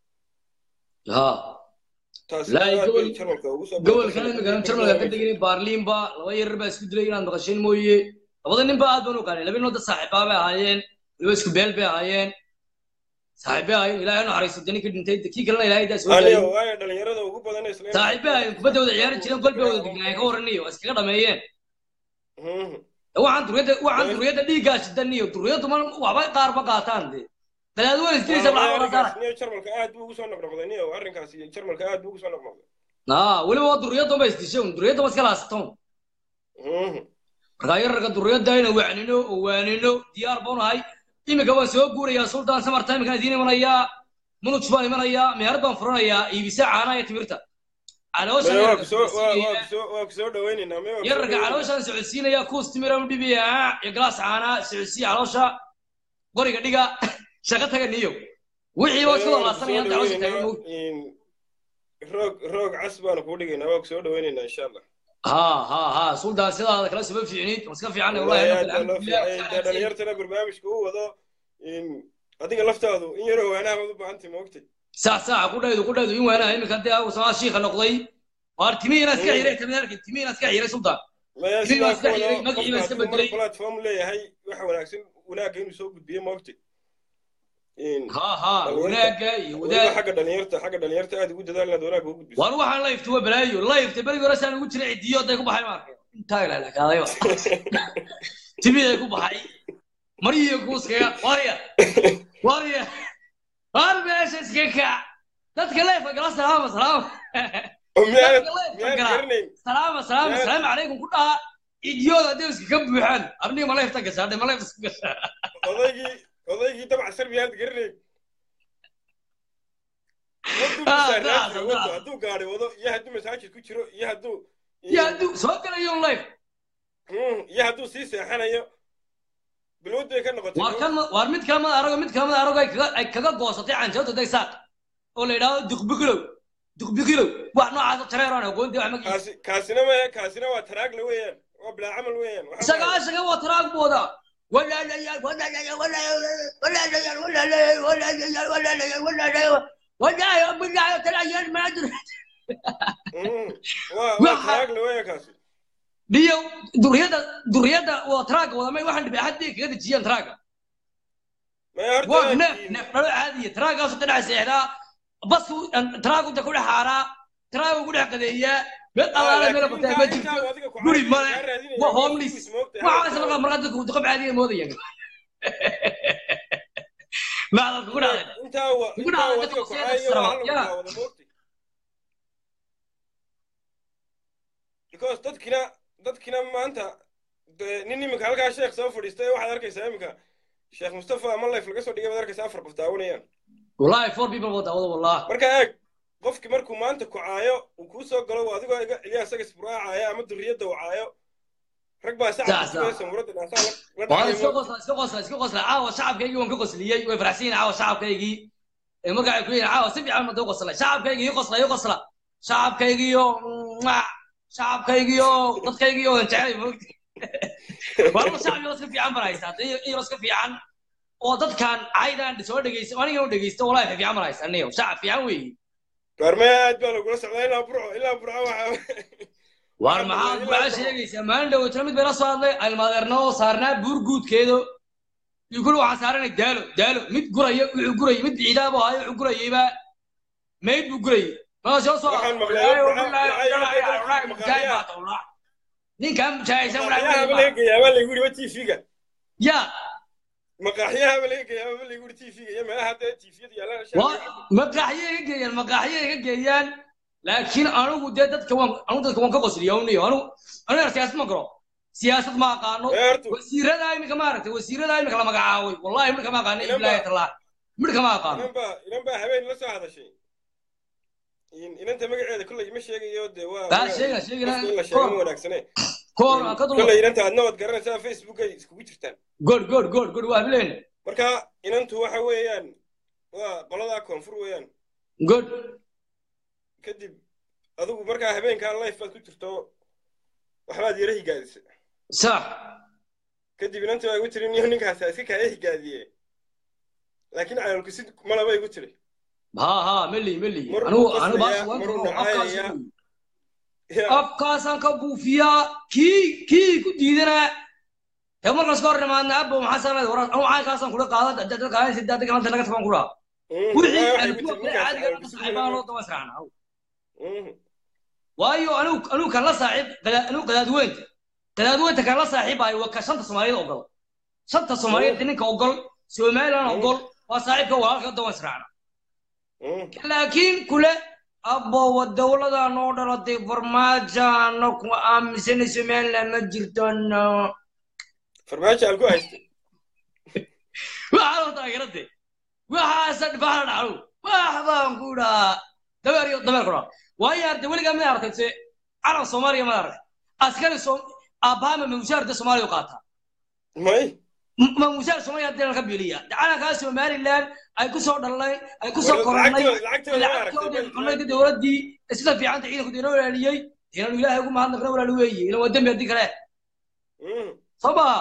ha taasina Laakiin aad bay gobol- jarmalka ugu soo gobolkan imika jarmalka ka degin baarliinba laba yarar baa isku dilay inaad maqasheen mooye labada nin ba aad baan u qaanay laba nin oo dad saaxiibaa bay ahaayeen waliba isku beel bay ahaayeen saaxiibay ahaayeen ilaahay u naxariisto dani ka dhintay kii kalena ilaahay daa soo aniyo daayay waayo dhalinyarada ugu badan ee isla saaxiibay ahaayeen kubadda wada ciyaari jireen gol bay wada degnaayeen ka warraniyo waa iskaga dhameeyeen Mhm. waxaan duriyadda waxaan duriyadda dhiiggaa shidan iyo duriyaddu ma waxba qaar ma qaataan de dalaad weyn isdilaysa Waayo lacag wada saara arrinkaas niyo jarmalka aad buu ugu soo noqnoqday niyo arrinkaas iyo jarmalka aad buu ugu soo noqnoqday aa weliba waa duriyadda ba isdishay un duriyadda ma iska laasatoon Mhm. markaa yararka duriyadda inaan wacnino oo waanino diyaar baan ahay iminka waan soo guurayaa sultan samarta iminkaan idiin imanayaa munuj baan imanayaa meherad baan furanayaa iibisa caanaha iyo timirta calooshan Maya, waa yararka kusoo waa- waa socodsiinaya kusoo- waa kusoo dhawaynaynaa maya waa kusoo yararka dhawaynaynaa. calooshan socodsiinaya kuus timira u dhibaya iyo galaas caanaa socodsiiya caloosha qoriga dhiga shaqo taga niyo wixii waa isku Maya, waa walaasanayaan kusoo caloosha taagan dhawaynaynaa. mowd In- roog roog cas baanu kuu dhigaynaa waa kusoo dhawaynaynaa insha allah ha ha ha sultan sidaada kala suma fiicnid waa iska fiican wallahi wallahi aad baa loo fiicay dee alxamdulilah dhalinyartana barnaamijka u wado in adiga laftaadu in yaroo waanaha baad u baahantay moogtay saac saaca ku dhaydu ku dhaydu in waanaha iminka dee samaa shiika noqday waar timihiina iska xiray kamid arkin timihiina iska xiray sultan maya Timi sidaa baa iska ku xiray, wado magacii baa qofka iska hadduu mar bedelay. platform leeyahay waxa wanaagsan wanaagga inuu soo gudbiyo moogtay In- ha ha Dhalinyarta. wanaagga iyo weliba wadaag xagga dhalinyarta xagga dhalinyarta aad ugu dadaal inaad wanaagga u gudbiso waan waxaan layfta waa balaayo layfta berigi hore saan ugu jiray cidiyo day ku baxay ma arkay intaa ilaalakaadayba timiday ku baxay mariyo kuuskaga warya warya war meesha iska kac dadka layfka gala salaama salaama oo miyaanad dadka layfka miyaanad gala garanayn salaama salaama Yaa- salaamu calaykum ku dhaha idiyooda hadday iska ka buuxaan arniga ma layfta gashaa dhe ma layfta isku gashaa odaygii odaygii dabca sar miyaanad garanayn Waduu Ah, misaaraadka daacad, wado, daacad. hadduu gaari wado iyo hadduu masaajid ku jiro iyo hadduu iyo hadduu soo galayo layf Mm, iyo hadduu sii seexanayo bilowd bay ka noqotay waar kan ma- waar mid kale mada arago mid kale mada arago ay kaga ay kaga goosatay canjawda daysaaq oo la yidhaahdo duqbigilow duqbigilow wax noocaas oo tareeraan aqoontii wax magiis kaasi kaasina ma kaasina waa taraagle weeyaan waa bilaa camal weeyaan Waxaa isaga waaye- isaga waa taraag booda walaalayaal walaalayaal walaalayaal walaalayaal walaalayaal walaalayaal walaalayaal walaalayaal walaalayaal bilaaya talayaal maadur Mm, waa waa Waxa- taraagle weeyaan kaasi dhiyo duriyada duriyada waa taraaga wada may waxaan dhibay haddii kaga dejiyaan taraaga maya horta waa neef in- neef dhalo caadiya taraagaasu dhinaca seexdaa basku taraagu inta ku dhex haaraa taraagu ku dhex qadeeyaa meel Ah, allaale meel laakiin bataa intaa- ma intaa jirto adiga ku guri caadi- male kaa raadinaya waa waa homeless kuwiis moogtahay. waxaas markaa markaa dadku duqab caadiya moodayaan macdal kugu dhacday intaa wa Kugu intaa dhacday wadiga dadka kocaayo siyada waa hal saraba, lagu daawado moogtay because dadkina dadkina maanta dee nin iminka halkaa sheekh soo fadhiistay waxaad arkaysaa iminka sheekh mustafa ama life laga soo dhigay baad arkaysaa afar qof daawanayaan wallahi four people wada wada wallah marka eeg qofki markuu maanta kocaayo uu kuu soo galo adigoo iga ilyaas agas buraacaayo ama duriyadda wacaayo rag baa Sax, sacabka sax. sugaysa muradda dhaasaa la waa dhacay iska qosla iska qosla iska qosla caawa shacabkaygii waan ka qosliyey way farxsan yihiin caawa shacabkaygii ee marka ay ku yihiin caawa si fiican mada u qoslay shacabkaygii ii qosla ii qosla shacabkaygiiyo mwah, shacabkaygiiyo dadkaygiiyo waan jeclay moogti walba shacabkii iska fiican baan haystaa iyo iska fiican oo dadkan caydaan soo dhegeysta aniga u dhegeysta wallahi fiican baan haystaa aniga shacab fiican weeye gaarmee aad baa lagula socdaa ilaa burco ilaa burco waxaa war maxaad maxaa sheegaysaa maalin dhaweytana mid bayna soo hadlay almaadeerna oo saarnaa buur guudkeedo iyo kuli waxaan saaranay daalo daalo mid guraya wuxuu gurayay mid ciidaabuu hayo wuxuu gurayayba mayd buu gurayay maa soo soo Waxaan maqlay, waxaan- ninkan mujaahidsan maqaaxyahaba laga geeyaa baa lagu yidhi tv-ga ya maqaaxyahaba laga geeyaa baa lagu yidhi tv-ga iyo meelaha dee tv-yada yaallaan maqaaxyay ka geeyaan maqaaxyay ka geeyaan laakiin anigu dee dadka waan anigu dadka waan ka qosliya uniyo anigu aniga siyaasad ma garo siyaasad ma aqaano Beertu. wasiirada imika maaragtay wasiirada imika la magacaabay wallahi midka ma aqaano Inan ilaahi baa- talaa midka ma aqaano inan baa inan baa habeen la soo hadashay In- inanta magaceeda kolley ma sheegayo dee waa Taa sheega, sheega, qofka in la sheego ma koor. wanaagsane koor aan ka dul kolley inanta aadna waad garanaysaa facebook ay iskugu jirtaan good good good good waa bileen marka inantu waxa weeyaan waa qoladaa koonfur weeyaan good kadib adigu markaa habeenkaa life baad ku jirto waxbaad yara higaadisa sax kadib inantu waa igu tiri niyo ninkaas ha iska kaaya higaadiye laakiin caloolku sid malaba igu tiri ha ha meli meli Mar anigu uu anigu baas qoslayaa, waan mar uu karo afkaas nacayayaa. Ya, afkaasaan ka buufiyaa kii kii ku diidana ee markaas ka hor nimaadna abo maxaa sameyd war anu caankaasaan kula qaada dadka qaadaysa dadka kalanta laga tafaan kula mm, wixii waxay aan igu kuwa tiri kale ninkaas caadiga caloolku ka sid saaxiibaan loo malaba- daba israacna Mm, waayo anigu anigu kan la saaxiib qada- anigu qadaadweynta qadaadweynta kan la saaxiibayo waa ka shanta soomaaliyeed ogol shanta soomaaliyeed ninka ogol somaliland ogol waa saaxiibka walaalka daba israacna mm. laakiin kule abbowa dowlada noo dhalatay farmaajaano ku aaminsanay somaliland ma jirtano farmaajo aan ku haystay waxaa loo taageerade waxaasa dhibaha dhacdo wax baan ku dhahaa dabeer iyo dabeer ku dhaha waayo arde weligaa mid aragtay se calan soomaaliya ma aragtay askari som aabbaha ma mushaar de soomaaliya u qaataa may ma mushaar soomaaliya hadii ka biliya calankaa somaliland ay ku soo dhalnay ay ku soo War- koranay lacagtooda- lacagtooda ma aragtay, lacagtoodii ma- cunayda dowladdii sida fiicanta ciidanku deena walaaliyey deena ilaahay ugu mahadnaqna walaali weeye ila waa dembi haddii kale Mm. soo maha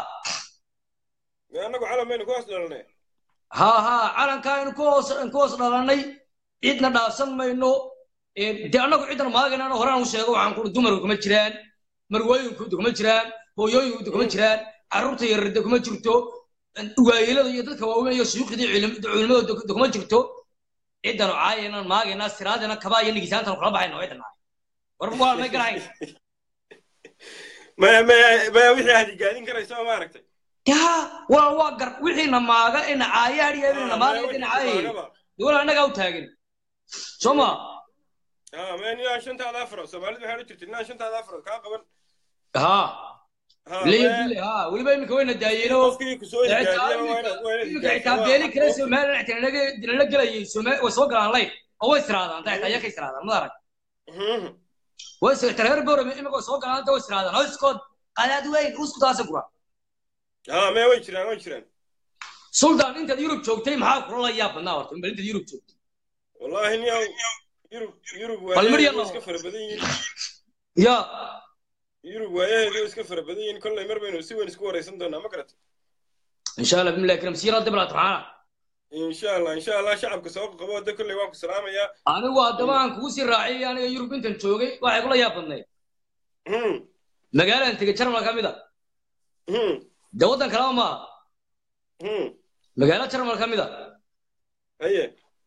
Mee annagu calan baynu ku hoos dhalanay ha ha calankaa inu ku hoos ku hoos dhalanay cidna dhaafsan mayno Ee, dee annagu ciddan maagaynaan horaan u sheego waxaan kuri dumarku kuma jiraan marwooyinku kuma jiraan hooyooyinku kuma jiraan carruurta yararda kuma jirto waayelada iyo dadka waaweyn iyo suyuuqdii culimadooda kuma jirto ciddan caayaynan maagaynaa siraadina kabaa iyo nigisaantan kala baxayno ciddan nahay war waa may garahayn maya maya maya wixii aad higaadin karaysa ma aragtay yaa waa waa gar wixiina maaga ina caayaadhiya ina maaga ina caayay dowla annagaa u taagin soo ma ah maya ninaa shantaada afro soomaalidu waxay odhan jirtay ninaa shantaada afro kaa qaban ha Ha, leeyo maya, bille ha weliba iminka wayna daayeenoo qofkii ku soo higaadiya waa inaad waa inaad iminka higaadisaa, xitaa beeli kale waa- somalilan xitaa dinala gelayay Soma- way soo galaan lay oo way istiraadaan taa xitaa iyaka istiraadaan mad arag Mhm. way soo reer boorame iminka way soo galaan taa way istiraadaan hooskood qadaad weyn usku taasa gura ah maya way jiraan way jiraan sultan intaad yurub joogtay maxaa kula la yaab badnaa horta bal intaad yurub joogtay wallaahi niyow yurub yurub Bal mar waayaheedu yar iska fara badan yihiin ya yurub waayaheedu iska fara badan yihiin kolley mar baynu si weyn isku waraysan doonaa ma garata insha allah bimillah karam siira dibla taxana insha allah insha allah shacabka soo qabo hadda kolley waan ku salaamayaa anigu haddaba aan kugu sii raaciyay aniga yurub intan joogay waxay kula yaab badnayd Mhm. magaalaan tegay jarmal ka mid a Mhm. dee waddan kalaba maaha Mhm. magaalo jarmal ka mid a haye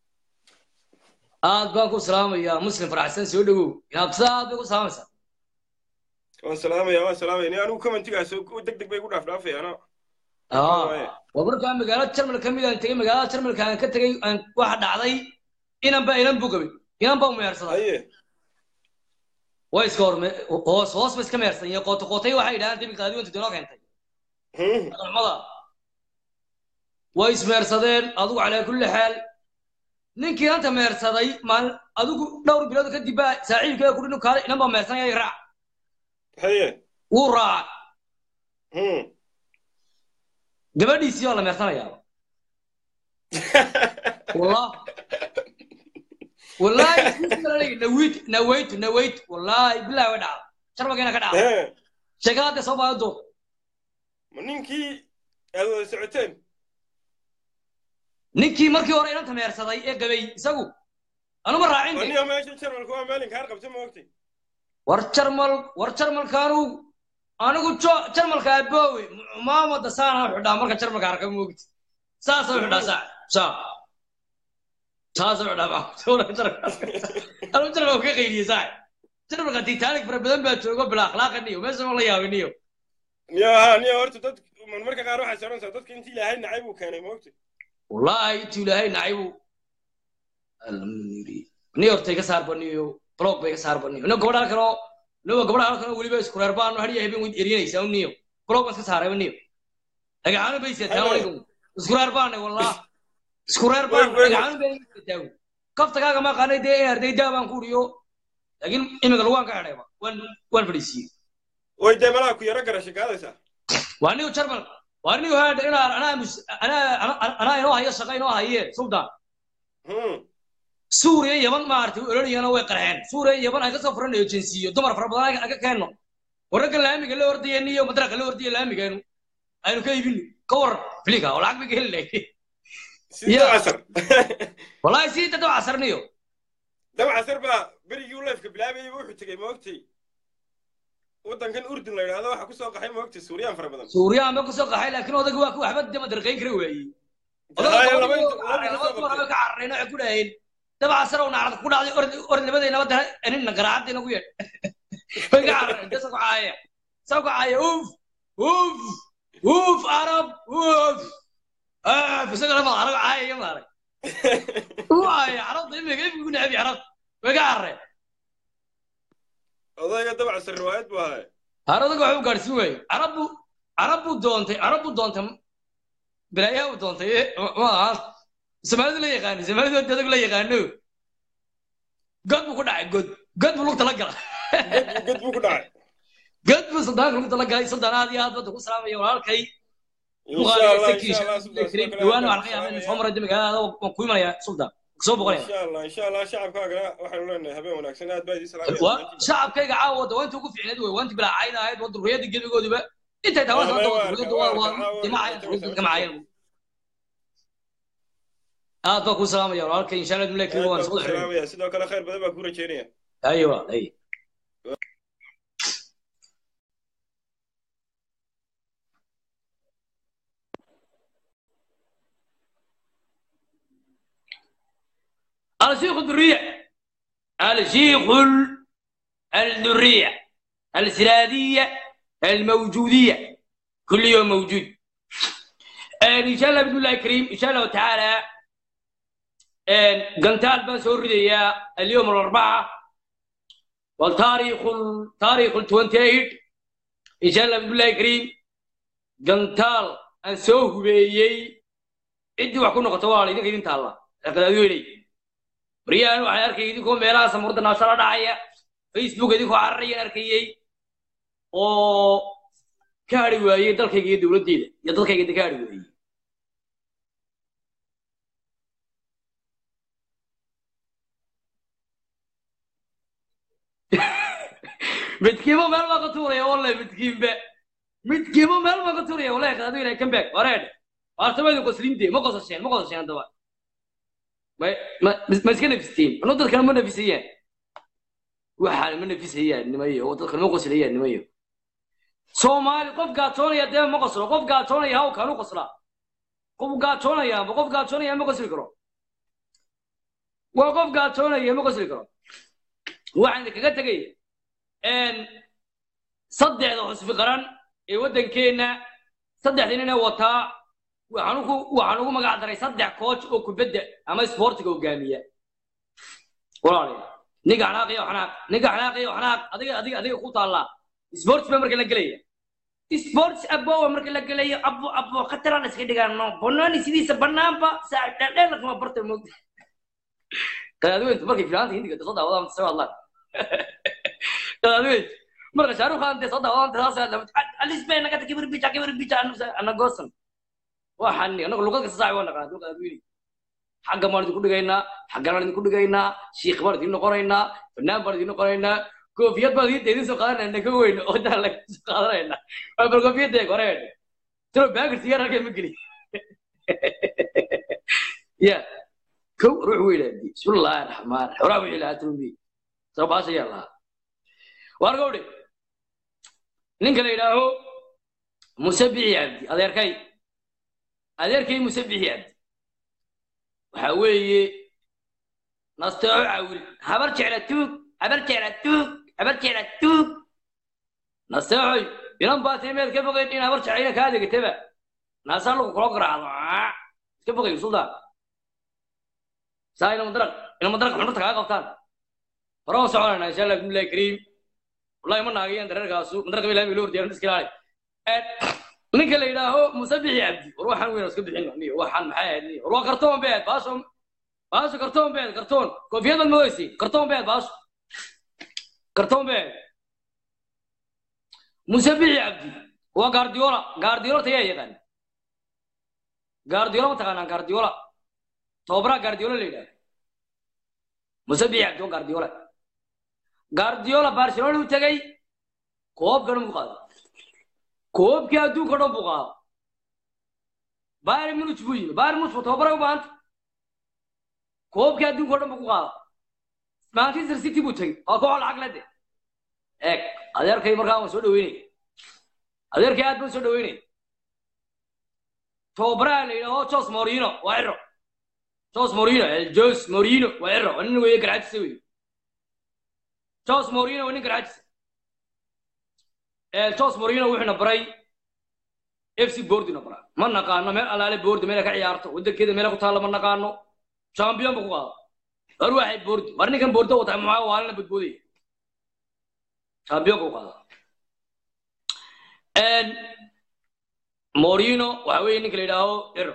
aad baan ku salaamayaa muslim faraxsan soo dhowow inaabsada aad bay ku salaamaysaa waan salaamaya waan salaamaya ni anigu commentigaas deg deg bay igu dhaaf dhaafayaano Ah. waaye. waa markaa magaalada jarmal ka mid aan tegey magaalada jarmalka aan ka tegey aan waxa dhacday inan ba inan buu gabay inan baa meersaday haye way iska horme hoos hoos ba iska meersan iyo qooto qootay waxay yidhahdaan debi qaadiwanta dinoo keentay Hmm. madaxmada way ismeersadeen adigu calaa kulli xaal ninkii inanta meersaday maalin adigu dhowr bilood kadib baa saaxiibkeeda kudhi nin kaale inan baa meersanaya raac haye wuu raacay Hmm. gabadhiisii oo la meersanayaa والله والله نويت نويت نويت والله بالله ودع شربك هنا كدع Hee, شغلات صوبا دو ma ninkii aad wada socoteen ninkii markii hore inanta meersaday ee gabay isagu anuma raacin de aniga meesha jarmalku waa maalin kaar qabta ma ogtay war jarmal war jarmalkaanu anigu jo- jarmalka aboowe maamada saana xidhaa marka jarmalka arka moogti saasa xidhaa saa saa saasa xidhaa anu jarmalka ka qayliye saa jarmalka titanic fara badan baa joogo bila akhlaaqaniyo meesha ma la yaabiniyo niyo ha niyo horta dad marmarka qaar waxay soconaysaa dadka intii ilaahay nacay buu keenay ma ogtay والله intuu ilaahay nacay buu ni horta iga saar baniyo blog ba iga saar baniyo ina gabadha halkan oo inawa gabadha halkan oo weliba isku reer baan hadiya habeen weyd erinaysaa uniyo blog baan iska saaray baniyo dhagaxaano bay seetaan anigu isku reer baan wallah isku reer baan Wey, wey. dhagaxaano bay seetaan kaftakaaga ma qaanay dee arday daa baan ku uriyo laakiin imika lagu waan ka xidhayba waan waan fadhiisiiyey way dee malaa ku yaro garashay kaadaysaa waa niyo jarmal waa niyo haadha inaa anaa mus- anaa anaa- anaa inoo hayo shaqa inoo haye sultan Hmm. suuriya yaman maaragtay ololiyana way qarxeen suuriya yaman aan kasoo furanayo jinsiyo dumar fara badan aan ka keenno wararka laamiga la ordayeen iyo madraqa la ordaya laamigeenu aynu ka iibino ka war filiga oo lacag bay ka heli lahayd sidii Ya. casar wallahi sii dad waa casarniyo dab casar baa berigii u leefka bilaabayay wuxuu tegey ma ogtay waddankan urdun la yidhaahdo waxaa kusoo qaxay ma ogtay suuriyaan fara badan suuriya ma kusoo qaxay laakiin odaga waa ku waxba dama darqayn kara waayey Haaye, laba inta- laba inta soo ka qabtay. carareen waxay ku dhaheen daba casar oo naacad ku dhacday ord ord labadayna wada anina garaacadii nagu yeedh way ka carareen dasa ku caaya saa ku caaya uf uf uf arab uf ah isagana ma arag caaya iyo maaray uu caaya carabta imika imika ku nacabi carabta way ka carareen odayga dab casar riwaayad buu ahaa haradaga waxba gaadhsiin waaye carab buu carab buu doontay carab buu doontay bilaayaha buu doontay ee, ma- ma aha soomaalidu la yaqaano soomaalidu adag la yaqaano god buu ku dhacay god god buu lugta la gala god god buu ku dhacay god buu suldaanka lugta la galay suldaan aad iyo aad badda ku salaamaya walaalkay insha allah insha allah subxaana wa ta'ala dhawaan waxaan ka yaabaa in soo maray magaalada waan ku imanaya suldaan soo boqonaya insha allah insha allah shacabkaagana waxaanu leenahay habeen wanaagsan aad baa idin waa salaamaya shacabkayga caawa da waanta ugu fiicneed wey waanti bilaa cayd ahayd waa durriyada gebigoodiba intay tahay waa Waa- waa- durriyadu waa waa waa- dimacayan waa- durriyadu kamacayan aad baa ku salaamaya walaalkay insha allah dumle kii waan aad soo baa ku xiray salaamaya sidoo kale khayr badan baa ku rajeynaya aywa ay الشيخ الذرية الشيخ ال- الذرية السرادية الموجودية كل يوم موجود آه، إن شاء الله بإذن الله الكريم إن شاء الله تعالى آه، قنتال بن سوريا اليوم الأربعاء والتاريخ ال- تاريخ ال 28 إن شاء الله بإذن الله الكريم قنتال أن سوه بيي عندي وحكون قطوالي إذن كيدين تالا لقد أدويني بريان waxaan arkay idinkoo meelaha samurda naashada dhacaya facebook idinkoo cararayaan arkayay oo ka hadhi waayey dalkayga iyo dowladdeeda iyo dadkayga inta ka hadhi waayey midkiiba meel baa ka tuuraya wallahi midkiinba midkiiba meel baa ka tuuraya wallahi qadaadu ilahay come back wareedhe waartamaydu qosliinte ma qosasheen ma qosasheen haddaba ma ma ma iska nafisteen ano dadkana ma nafisayaan waxaan ma nafisayaan nimayo oo dadkana ma qoslayaan nimayo soomaali qof gaajoonaya dee ma qoslo qof gaajoonaya haw kaanu qoslaa qof gaajoonaya ma qof gaajoonaya ma qosli karo waa qof gaajoonaya ma qosli karo waxaan kaga tegay saddexda xusbi qaran ee waddankeenna saddexdii nin ee wataa waxaan ugu waxaan ugu magac daray saddex coach oo kubadda ama sportiga hogaamiya walaalayaal ninka xanaaqiyo xanaaq ninka xanaaqiyo xanaaq adiga adiga adiga ku taallaa sports ba marka la gelaya sports abowa marka la gelayo abo abo khataraan iska dhigaano banaani sidiisa banaanba saaxib dheerdheer lakama barta moogta qadaadweyntu markay filaanta hindiga soo daawadaan soo hadlaan qadaadweyntu marka shaarukh khan soo daawadaan saas alisbay naga kibir bija kibir bija ana goosan waxaan anagu luqad kasta saaxib waa naqaan dulka qadaadweyni xagga baan idinku dhigaynaa xaggan baan idinku dhigaynaa shiikh baan idin noqonaynaa fanaan baan idin noqonaynaa koofiyad baan idin idin soo qaadanayna ka weyn oo daan laga soo qaadanayna waa bal koofiyadda eeg hore tiro baagir sigaar halkeen ma geli ya kow ruux weylaadi bismillaahi raxmaan raxiim horaa wixii lahaa turumbi soo baasha yaa lahaa waar gowdhe ninka la yidhaaho musabixi cabdi adeerkay adeerkay musabixi cabdi waxa weeye nasteeco caawil habar jecla tuug habar jecla tuug habar jecla tuug nasteecoy inan baa timeed ka fogeyd in habar jeclayna kaa degataba naasaa lagu kula garaacdo iska fogay suldan saa ina madaraq ina madaraq xunurta kaga qabtaan hore waan soconayna insha allah bismillahi kariim wallahi ma naagayan dareerkaasu madaraq ilahi bay loo hordiyaran iska ilaali ninka la yidhaaho musabixi cabdi war waxaan weyn iska bixin niyo waxaan maxay ahayd niyo war waa kartoon beed baasho baasho kartoon beed kartoon koofiyad baad moodaysi kartoon beed baasho kartoon beed musabixi cabdi waa gaardiola gaardiola tayaa yaqaan gaardiola ma taqaanaan gaardiola tobabaraa gaardiola la yidhahdo musabixi cabdi waa gaardiola gaardiola barcelona u tegay koobka dhan buu qaaday koobkii adduunka dhan buu qaado bayern munich buu yimi bayern munich tobabara u baahanta koobkii adduunka dhan buu ku qaado manchester city buu tegey waa koox lacag lede eeg adeerkay markaa waan soo dhaweynaya adeerkay aad baan soo dhaweynaya tobabaraha la yidhaho jos morino waa ciro jos morino jos morino waa ciro waa nin weeye garxajisa wey jos morino waa nin garxajisa jos morino wuxuuna baray fc bordina bara ma naqaano meel alaale bordi meela ka ciyaarto wadankeeda meela ku taalla ma naqaano champion ba ku qaado war waxay bordi war ninkan bordo wata maxaa waalina badboodaya champion ku qaado morino waxa weeye ninka la yidhaaho ero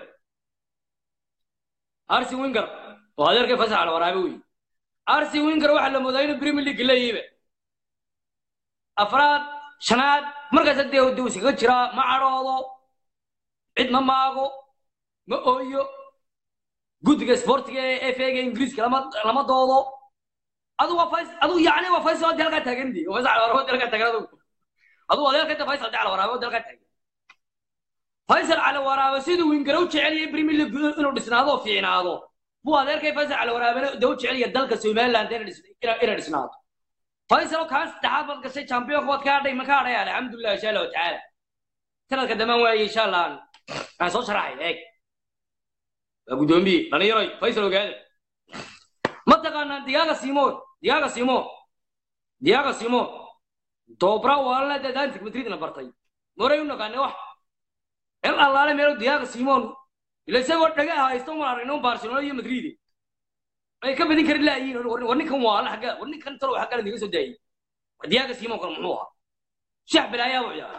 arsi winger oo adeerkay fasax la waraabe wey arsi winger waxaa la moodaa inuu premier league leeyihiba afraad shanaad markaas dee duu iskaga jiraa ma cadhoodo cid ma maago ma ooyo guddiga sportiga ee fega ingiriiska lama lama doodo adu waa fays adu yacni waa faysal hadii halkaa taagan di faysal calawarabo hadii halkaa taagan adu adu adeerka inta faysal hadii calawarabo hadii halkaa taagan faysal calawaraabo siduu wingara u jecel yahay premier league inuu dhisnaado oo fiicnaado buu adeerkay faysal calawaraabana dee u jecel yahay dalka somaliland inay dhisnaado faysal kaan saddexaad baad gashay championka waad ka hadhay ma ka hadhay alxamdulilah insha allahu tacaala sanadka dambaan waaye insha allah aan soo sharaxay eeg waa guddoomiye dhalinyaroy faysal ogaada ma taqaanaan digaaga simoon digaaga simoon digaaga simoon doobra waalna dadantik madridna bartay moray u naqaanay wax el allaale meelo digaaga simoon ila isagoo dhaga haysta uma aragno barcelona iyo madrid ay ka badin kari laayiin war ninkan waala xagga war ninkan talow xagga laga soo daayay war digaaga simoon kan muxuu ahaa shax bilaayaa buu ciyaaraa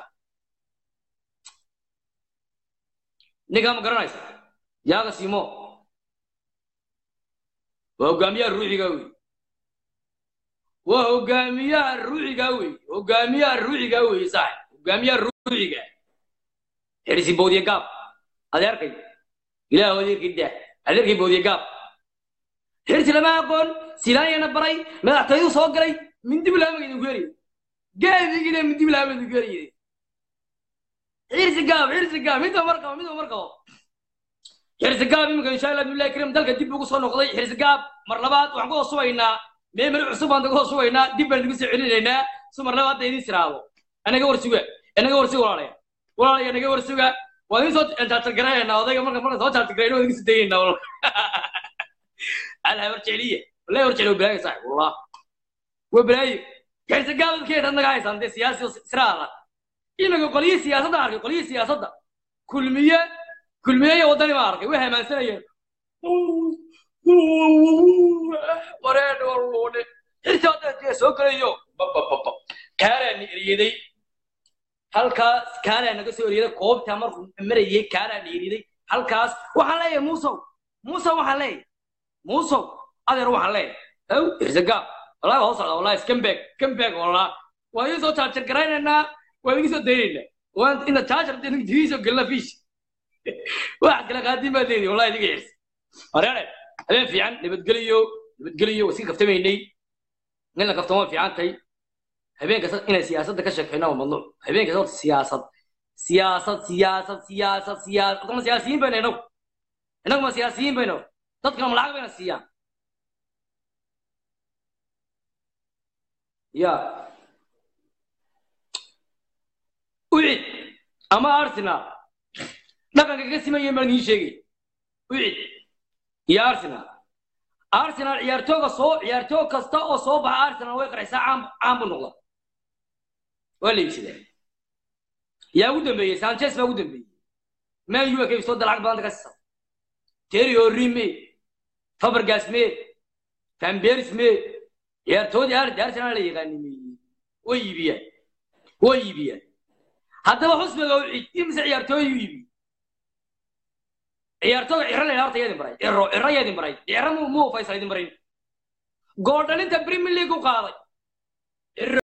ninkaa ma garanaysa yaaga simo waa hogaamiyaha ruuxiga wey waa hogaamiyaha ruuxiga wey hogaamiyaha ruuxiga wey saaxib hogaamiyaha ruuxiga xirsi boodiye gaab adeerkay ilaah adeerkay daa adeerkay boodiye gaab xirsi lama aqoon silaanyana baray madaxtooyadu soo galay mindi bilaama idinku heriye geedigina mindi bilaama idinku heriye xirsi gaab xirsi gaab midba mar qabo midba mar qabo xirsi gaab iminka insha allah billahi karim dalka dib ugu soo noqday xirsi gaab mar labaad waxaan ku hosubaynaa meemari cusub baan kaga hosubaynaa dib baan idigu soo celinaynaa si mar labaad idin siraado anaga war suga anaga war suga walaalaya walaalaya anaga war suga waa idin soo jaartargaraynaa odayga marka marka soo jaartargarayna waa idin soo dayaynaa walal alha war jecliye wallahi war jecli waa bilaayo saaxib wallah waa bilaayo xirsi gaab dadkeeda naga haysaan dee siyaasi siraada iminka qolyihii siyaasadda arkay qolyihii siyaasadda kulmiye kulmiye iyo waddani baan arkay way hamaansanayeen wareen walluune xirta hadda soo gelayo babababa kaalaa ni eriyaday halkaas kaalaa naga soo eriyaday koobtaa markuu marayay kaalaa ni eriyaday halkaas waxaan leeyahay muusow muusow waxaan leeyahay muusow adeer waxaan leeyahay ow irsagaa wallahi waa socda wallahi skambeg skambeg wallah waa idin soo jaajar garaynaynaa waa idin soo daynaynaa waan ina jaajar idin soo gelina fiish wax kala qaadin baa leedahay wallahi idiga xirsa horeere habeen fiican nabadgeliyo nabadgeliyo waa iska kaftamaynay in la kaftamo waa fiican tahay habeen kasta inay siyaasadda ka sheekayna waa mamnuuc habeen kasta horta siyaasad siyaasad siyaasad siyaasad siyaasad ma siyaasiyiin bayna inagu inagu ma siyaasiyiin bayna dadkana ma lacag bayna siiyaan ya ucid ama arsenal dhaqanka ka simayeen baan idiin sheegay ucid iyo arsenal arsenal ciyaartooga soo ciyaartoog kasta oo soo baxa arsenal way qarxisaa caan caan buu noqda waa la iibsadaa yaa ugu dambeeyey sanchez baa ugu dambeeyey man u ka iibsoo lacag badan ka siisa terry henry me fabergas me van beers me ciyaartoodii arsenal la yaqaanimeeyey way iibiyaan way iibiyaan haddaba xusbiga u cid imise ciyaartooy u iibi ciyaartooga ciro la horta yadin baray ciro ciro yadin baray ciro mu mu faysal idin barayn gool dhalinta premier league u qaaday